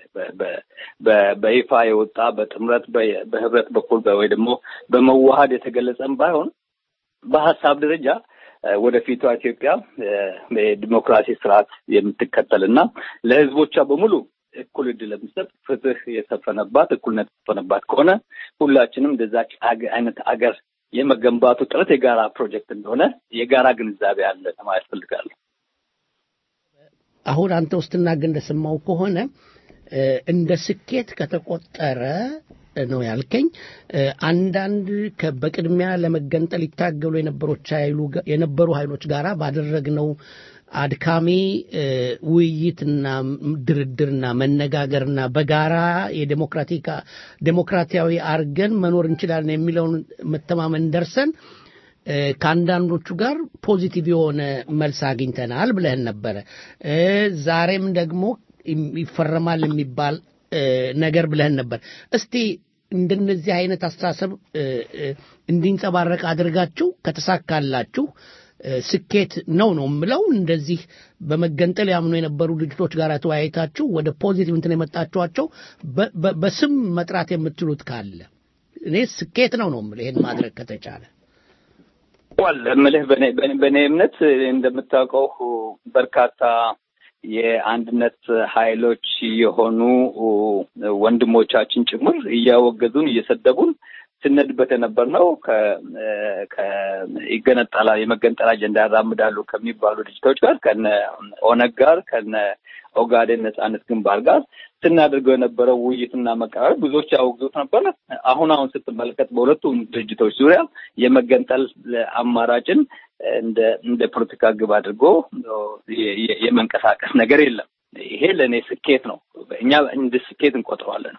በይፋ የወጣ በጥምረት በህብረት በኩል ወይ ደግሞ በመዋሃድ የተገለጸም ባይሆን በሀሳብ ደረጃ ወደፊቷ ኢትዮጵያ የዲሞክራሲ ስርዓት የምትከተል እና ለህዝቦቿ በሙሉ እኩል እድል ለመስጠት ፍትህ የሰፈነባት እኩልነት የሰፈነባት ከሆነ ሁላችንም እንደዛች አገ- አይነት አገር የመገንባቱ ጥረት የጋራ ፕሮጀክት እንደሆነ የጋራ ግንዛቤ አለ ለማለት ፈልጋለሁ። አሁን አንተ ውስጥ ትናገር እንደሰማው ከሆነ እ፣ እንደ ስኬት ከተቆጠረ ነው ያልከኝ እ፣ አንዳንድ ከ- በቅድሚያ ለመገንጠል ይታገሉ የነበሮች ኃይሉ ጋ- የነበሩ ኃይሎች ጋራ ባደረግነው አድካሚ እ፣ ውይይትና ም- ድርድርና መነጋገርና በጋራ የዴሞክራቲካ ዴሞክራሲያዊ አርገን መኖር እንችላለን የሚለውን መተማመን ደርሰን እ፣ ከአንዳንዶቹ ጋር ፖዚቲቭ የሆነ መልስ አግኝተናል ብለህን ነበረ። እ፣ ዛሬም ደግሞ ይም- ይፈረማል የሚባል እ፣ ነገር ብለህን ነበር። እስቲ እንደነዚህ አይነት አስተሳሰብ እ፣ እ፣ እንዲንጸባረቅ አድርጋችሁ ከተሳካላችሁ እ፣ ስኬት ነው ነው የምለው። እንደዚህ በመገንጠል ያምኑ የነበሩ ድርጅቶች ጋር ተወያይታችሁ ወደ ፖዚቲቭ እንትን የመጣችኋቸው በ- በ- በስም መጥራት የምትችሉት ካለ እኔ ስኬት ነው ነው የምልህ ይሄን ማድረግ ከተቻለ ዋል እምልህ በእኔ በእኔ- በእኔ እምነት እንደምታውቀው በርካታ የአንድነት ኃይሎች የሆኑ ወንድሞቻችን ጭምር እያወገዙን እየሰደቡን ስነድበት የነበርነው ይገነጠላ የመገንጠል አጀንዳ ያራምዳሉ ከሚባሉ ድርጅቶች ጋር ከነ ኦነግ ጋር ከነ ኦጋዴን ነጻነት ግንባር ጋር ስናደርገው የነበረው ውይይትና መቀራረብ ብዙዎች ያወግዙት ነበረ። አሁን አሁን ስትመለከት በሁለቱም ድርጅቶች ዙሪያ የመገንጠል አማራጭን እንደ እንደ ፖለቲካ ግብ አድርጎ የ- የ- የመንቀሳቀስ ነገር የለም። ይሄ ለእኔ ስኬት ነው። እኛ እንደ ስኬት እንቆጥረዋለን።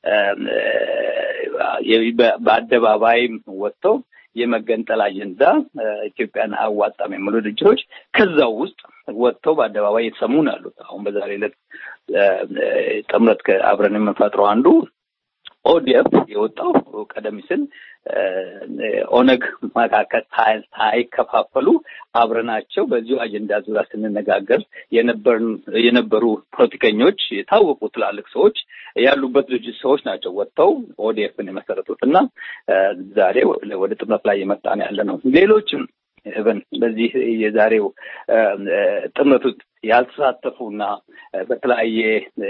የ- በ- በአደባባይም ወጥተው የመገንጠል አጀንዳ ኢትዮጵያን አያዋጣም የሚሉ ድርጅቶች ከዛው ውስጥ ወጥተው በአደባባይ የተሰሙ ነው ያሉት። አሁን በዛሬ ዕለት ጥምረት አብረን የምንፈጥረው አንዱ ኦዲኤፍ የወጣው ቀደም ሲል ኦነግ መካከል ሳይ- ሳይከፋፈሉ አብረናቸው በዚሁ አጀንዳ ዙሪያ ስንነጋገር የነበርን የነበሩ ፖለቲከኞች የታወቁ ትላልቅ ሰዎች ያሉበት ድርጅት ሰዎች ናቸው ወጥተው ኦዲኤፍን የመሰረቱት እና ዛሬ ወደ ጥምረት ላይ የመጣን ያለ ነው። ሌሎችም እብን በዚህ የዛሬው ጥምረት ውስጥ ያልተሳተፉና በተለያየ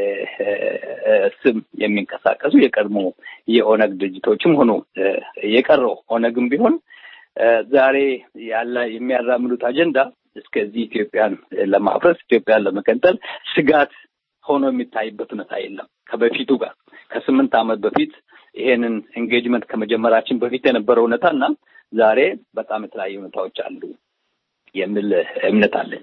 ስም የሚንቀሳቀሱ የቀድሞ የኦነግ ድርጅቶችም ሆኑ የቀረው ኦነግም ቢሆን ዛሬ ያለ የሚያራምዱት አጀንዳ እስከዚህ ኢትዮጵያን ለማፍረስ ኢትዮጵያን ለመቀጠል ስጋት ሆኖ የሚታይበት ሁኔታ የለም። ከበፊቱ ጋር ከስምንት ዓመት በፊት ይሄንን ኤንጌጅመንት ከመጀመራችን በፊት የነበረው ሁኔታ እና ዛሬ በጣም የተለያዩ ሁኔታዎች አሉ የሚል እምነት አለኝ።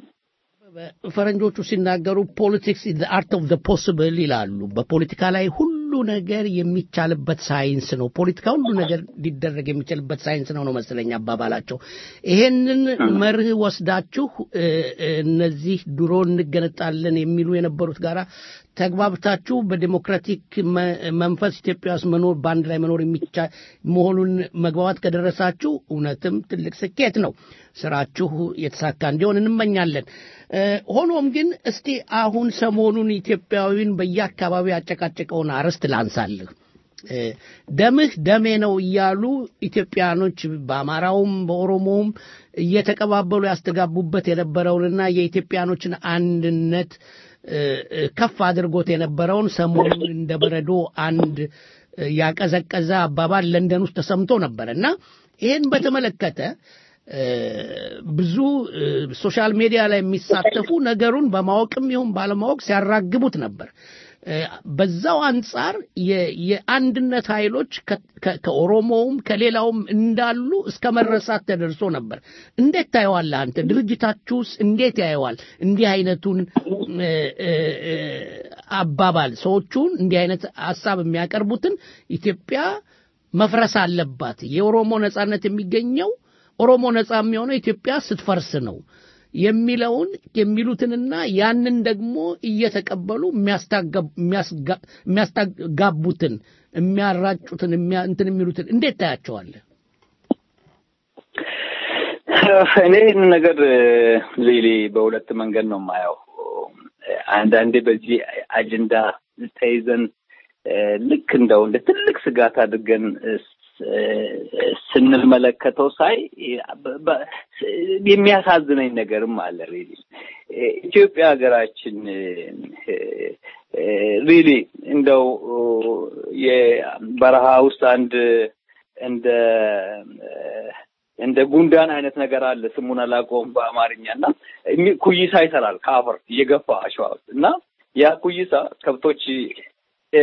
ፈረንጆቹ ሲናገሩ ፖለቲክስ ኢዝ አርት ኦፍ ፖስብል ይላሉ። በፖለቲካ ላይ ሁሉ ነገር የሚቻልበት ሳይንስ ነው። ፖለቲካ ሁሉ ነገር ሊደረግ የሚችልበት ሳይንስ ነው ነው መሰለኝ አባባላቸው። ይሄንን መርህ ወስዳችሁ እ፣ እ፣ እነዚህ ድሮ እንገነጣለን የሚሉ የነበሩት ጋራ ተግባብታችሁ በዲሞክራቲክ መ- መንፈስ ኢትዮጵያ ውስጥ መኖር በአንድ ላይ መኖር የሚቻል መሆኑን መግባባት ከደረሳችሁ እውነትም ትልቅ ስኬት ነው። ስራችሁ የተሳካ እንዲሆን እንመኛለን። እ፣ ሆኖም ግን እስቲ አሁን ሰሞኑን ኢትዮጵያዊን በየአካባቢው ያጨቃጨቀውን አርዕስት ላንሳልህ። እ፣ ደምህ ደሜ ነው እያሉ ኢትዮጵያኖች በአማራውም በኦሮሞውም እየተቀባበሉ ያስተጋቡበት የነበረውንና የኢትዮጵያኖችን አንድነት እ፣ እ፣ ከፍ አድርጎት የነበረውን ሰሞኑን እንደ በረዶ አንድ እ፣ ያቀዘቀዘ አባባል ለንደን ውስጥ ተሰምቶ ነበር እና ይህን በተመለከተ እ፣ ብዙ እ፣ ሶሻል ሚዲያ ላይ የሚሳተፉ ነገሩን በማወቅም ይሁን ባለማወቅ ሲያራግቡት ነበር። እ፣ በዛው አንጻር የ- የአንድነት ኃይሎች ከ- ከ- ከኦሮሞውም ከሌላውም እንዳሉ እስከ መረሳት ተደርሶ ነበር። እንዴት ታየዋለህ አንተ? ድርጅታችሁስ እንዴት ያየዋል እንዲህ አይነቱን እ፣ እ፣ እ፣ አባባል? ሰዎቹን እንዲህ አይነት ሀሳብ የሚያቀርቡትን ኢትዮጵያ መፍረስ አለባት፣ የኦሮሞ ነጻነት የሚገኘው ኦሮሞ ነጻ የሚሆነው ኢትዮጵያ ስትፈርስ ነው የሚለውን የሚሉትንና ያንን ደግሞ እየተቀበሉ የሚያስታገብ- የሚያስጋ- የሚያስታጋቡትን የሚያራጩትን የሚያ- እንትን የሚሉትን እንዴት ታያቸዋለህ? እኔ ይህን ነገር ሊሊ በሁለት መንገድ ነው የማየው። አንዳንዴ በዚህ አጀንዳ ተይዘን እ፣ ልክ እንደው እንደ ትልቅ ስጋት አድርገን እ፣ ስንመለከተው ሳይ በ- በ- የሚያሳዝነኝ ነገርም አለ። ሪሊ ኢትዮጵያ ሀገራችን እ፣ ሪሊ እንደው የበረሃ ውስጥ አንድ እንደ እንደ ጉንዳን አይነት ነገር አለ። ስሙን አላውቀውም በአማርኛ እና የሚ- ኩይሳ ይሰራል ከአፈር እየገፋ አሸዋ ውስጥ እና ያ ኩይሳ ከብቶች እ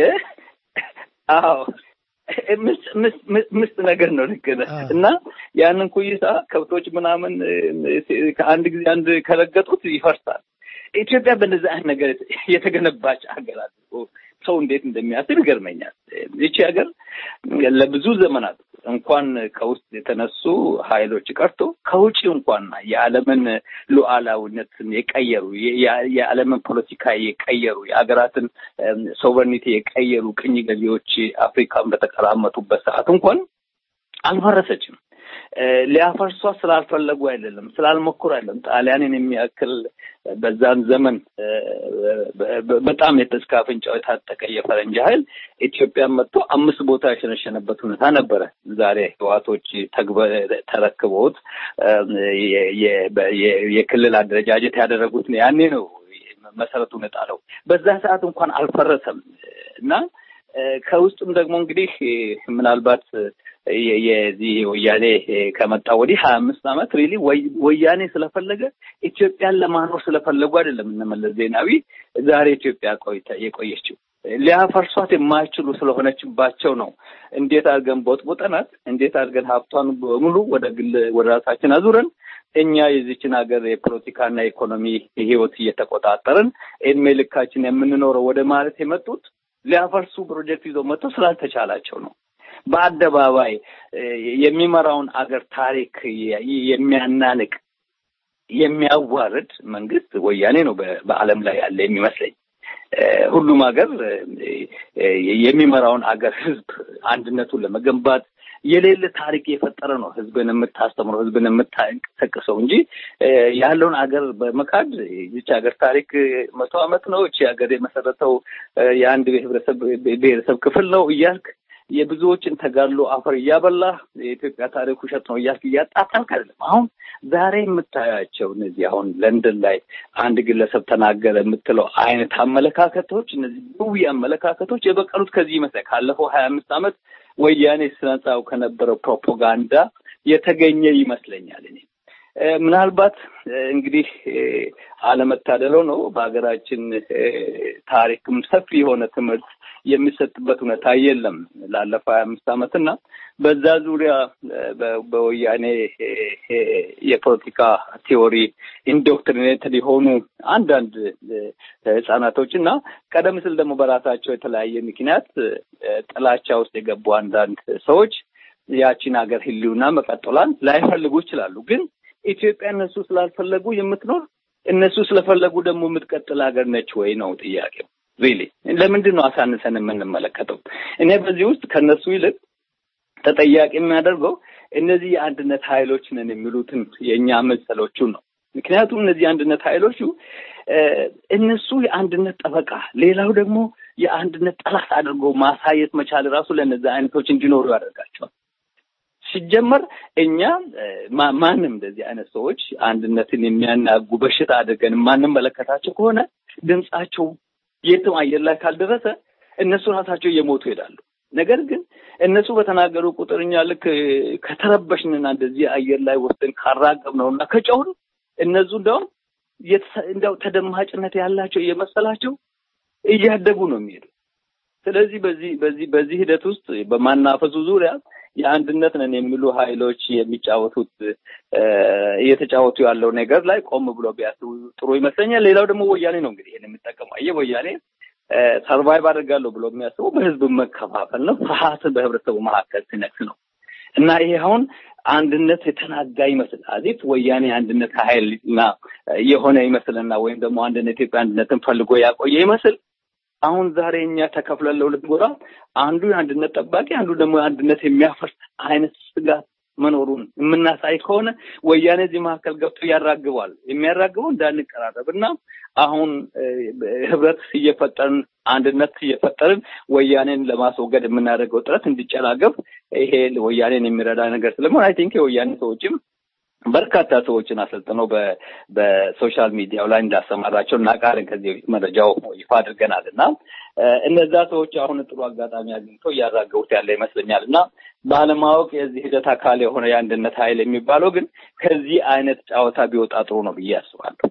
አዎ ምስ- ምስ- ምስ- ምስጥ ነገር ነው ልክ ነህ። እና ያንን ኩይሳ ከብቶች ምናምን እ፣ ከአንድ ጊዜ አንድ ከረገጡት ይፈርሳል። ኢትዮጵያ በእንደዚህ አይነት ነገር የተገነባች ሀገር አድርጎ ሰው እንዴት እንደሚያስብ ይገርመኛል። ይቺ ሀገር ለብዙ ዘመናት እንኳን ከውስጥ የተነሱ ኃይሎች ቀርቶ ከውጭ እንኳን የዓለምን ሉዓላዊነትን የቀየሩ የ- የ- የዓለምን ፖለቲካ የቀየሩ የሀገራትን ሶቨርኒቲ የቀየሩ ቅኝ ገዢዎች አፍሪካን በተቀራመቱበት ሰዓት እንኳን አልፈረሰችም። እ፣ ሊያፈርሷት ስላልፈለጉ አይደለም፣ ስላልሞክሩ አይደለም። ጣሊያንን የሚያክል በዛን ዘመን እ፣ በ- በ- በጣም የተስካ አፍንጫው የታጠቀ የፈረንጅ ኃይል ኢትዮጵያን መጥቶ አምስት ቦታ የሸነሸነበት ሁኔታ ነበረ። ዛሬ ህዋቶች ተግበ- ተረክበውት እ፣ የ- የ- በ- የ- የክልል አደረጃጀት ያደረጉት ነው። ያኔ ነው መሰረቱን የጣለው። በዛ ሰዓት እንኳን አልፈረሰም እና እ፣ ከውስጥም ደግሞ እንግዲህ እ፣ ምናልባት የ- የዚህ ወያኔ እ፣ ከመጣ ወዲህ ሀያ አምስት ዓመት ሪሊ ወያኔ ስለፈለገ ኢትዮጵያን ለማኖር ስለፈለጉ አይደለም እነ መለስ ዜናዊ ዛሬ ኢትዮጵያ ቆይታ የቆየችው ሊያፈርሷት የማይችሉ ስለሆነችባቸው ነው። እንዴት አድርገን ቦጥቡጠናት፣ እንዴት አድርገን ሀብቷን በሙሉ ወደ ግል ወደ ራሳችን አዙረን እኛ የዚችን ሀገር የፖለቲካና የኢኮኖሚ ህይወት እየተቆጣጠርን እድሜ ልካችን የምንኖረው ወደ ማለት የመጡት ሊያፈርሱ ፕሮጀክት ይዘው መጥተው ስላልተቻላቸው ነው። በአደባባይ እ፣ የሚመራውን አገር ታሪክ የ- የሚያናንቅ የሚያዋርድ መንግስት ወያኔ ነው በ- በዓለም ላይ ያለ የሚመስለኝ። እ፣ ሁሉም ሀገር እ፣ እ፣ የሚመራውን አገር ህዝብ አንድነቱን ለመገንባት የሌለ ታሪክ የፈጠረ ነው። ህዝብን የምታስተምረው ህዝብን የምታንቀሳቅሰው እንጂ እ፣ ያለውን አገር በመካድ ይቺ ሀገር ታሪክ መቶ ዓመት ነው፣ ይቺ ሀገር የመሰረተው እ፣ የአንድ ብሔረሰብ ብሔረሰብ ክፍል ነው እያልክ የብዙዎችን ተጋድሎ አፈር እያበላ የኢትዮጵያ ታሪክ ውሸት ነው እያልክ እያጣጣልክ አይደለም። አሁን ዛሬ የምታያቸው እነዚህ አሁን ለንደን ላይ አንድ ግለሰብ ተናገረ የምትለው አይነት አመለካከቶች እነዚህ ብዊ አመለካከቶች የበቀሉት ከዚህ ይመስላል ካለፈው ሀያ አምስት ዓመት ወያኔ ስነጻው ከነበረው ፕሮፓጋንዳ የተገኘ ይመስለኛል እኔ እ፣ ምናልባት እ፣ እንግዲህ እ፣ አለመታደለው ነው በሀገራችን እ፣ ታሪክም ሰፊ የሆነ ትምህርት የሚሰጥበት ሁኔታ የለም ላለፈው ሀያ አምስት ዓመት እና በዛ ዙሪያ እ፣ በ- በወያኔ እ፣ እ፣ የፖለቲካ ቲዎሪ ኢንዶክትሪኔትድ የሆኑ አንዳንድ እ፣ ህጻናቶች እና ቀደም ሲል ደግሞ በራሳቸው የተለያየ ምክንያት እ፣ ጥላቻ ውስጥ የገቡ አንዳንድ ሰዎች ያቺን ሀገር ህልውና መቀጠሏን ላይፈልጉ ይችላሉ ግን ኢትዮጵያ እነሱ ስላልፈለጉ የምትኖር እነሱ ስለፈለጉ ደግሞ የምትቀጥል ሀገር ነች ወይ ነው ጥያቄው። ሪሊ ለምንድን ነው አሳንሰን የምንመለከተው? እኔ በዚህ ውስጥ ከነሱ ይልቅ ተጠያቂ የሚያደርገው እነዚህ የአንድነት ኃይሎች ነን የሚሉትን የእኛ መሰሎቹን ነው። ምክንያቱም እነዚህ የአንድነት ኃይሎቹ እ፣ እነሱ የአንድነት ጠበቃ፣ ሌላው ደግሞ የአንድነት ጠላት አድርጎ ማሳየት መቻል ራሱ ለእነዚህ አይነቶች እንዲኖሩ ያደርጋቸዋል። ሲጀመር እኛ እ፣ ማ- ማንም እንደዚህ አይነት ሰዎች አንድነትን የሚያናጉ በሽታ አድርገን የማንመለከታቸው ከሆነ ድምጻቸው የትም አየር ላይ ካልደረሰ እነሱ ራሳቸው እየሞቱ ይሄዳሉ። ነገር ግን እነሱ በተናገሩ ቁጥር እኛ ልክ እ፣ ከተረበሽንና እንደዚህ አየር ላይ ወስደን ካራገብ ነው እና ከጨውን እነሱ እንደውም የተሰ- እንደው ተደማጭነት ያላቸው እየመሰላቸው እያደጉ ነው የሚሄዱ። ስለዚህ በዚህ በዚህ በዚህ ሂደት ውስጥ በማናፈሱ ዙሪያ የአንድነት ነን የሚሉ ኃይሎች የሚጫወቱት እ፣ እየተጫወቱ ያለው ነገር ላይ ቆም ብሎ ቢያስቡ ጥሩ ይመስለኛል። ሌላው ደግሞ ወያኔ ነው እንግዲህ ይሄን የሚጠቀመው አየህ፣ ወያኔ ሰርቫይቭ አድርጋለሁ ብሎ የሚያስበው በህዝብ መከፋፈል ነው፣ ፍርሃትን በህብረተሰቡ መካከል ሲነግስ ነው እና ይሄ አሁን አንድነት የተናጋ ይመስል አዚፍ ወያኔ አንድነት ኃይል እና የሆነ ይመስልና ወይም ደግሞ አንድነት ኢትዮጵያ አንድነትን ፈልጎ ያቆየ ይመስል አሁን ዛሬ እኛ ተከፍለን ለሁለት ጎራ አንዱ የአንድነት ጠባቂ አንዱ ደግሞ አንድነት የሚያፈርስ አይነት ስጋት መኖሩን የምናሳይ ከሆነ ወያኔ እዚህ መካከል ገብቶ ያራግባል። የሚያራግበው እንዳንቀራረብ እና አሁን እ፣ ህብረት እየፈጠርን አንድነት እየፈጠርን ወያኔን ለማስወገድ የምናደርገው ጥረት እንዲጨናገፍ ይሄ ወያኔን የሚረዳ ነገር ስለመሆን አይ ቲንክ የወያኔ ሰዎችም በርካታ ሰዎችን አሰልጥነው በ- በሶሻል ሚዲያው ላይ እንዳሰማራቸው እናውቃለን። ከዚህ በፊት መረጃው ይፋ አድርገናል እና እ፣ እነዛ ሰዎች አሁን ጥሩ አጋጣሚ አግኝተው እያራገቡት ያለ ይመስለኛል እና ባለማወቅ የዚህ ሂደት አካል የሆነ የአንድነት ኃይል የሚባለው ግን ከዚህ አይነት ጨዋታ ቢወጣ ጥሩ ነው ብዬ አስባለሁ።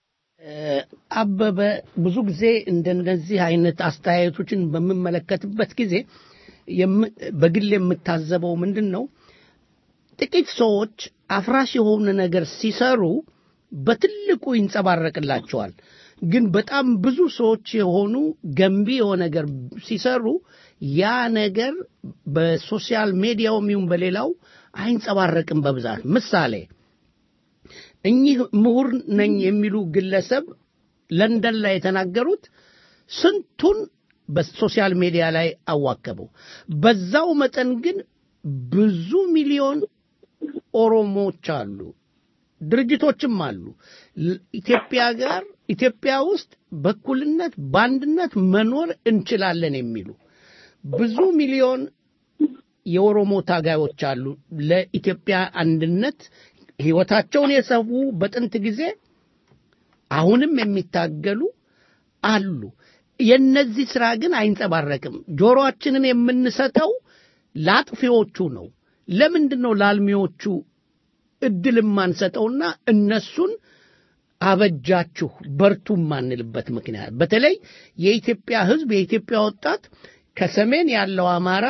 አበበ ብዙ ጊዜ እንደነዚህ አይነት አስተያየቶችን በምመለከትበት ጊዜ የም- በግል የምታዘበው ምንድን ነው ጥቂት ሰዎች አፍራሽ የሆነ ነገር ሲሰሩ በትልቁ ይንጸባረቅላቸዋል ግን በጣም ብዙ ሰዎች የሆኑ ገንቢ የሆነ ነገር ሲሰሩ ያ ነገር በሶሻል ሚዲያውም ይሁን በሌላው አይንጸባረቅም በብዛት ምሳሌ እኚህ ምሁር ነኝ የሚሉ ግለሰብ ለንደን ላይ የተናገሩት ስንቱን በሶሻል ሚዲያ ላይ አዋከበው። በዛው መጠን ግን ብዙ ሚሊዮን ኦሮሞዎች አሉ፣ ድርጅቶችም አሉ። ል- ኢትዮጵያ ጋር ኢትዮጵያ ውስጥ በእኩልነት በአንድነት መኖር እንችላለን የሚሉ ብዙ ሚሊዮን የኦሮሞ ታጋዮች አሉ። ለኢትዮጵያ አንድነት ህይወታቸውን የሰዉ በጥንት ጊዜ አሁንም የሚታገሉ አሉ። የነዚህ ስራ ግን አይንጸባረቅም። ጆሮአችንን የምንሰጠው ለአጥፊዎቹ ነው። ለምንድን ነው ለአልሚዎቹ እድል የማንሰጠውና እነሱን አበጃችሁ በርቱ የማንልበት ምክንያት? በተለይ የኢትዮጵያ ህዝብ የኢትዮጵያ ወጣት ከሰሜን ያለው አማራ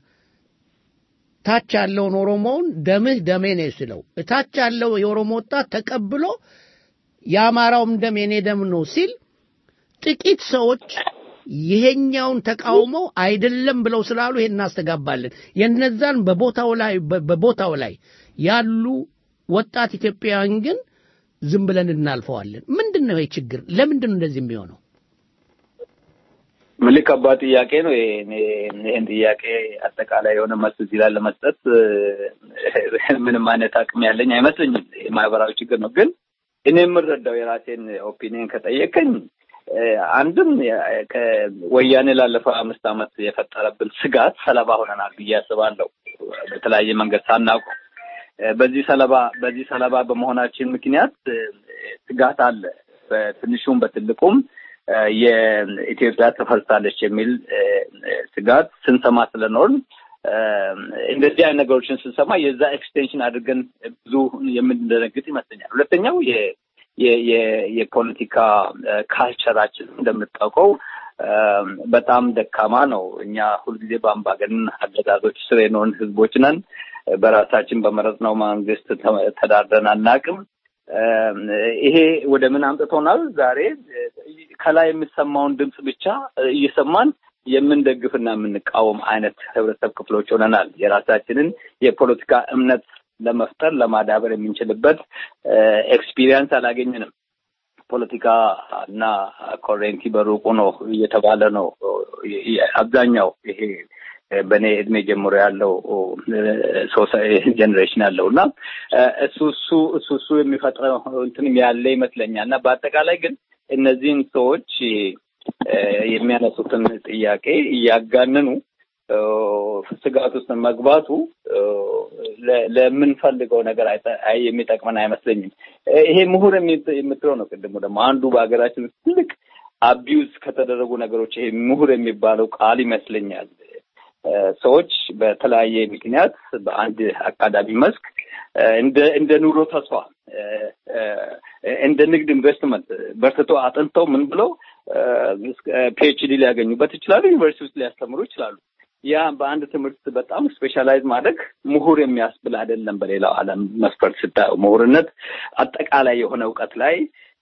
ታች ያለውን ኦሮሞውን ደምህ ደሜ ነው ሲለው እታች ያለው የኦሮሞ ወጣት ተቀብሎ የአማራውም ደም የኔ ደም ነው ሲል ጥቂት ሰዎች ይሄኛውን ተቃውመው አይደለም ብለው ስላሉ ይሄን እናስተጋባለን። የነዛን በቦታው ላይ በ- በቦታው ላይ ያሉ ወጣት ኢትዮጵያውያን ግን ዝም ብለን እናልፈዋለን። ምንድን ነው ይህ ችግር? ለምንድን ነው እንደዚህ የሚሆነው? ምልክ ከባድ ጥያቄ ነው። ይሄ- እኔ- ይሄን ጥያቄ አጠቃላይ የሆነ መልስ እዚህ ላይ ለመስጠት እ፣ ምንም አይነት አቅም ያለኝ አይመስለኝም። የማህበራዊ ችግር ነው። ግን እኔ የምረዳው የራሴን ኦፒኒየን ከጠየቀኝ እ፣ አንድም የ- ከወያኔ ላለፈው አምስት ዓመት የፈጠረብን ስጋት ሰለባ ሆነናል ብዬ አስባለሁ። በተለያየ መንገድ ሳናውቀው እ፣ በዚህ ሰለባ በዚህ ሰለባ በመሆናችን ምክንያት እ፣ ስጋት አለ በትንሹም በትልቁም እ፣ የኢትዮጵያ ትፈርሳለች የሚል እ፣ እ፣ ስጋት ስንሰማ ስለኖርን እ፣ እንደዚህ አይነት ነገሮችን ስንሰማ የዛ ኤክስቴንሽን አድርገን ብዙ የምንደነግጥ ይመስለኛል። ሁለተኛው የ- የ- የ- የፖለቲካ እ፣ ካልቸራችን እንደምታውቀው እ፣ በጣም ደካማ ነው። እኛ ሁልጊዜ በአምባገነን አገዛዞች ስር የኖርን ህዝቦች ነን። በራሳችን በመረጥነው መንግስት ተ- ተዳድረን አናውቅም። እ፣ ይሄ ወደ ምን አምጥቶናል? ዛሬ እ፣ ከላይ የሚሰማውን ድምፅ ብቻ እ፣ እየሰማን የምንደግፍና የምንቃወም አይነት ህብረተሰብ ክፍሎች ሆነናል። የራሳችንን የፖለቲካ እምነት ለመፍጠር ለማዳበር የምንችልበት ኤክስፒሪየንስ አላገኘንም። ፖለቲካ እና ኮሬንቲ በሩቁ ነው እየተባለ ነው አብዛኛው ይሄ በእኔ እድሜ ጀምሮ ያለው ጀኔሬሽን ያለው እና እሱ እሱ እሱ እሱ የሚፈጥረው እንትንም ያለ ይመስለኛል እና በአጠቃላይ ግን እነዚህን ሰዎች የሚያነሱትን ጥያቄ እያጋነኑ ስጋት ውስጥ መግባቱ ለምንፈልገው ነገር የሚጠቅመን አይመስለኝም። ይሄ ምሁር የምትለው ነው። ቅድሙ ደግሞ አንዱ በሀገራችን ውስጥ ትልቅ አቢዩዝ ከተደረጉ ነገሮች ይሄ ምሁር የሚባለው ቃል ይመስለኛል። ሰዎች በተለያየ ምክንያት በአንድ አካዳሚ መስክ እንደ እንደ ኑሮ ተስፋ እንደ ንግድ ኢንቨስትመንት በርትቶ አጥንተው ምን ብለው ፒኤችዲ ሊያገኙበት ይችላሉ። ዩኒቨርሲቲ ውስጥ ሊያስተምሩ ይችላሉ። ያ በአንድ ትምህርት በጣም ስፔሻላይዝ ማድረግ ምሁር የሚያስብል አይደለም። በሌላው ዓለም መስፈርት ስታየው ምሁርነት አጠቃላይ የሆነ እውቀት ላይ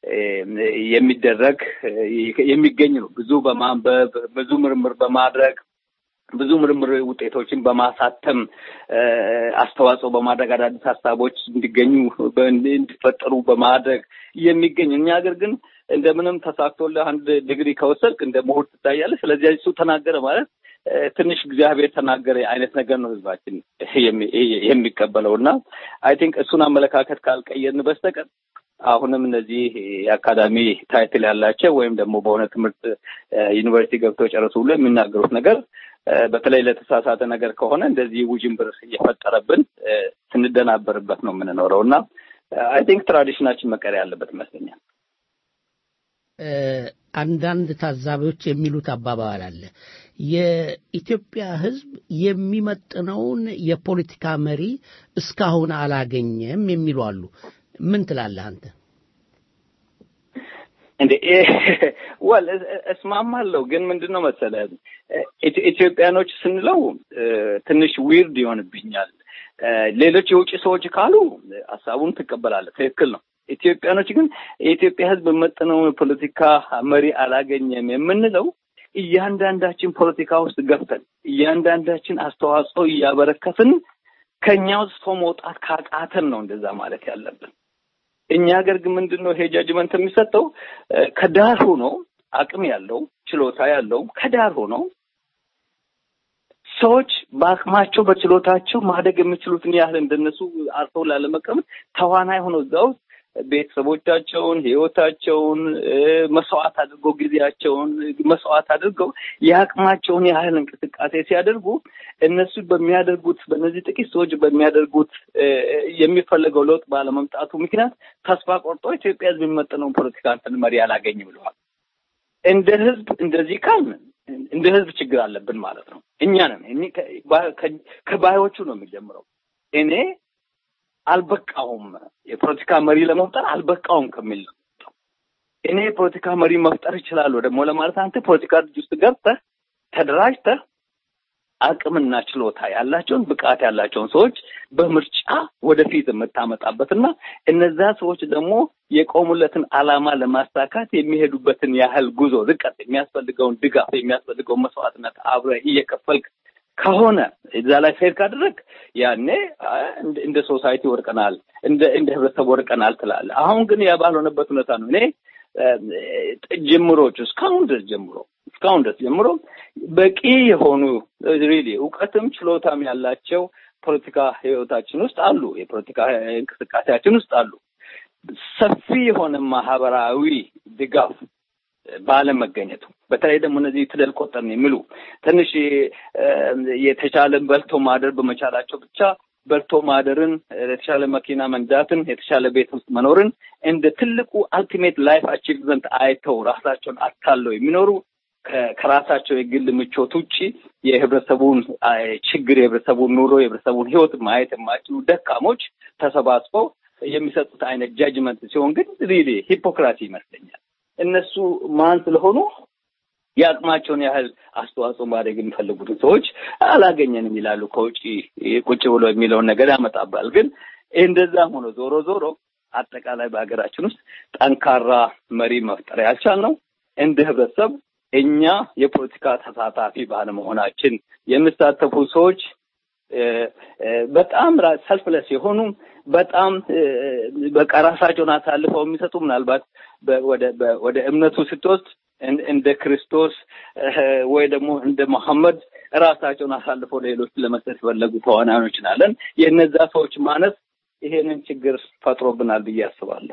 የሚደረግ የሚገኝ ነው። ብዙ በማንበብ ብዙ ምርምር በማድረግ ብዙ ምርምር ውጤቶችን በማሳተም አስተዋጽኦ በማድረግ አዳዲስ ሀሳቦች እንዲገኙ እንዲፈጠሩ በማድረግ የሚገኝ እኛ ሀገር ግን እንደምንም ተሳክቶልህ አንድ ዲግሪ ከወሰድክ እንደ ምሁር ትታያለህ። ስለዚህ እሱ ተናገረ ማለት ትንሽ እግዚአብሔር ተናገረ አይነት ነገር ነው ህዝባችን የሚቀበለው እና አይ ቲንክ እሱን አመለካከት ካልቀየርን በስተቀር አሁንም እነዚህ የአካዳሚ ታይትል ያላቸው ወይም ደግሞ በሆነ ትምህርት ዩኒቨርሲቲ ገብተው ጨረሱ ብሎ የሚናገሩት ነገር በተለይ ለተሳሳተ ነገር ከሆነ እንደዚህ ውዥንብር እየፈጠረብን ስንደናበርበት ነው የምንኖረው እና አይ ቲንክ ትራዲሽናችን መቀየር ያለበት ይመስለኛል። እ፣ አንዳንድ ታዛቢዎች የሚሉት አባባል አለ። የኢትዮጵያ ሕዝብ የሚመጥነውን የፖለቲካ መሪ እስካሁን አላገኘም የሚሉ አሉ። ምን ትላለህ አንተ? እንዴ ወል እስማማለሁ፣ ግን ምንድን ነው መሰለህ ኢትዮ- ኢትዮጵያኖች ስንለው እ፣ ትንሽ ዊርድ ይሆንብኛል። እ፣ ሌሎች የውጭ ሰዎች ካሉ ሀሳቡን ትቀበላለህ፣ ትክክል ነው። ኢትዮጵያኖች ግን የኢትዮጵያ ሕዝብ መጥነውን ፖለቲካ መሪ አላገኘም የምንለው እያንዳንዳችን ፖለቲካ ውስጥ ገብተን እያንዳንዳችን አስተዋጽኦ እያበረከትን ከኛ ውስጥ ሰው መውጣት ካቃተን ነው እንደዛ ማለት ያለብን። እኛ ሀገር ግን ምንድን ነው ይሄ ጃጅመንት የሚሰጠው እ፣ ከዳር ሆኖ አቅም ያለው ችሎታ ያለው ከዳር ሆኖ ሰዎች በአቅማቸው በችሎታቸው ማደግ የሚችሉትን ያህል እንደነሱ አርፈው ላለመቀመጥ ተዋናይ ሆነው እዛ ውስጥ ቤተሰቦቻቸውን፣ ህይወታቸውን እ፣ መስዋዕት አድርገው ጊዜያቸውን መስዋዕት አድርገው የአቅማቸውን ያህል እንቅስቃሴ ሲያደርጉ እነሱ በሚያደርጉት በእነዚህ ጥቂት ሰዎች በሚያደርጉት እ፣ የሚፈለገው ለውጥ ባለመምጣቱ ምክንያት ተስፋ ቆርጦ ኢትዮጵያ ህዝብ የሚመጥነውን ፖለቲካ እንትን መሪ አላገኝ ብለዋል። እንደ ህዝብ እንደዚህ ካልን እንደ ህዝብ ችግር አለብን ማለት ነው። እኛ ነን እኔ ከ- ባ- ከ- ከባዮቹ ነው የሚጀምረው። እኔ አልበቃውም የፖለቲካ መሪ ለመፍጠር አልበቃውም ከሚል ነው። እኔ የፖለቲካ መሪ መፍጠር እችላለሁ ደግሞ ለማለት አንተ ፖለቲካ ድርጅት ውስጥ ገብተህ ተደራጅተህ አቅምና ችሎታ ያላቸውን ብቃት ያላቸውን ሰዎች በምርጫ ወደፊት የምታመጣበትና እነዛ ሰዎች ደግሞ የቆሙለትን ዓላማ ለማሳካት የሚሄዱበትን ያህል ጉዞ ርቀት የሚያስፈልገውን ድጋፍ የሚያስፈልገውን መስዋዕትነት አብረህ እየከፈልክ ከሆነ እዛ ላይ ፌር ካደረግ ያኔ አ፣ እንደ- እንደ ሶሳይቲ ወርቀናል፣ እንደ እንደ ህብረተሰብ ወርቀናል ትላለህ። አሁን ግን ያ ባልሆነበት ሁኔታ ነው እኔ እ፣ ጅምሮች እስካሁን ድረስ ጀምሮ እስካሁን ድረስ ጀምሮ በቂ የሆኑ ሪሊ እውቀትም ችሎታም ያላቸው ፖለቲካ ህይወታችን ውስጥ አሉ፣ የፖለቲካ እንቅስቃሴያችን ውስጥ አሉ። ሰፊ የሆነ ማህበራዊ ድጋፍ ባለመገኘቱ በተለይ ደግሞ እነዚህ ፊደል ቆጠርን የሚሉ ትንሽ እ፣ የተሻለ በልቶ ማደር በመቻላቸው ብቻ በልቶ ማደርን፣ የተሻለ መኪና መንዳትን፣ የተሻለ ቤት ውስጥ መኖርን እንደ ትልቁ አልቲሜት ላይፍ አቺቭመንት አይተው ራሳቸውን አታለው የሚኖሩ ከ- ከራሳቸው የግል ምቾት ውጪ የህብረተሰቡን አይ፣ ችግር የህብረተሰቡን ኑሮ የህብረተሰቡን ህይወት ማየት የማይችሉ ደካሞች ተሰባስበው የሚሰጡት አይነት ጃጅመንት ሲሆን ግን ሪሊ ሂፖክራሲ ይመስለኛል። እነሱ ማን ስለሆኑ የአቅማቸውን ያህል አስተዋጽኦ ማድረግ የሚፈልጉትን ሰዎች አላገኘንም ይላሉ። ከውጭ ቁጭ ብሎ የሚለውን ነገር ያመጣባል። ግን እንደዛም ሆኖ ዞሮ ዞሮ አጠቃላይ በሀገራችን ውስጥ ጠንካራ መሪ መፍጠር ያልቻልነው እንደ ህብረተሰብ እኛ የፖለቲካ ተሳታፊ ባለመሆናችን የሚሳተፉ ሰዎች እ፣ እ፣ በጣም ሰልፍለስ የሆኑ በጣም እ፣ በቃ ራሳቸውን አሳልፈው የሚሰጡ ምናልባት በ- ወደ በ- ወደ እምነቱ ስትወስድ እን- እንደ ክርስቶስ እ፣ ወይ ደግሞ እንደ መሐመድ ራሳቸውን አሳልፈው ለሌሎች ለመስጠት የፈለጉ ተዋናዮች ናለን። የእነዛ ሰዎች ማነስ ይሄንን ችግር ፈጥሮብናል ብዬ አስባለሁ።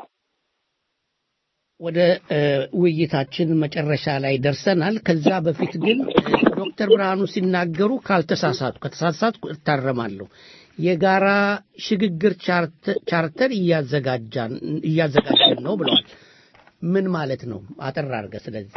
ወደ እ፣ ውይይታችን መጨረሻ ላይ ደርሰናል። ከዛ በፊት ግን እ፣ ዶክተር ብርሃኑ ሲናገሩ ካልተሳሳቱ ከተሳሳትኩ እታረማለሁ የጋራ ሽግግር ቻርተ- ቻርተር እያዘጋጃን እያዘጋጀን ነው ብለዋል። ምን ማለት ነው? አጠር አድርገህ ስለዚህ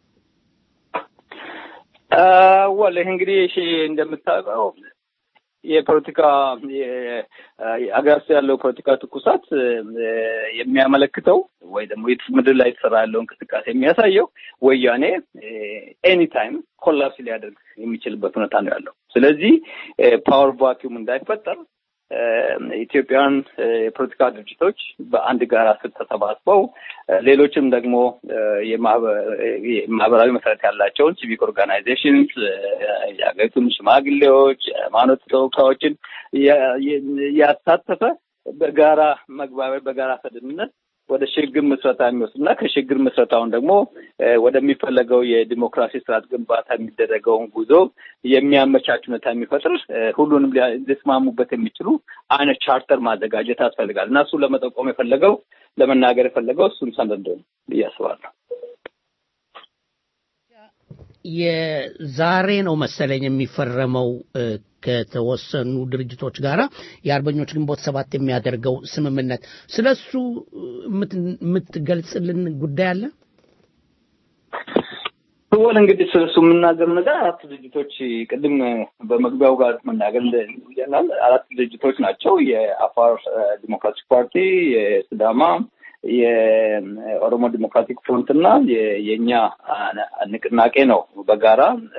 ወል ይህ እንግዲህ እሺ እንደምታውቀው የፖለቲካ ሀገር ውስጥ ያለው ፖለቲካ ትኩሳት እ፣ የሚያመለክተው ወይ ደግሞ የት- ምድር ላይ የተሰራ ያለው እንቅስቃሴ የሚያሳየው ወያኔ ኤኒታይም ኮላፕስ ሊያደርግ የሚችልበት ሁኔታ ነው ያለው። ስለዚህ ፓወር ቫኪዩም እንዳይፈጠር እ፣ ኢትዮጵያውያን እ፣ የፖለቲካ ድርጅቶች በአንድ ጋራ ስር ተሰባስበው እ፣ ሌሎችም ደግሞ እ፣ የማህበ- እ፣ የማህበራዊ መሰረት ያላቸውን ሲቪክ ኦርጋናይዜሽንስ የሀገሪቱን ሽማግሌዎች፣ የሃይማኖት ተወካዮችን ያ- ያ- ያሳተፈ በጋራ መግባቢያ በጋራ ስምምነት ወደ ሽግግር ምስረታ የሚወስድ እና ከሽግግር ምስረታውን ደግሞ እ፣ ወደሚፈለገው የዲሞክራሲ ስርዓት ግንባታ የሚደረገውን ጉዞ የሚያመቻች ሁኔታ የሚፈጥር እ፣ ሁሉንም ሊያ- ሊስማሙበት የሚችሉ አይነት ቻርተር ማዘጋጀት ያስፈልጋል እና እሱ ለመጠቆም የፈለገው ለመናገር የፈለገው እሱን ሰነድ ነው ብዬ አስባለሁ። የዛሬ ነው መሰለኝ የሚፈረመው እ፣ ከተወሰኑ ድርጅቶች ጋራ የአርበኞች ግንቦት ሰባት የሚያደርገው ስምምነት ስለሱ የምትገልጽልን ጉዳይ አለ? ወል እንግዲህ ስለሱ የምናገር ነገር አራት ድርጅቶች ቅድም በመግቢያው ጋር መናገር ይላል። አራት ድርጅቶች ናቸው። የአፋር ዲሞክራቲክ ፓርቲ፣ የስዳማ፣ የኦሮሞ ዲሞክራቲክ ፍሮንት እና የእኛ ንቅናቄ ነው በጋራ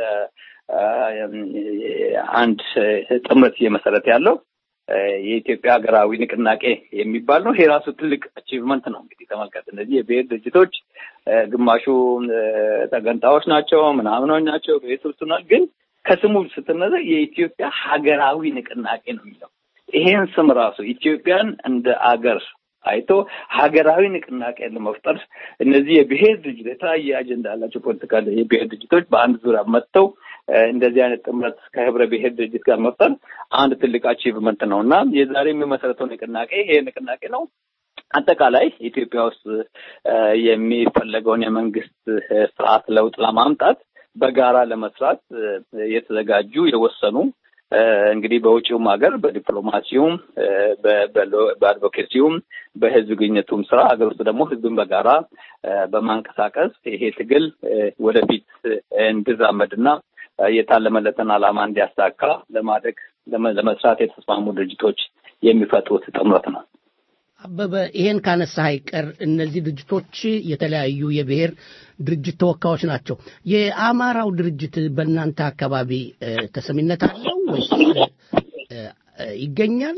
አንድ ጥምረት እየመሰረት ያለው የኢትዮጵያ ሀገራዊ ንቅናቄ የሚባል ነው። ይሄ ራሱ ትልቅ አቺቭመንት ነው። እንግዲህ ተመልከት፣ እነዚህ የብሔር ድርጅቶች ግማሹ ተገንጣዮች ናቸው፣ ምናምኖች ናቸው፣ ቤተሰብቱናል። ግን ከስሙ ስትነዘር የኢትዮጵያ ሀገራዊ ንቅናቄ ነው የሚለው ይሄን ስም ራሱ ኢትዮጵያን እንደ አገር አይቶ ሀገራዊ ንቅናቄ ለመፍጠር እነዚህ የብሔር ድርጅት የተለያየ አጀንዳ ያላቸው ፖለቲካ የብሔር ድርጅቶች በአንድ ዙሪያ መጥተው እንደዚህ አይነት ጥምረት ከህብረ ብሔር ድርጅት ጋር መፍጠር አንድ ትልቅ አቺቭመንት ነው እና የዛሬ የሚመሰረተው ንቅናቄ ይሄ ንቅናቄ ነው። አጠቃላይ ኢትዮጵያ ውስጥ የሚፈለገውን የመንግስት ስርዓት ለውጥ ለማምጣት በጋራ ለመስራት የተዘጋጁ የወሰኑ እንግዲህ በውጭውም ሀገር በዲፕሎማሲውም በአድቮኬሲውም በህዝብ ግንኙነቱም ስራ ሀገር ውስጥ ደግሞ ህዝብን በጋራ በማንቀሳቀስ ይሄ ትግል ወደፊት እንዲራመድና የታለመለትን ዓላማ እንዲያሳካ ለማድረግ ለመስራት የተስማሙ ድርጅቶች የሚፈጥሩት ጥምረት ነው። አበበ ይሄን ካነሳ አይቀር እነዚህ ድርጅቶች የተለያዩ የብሔር ድርጅት ተወካዮች ናቸው። የአማራው ድርጅት በእናንተ አካባቢ ተሰሚነት አለው ወይስ ይገኛል?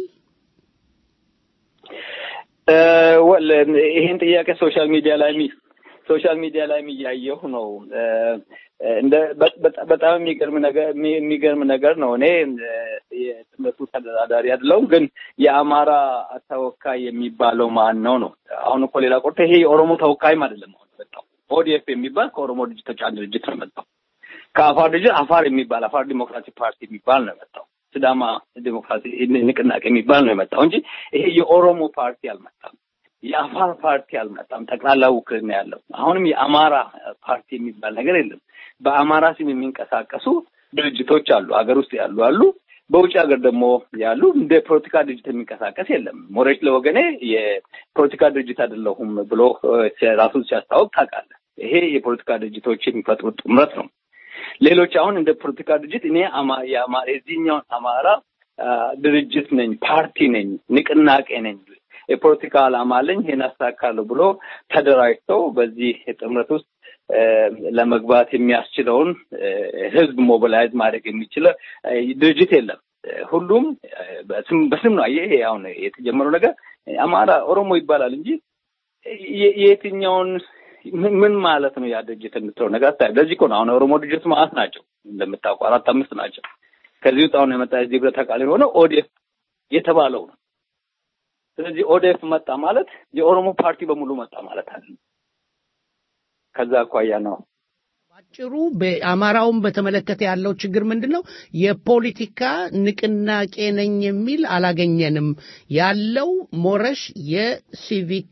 ወል ይሄን ጥያቄ ሶሻል ሚዲያ ላይ ሶሻል ሚዲያ ላይ እያየሁ ነው። እንደ በጣም የሚገርም ነገር የሚገርም ነገር ነው። እኔ የጥምረቱ ተደራዳሪ አይደለሁም፣ ግን የአማራ ተወካይ የሚባለው ማን ነው ነው? አሁን እኮ ሌላ ቆርቶ ይሄ የኦሮሞ ተወካይም አይደለም። አሁን የመጣው ኦዲኤፍ የሚባል ከኦሮሞ ድርጅቶች አንድ ድርጅት ነው የመጣው። ከአፋር ድርጅት አፋር የሚባል አፋር ዲሞክራቲክ ፓርቲ የሚባል ነው የመጣው። ስዳማ ዲሞክራሲ ንቅናቄ የሚባል ነው የመጣው እንጂ ይሄ የኦሮሞ ፓርቲ አልመጣም። የአፋር ፓርቲ አልመጣም። ጠቅላላ ውክልና ያለው አሁንም የአማራ ፓርቲ የሚባል ነገር የለም። በአማራ ስም የሚንቀሳቀሱ ድርጅቶች አሉ፣ ሀገር ውስጥ ያሉ አሉ፣ በውጭ ሀገር ደግሞ ያሉ እንደ ፖለቲካ ድርጅት የሚንቀሳቀስ የለም። ሞሬች ለወገኔ የፖለቲካ ድርጅት አይደለሁም ብሎ ራሱን ሲያስታወቅ ታውቃለህ። ይሄ የፖለቲካ ድርጅቶች የሚፈጥሩት ጥምረት ነው። ሌሎች አሁን እንደ ፖለቲካ ድርጅት እኔ የዚህኛውን አማራ ድርጅት ነኝ፣ ፓርቲ ነኝ፣ ንቅናቄ ነኝ የፖለቲካ ዓላማ አለኝ ይሄን አሳካለሁ ብሎ ተደራጅተው በዚህ ጥምረት ውስጥ ለመግባት የሚያስችለውን ህዝብ ሞቢላይዝ ማድረግ የሚችል ድርጅት የለም። ሁሉም በስም ነው። ይሄ አሁን የተጀመረው ነገር አማራ ኦሮሞ ይባላል እንጂ የትኛውን ምን ማለት ነው ያ ድርጅት የምትለው ነገር አታ ለዚህ እኮ ነው አሁን ኦሮሞ ድርጅት ማለት ናቸው እንደምታውቁ አራት አምስት ናቸው። ከዚህ ውስጥ አሁን የመጣ የዚህ ህብረት አካል የሆነው ኦዴፍ የተባለው ነው። ስለዚህ ኦዴፍ መጣ ማለት የኦሮሞ ፓርቲ በሙሉ መጣ ማለት አለ። ከዛ አኳያ ነው ባጭሩ በአማራውን በተመለከተ ያለው ችግር ምንድን ነው? የፖለቲካ ንቅናቄ ነኝ የሚል አላገኘንም። ያለው ሞረሽ የሲቪክ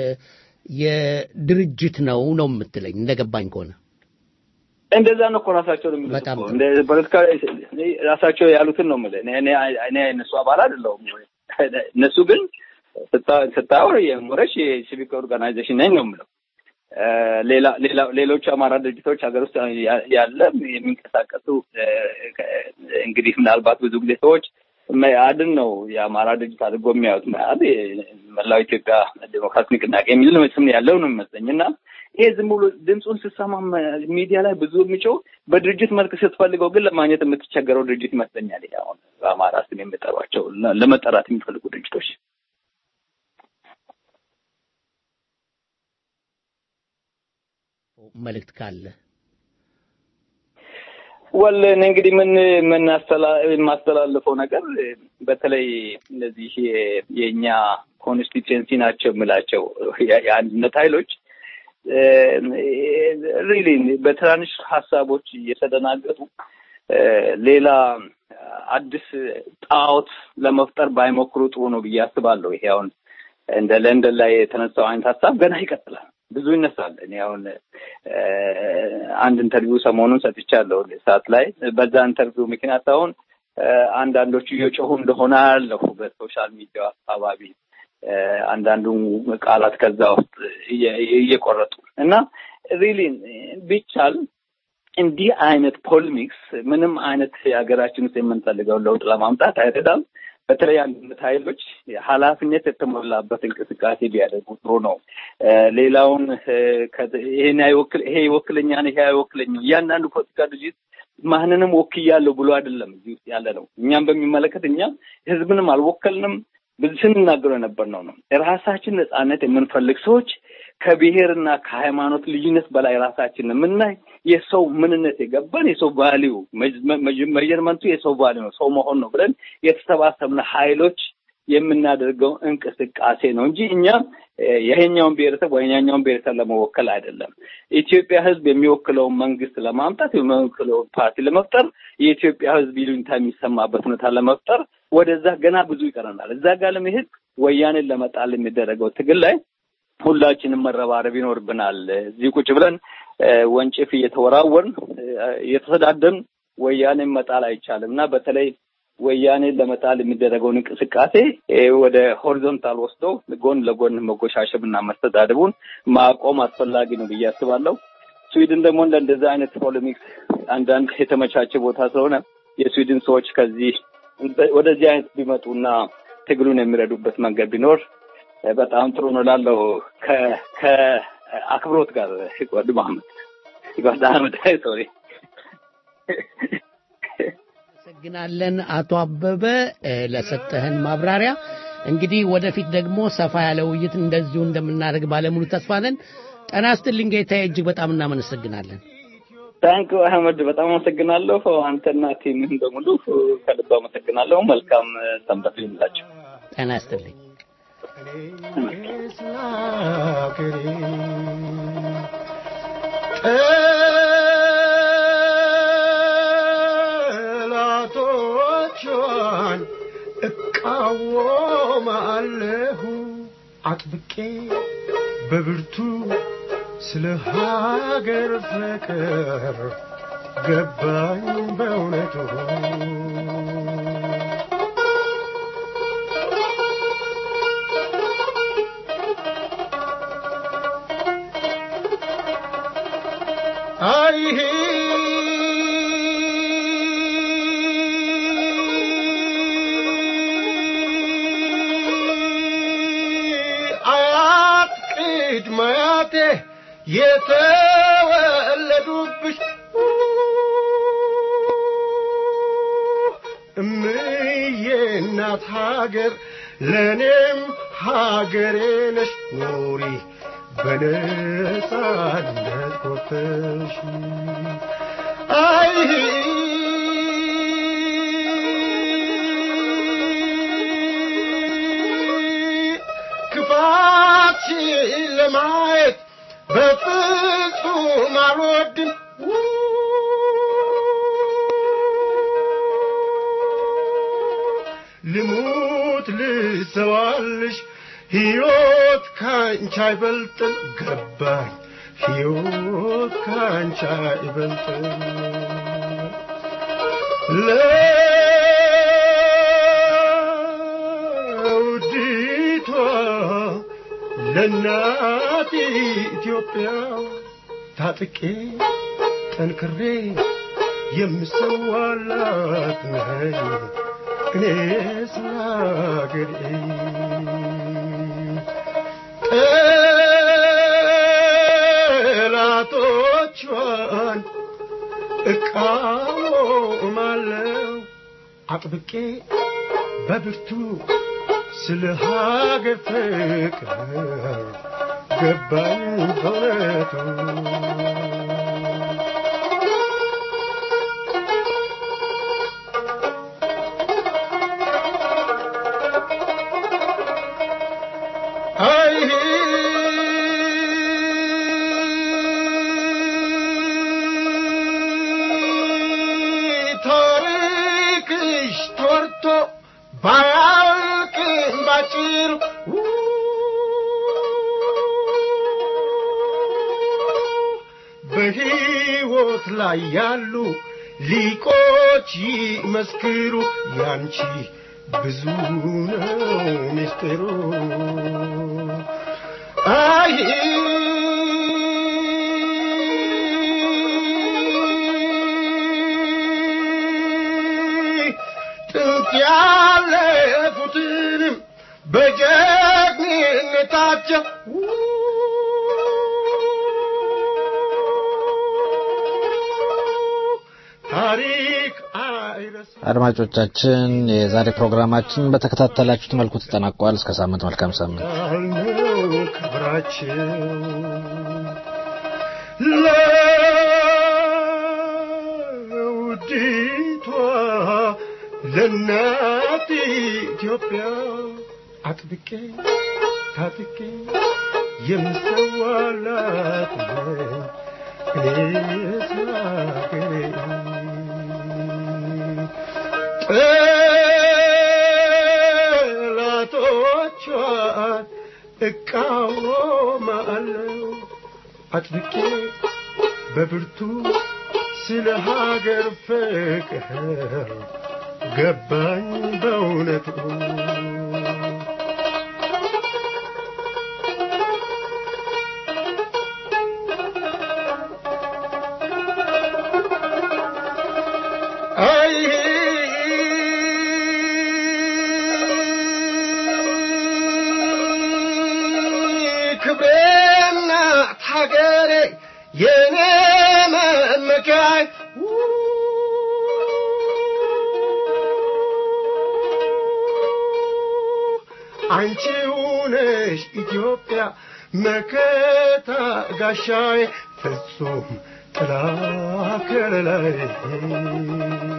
የድርጅት ነው ነው የምትለኝ እንደገባኝ ከሆነ እንደዛ ነው እኮ ራሳቸው ነው የሚሉት እኮ እንደ ፖለቲካ ራሳቸው ያሉትን ነው የምልህ። እኔ እኔ እነሱ አባል አይደለሁም። እነሱ ግን ስታወር የሞረሽ የሲቪክ ኦርጋናይዜሽን ነኝ ነው የምለው። ሌላ ሌላ ሌሎች አማራ ድርጅቶች ሀገር ውስጥ ያለ የሚንቀሳቀሱ እንግዲህ ምናልባት ብዙ ጊዜ ሰዎች መያድን ነው የአማራ ድርጅት አድርጎ የሚያዩት። መያድ መላው ኢትዮጵያ ዴሞክራሲ ንቅናቄ የሚል ስም ያለው ነው የሚመስለኝ እና ይሄ ዝም ብሎ ድምፁን ስሰማ ሚዲያ ላይ ብዙ የሚጮህ በድርጅት መልክ ስትፈልገው ግን ለማግኘት የምትቸገረው ድርጅት ይመስለኛል። ይሄ አሁን በአማራ ስም የሚጠሯቸው ለመጠራት የሚፈልጉ ድርጅቶች መልእክት ካለ ወል እኔ እንግዲህ ምን ምን የማስተላልፈው ነገር በተለይ እነዚህ የእኛ ኮንስቲትዌንሲ ናቸው የምላቸው የአንድነት ኃይሎች ሪሊ በትናንሽ ሀሳቦች እየተደናገጡ ሌላ አዲስ ጣዖት ለመፍጠር ባይሞክሩ ጥሩ ነው ብዬ አስባለሁ። ይሄ አሁን እንደ ለንደን ላይ የተነሳው አይነት ሀሳብ ገና ይቀጥላል። ብዙ ይነሳል። እኔ አሁን አንድ ኢንተርቪው ሰሞኑን ሰጥቻለሁ ሰዓት ላይ በዛ ኢንተርቪው ምክንያት አሁን አንዳንዶቹ እየጮሁ እንደሆነ ያለሁ በሶሻል ሚዲያ አካባቢ አንዳንዱ ቃላት ከዛ ውስጥ እየቆረጡ እና ሪሊ ቢቻል እንዲህ አይነት ፖለሚክስ ምንም አይነት የሀገራችን ውስጥ የምንፈልገውን ለውጥ ለማምጣት አይረዳም። በተለይ አንድነት ኃይሎች ኃላፊነት የተሞላበት እንቅስቃሴ ቢያደርጉ ጥሩ ነው። ሌላውን ይሄን አይወክል ይሄ ይወክለኛል ይሄ አይወክለኝም እያንዳንዱ ፖለቲካ ድርጅት ማንንም ወክያለሁ ብሎ አይደለም እዚህ ውስጥ ያለ ነው። እኛም በሚመለከት እኛም ህዝብንም አልወከልንም ብዙ ስንናገረው የነበር ነው ነው ራሳችን ነጻነት የምንፈልግ ሰዎች ከብሔርና ከሃይማኖት ልዩነት በላይ ራሳችን የምናይ የሰው ምንነት የገባን የሰው ቫሊዩ መጀርመንቱ የሰው ቫሊዩ ነው ሰው መሆን ነው ብለን የተሰባሰብነ ኃይሎች የምናደርገው እንቅስቃሴ ነው እንጂ እኛም ይሄኛውን ብሔረሰብ ወይኛኛውን ብሔረሰብ ለመወከል አይደለም። ኢትዮጵያ ህዝብ የሚወክለውን መንግስት ለማምጣት የሚወክለውን ፓርቲ ለመፍጠር የኢትዮጵያ ህዝብ ይሉኝታ የሚሰማበት ሁኔታ ለመፍጠር ወደዛ ገና ብዙ ይቀረናል። እዛ ጋር ለመሄድ ወያኔን ለመጣል የሚደረገው ትግል ላይ ሁላችንም መረባረብ ይኖርብናል። እዚህ ቁጭ ብለን ወንጭፍ እየተወራወርን እየተሰዳደን ወያኔን መጣል አይቻልም እና በተለይ ወያኔን ለመጣል የሚደረገውን እንቅስቃሴ ወደ ሆሪዞንታል ወስዶ ጎን ለጎን መጎሻሸብ እና መስተዳደቡን ማቆም አስፈላጊ ነው ብዬ አስባለሁ። ስዊድን ደግሞ እንደ እንደዚህ አይነት ፖለሚክስ አንዳንድ የተመቻቸ ቦታ ስለሆነ የስዊድን ሰዎች ከዚህ ወደዚህ አይነት ቢመጡና ትግሉን የሚረዱበት መንገድ ቢኖር በጣም ጥሩ ነው ላለው ከአክብሮት ጋር ጓድ መሐመድ ጓድ አህመድ ሶሪ እናመሰግናለን አቶ አበበ ለሰጠህን ማብራሪያ። እንግዲህ ወደፊት ደግሞ ሰፋ ያለ ውይይት እንደዚሁ እንደምናደርግ ባለሙሉ ተስፋ ነን። ጤና ይስጥልኝ ጌታዬ፣ እጅግ በጣም እናመሰግናለን። ታንክ አህመድ፣ በጣም አመሰግናለሁ። አንተና ቲምህን በሙሉ ከልብ አመሰግናለሁ። መልካም ሰንበት ይሁንላችሁ። ጤና ይስጥልኝ። ጠላቶቿን እቃወማለሁ አጥብቄ በብርቱ ስለ ሀገር ፍቅር ገባኝ በእውነቱ አይሄ አያት ቅድመ አያቴ የተወለዱብሽ እምዬ እናት ሀገር ለእኔም ሀገሬ ነሽ ኑሪ በነጻነት ኮተሽ አይ ክፋትሽን ለማየት በፍጹም አልወድም ልሙት ልሰዋልሽ ሕይወት ካንቺ አይበልጥም ገባኝ ሕይወት ካንቺ አይበልጥም ለውዲቷ ለእናት ኢትዮጵያ ታጥቄ ጠንክሬ የምሰዋላት ነኝ እኔ ስለ አገሬ ጠላቶቿን እቃወማለሁ አጥብቄ በብርቱ ስለ ሀገር ፍቅር ገባኝ በእውነቱ አይ ታሪክሽ ተወርቶ ባያልቅም ባጭሩ በሕይወት ላይ ያሉ ሊቆች ይመስክሩ ያንቺ ብዙ ነው ምስጢሩ አይ ጥንት ያለፉትንም በጀግንነታቸው ታሪክ አይረሳ አድማጮቻችን የዛሬ ፕሮግራማችን በተከታተላችሁት መልኩ ተጠናቋል። እስከ ሳምንት መልካም ሳምንት። ያልነው ክብራቸው ለውዲቷ ለእናት ኢትዮጵያ አጥብቄ ታጥቄ የምሰዋላት ነኝ እኔስ ሀገሬ ጠላቶቿን እቃወማለሁ አጥብቄ በብርቱ ስለ ሀገር ፍቅር ገባኝ በእውነቱ አይ ክብሬና ሀገሬ የኔ መመኪያይ አንቺው ነሽ ኢትዮጵያ መከታ ጋሻዬ ፍጹም ጥላ ከለላይ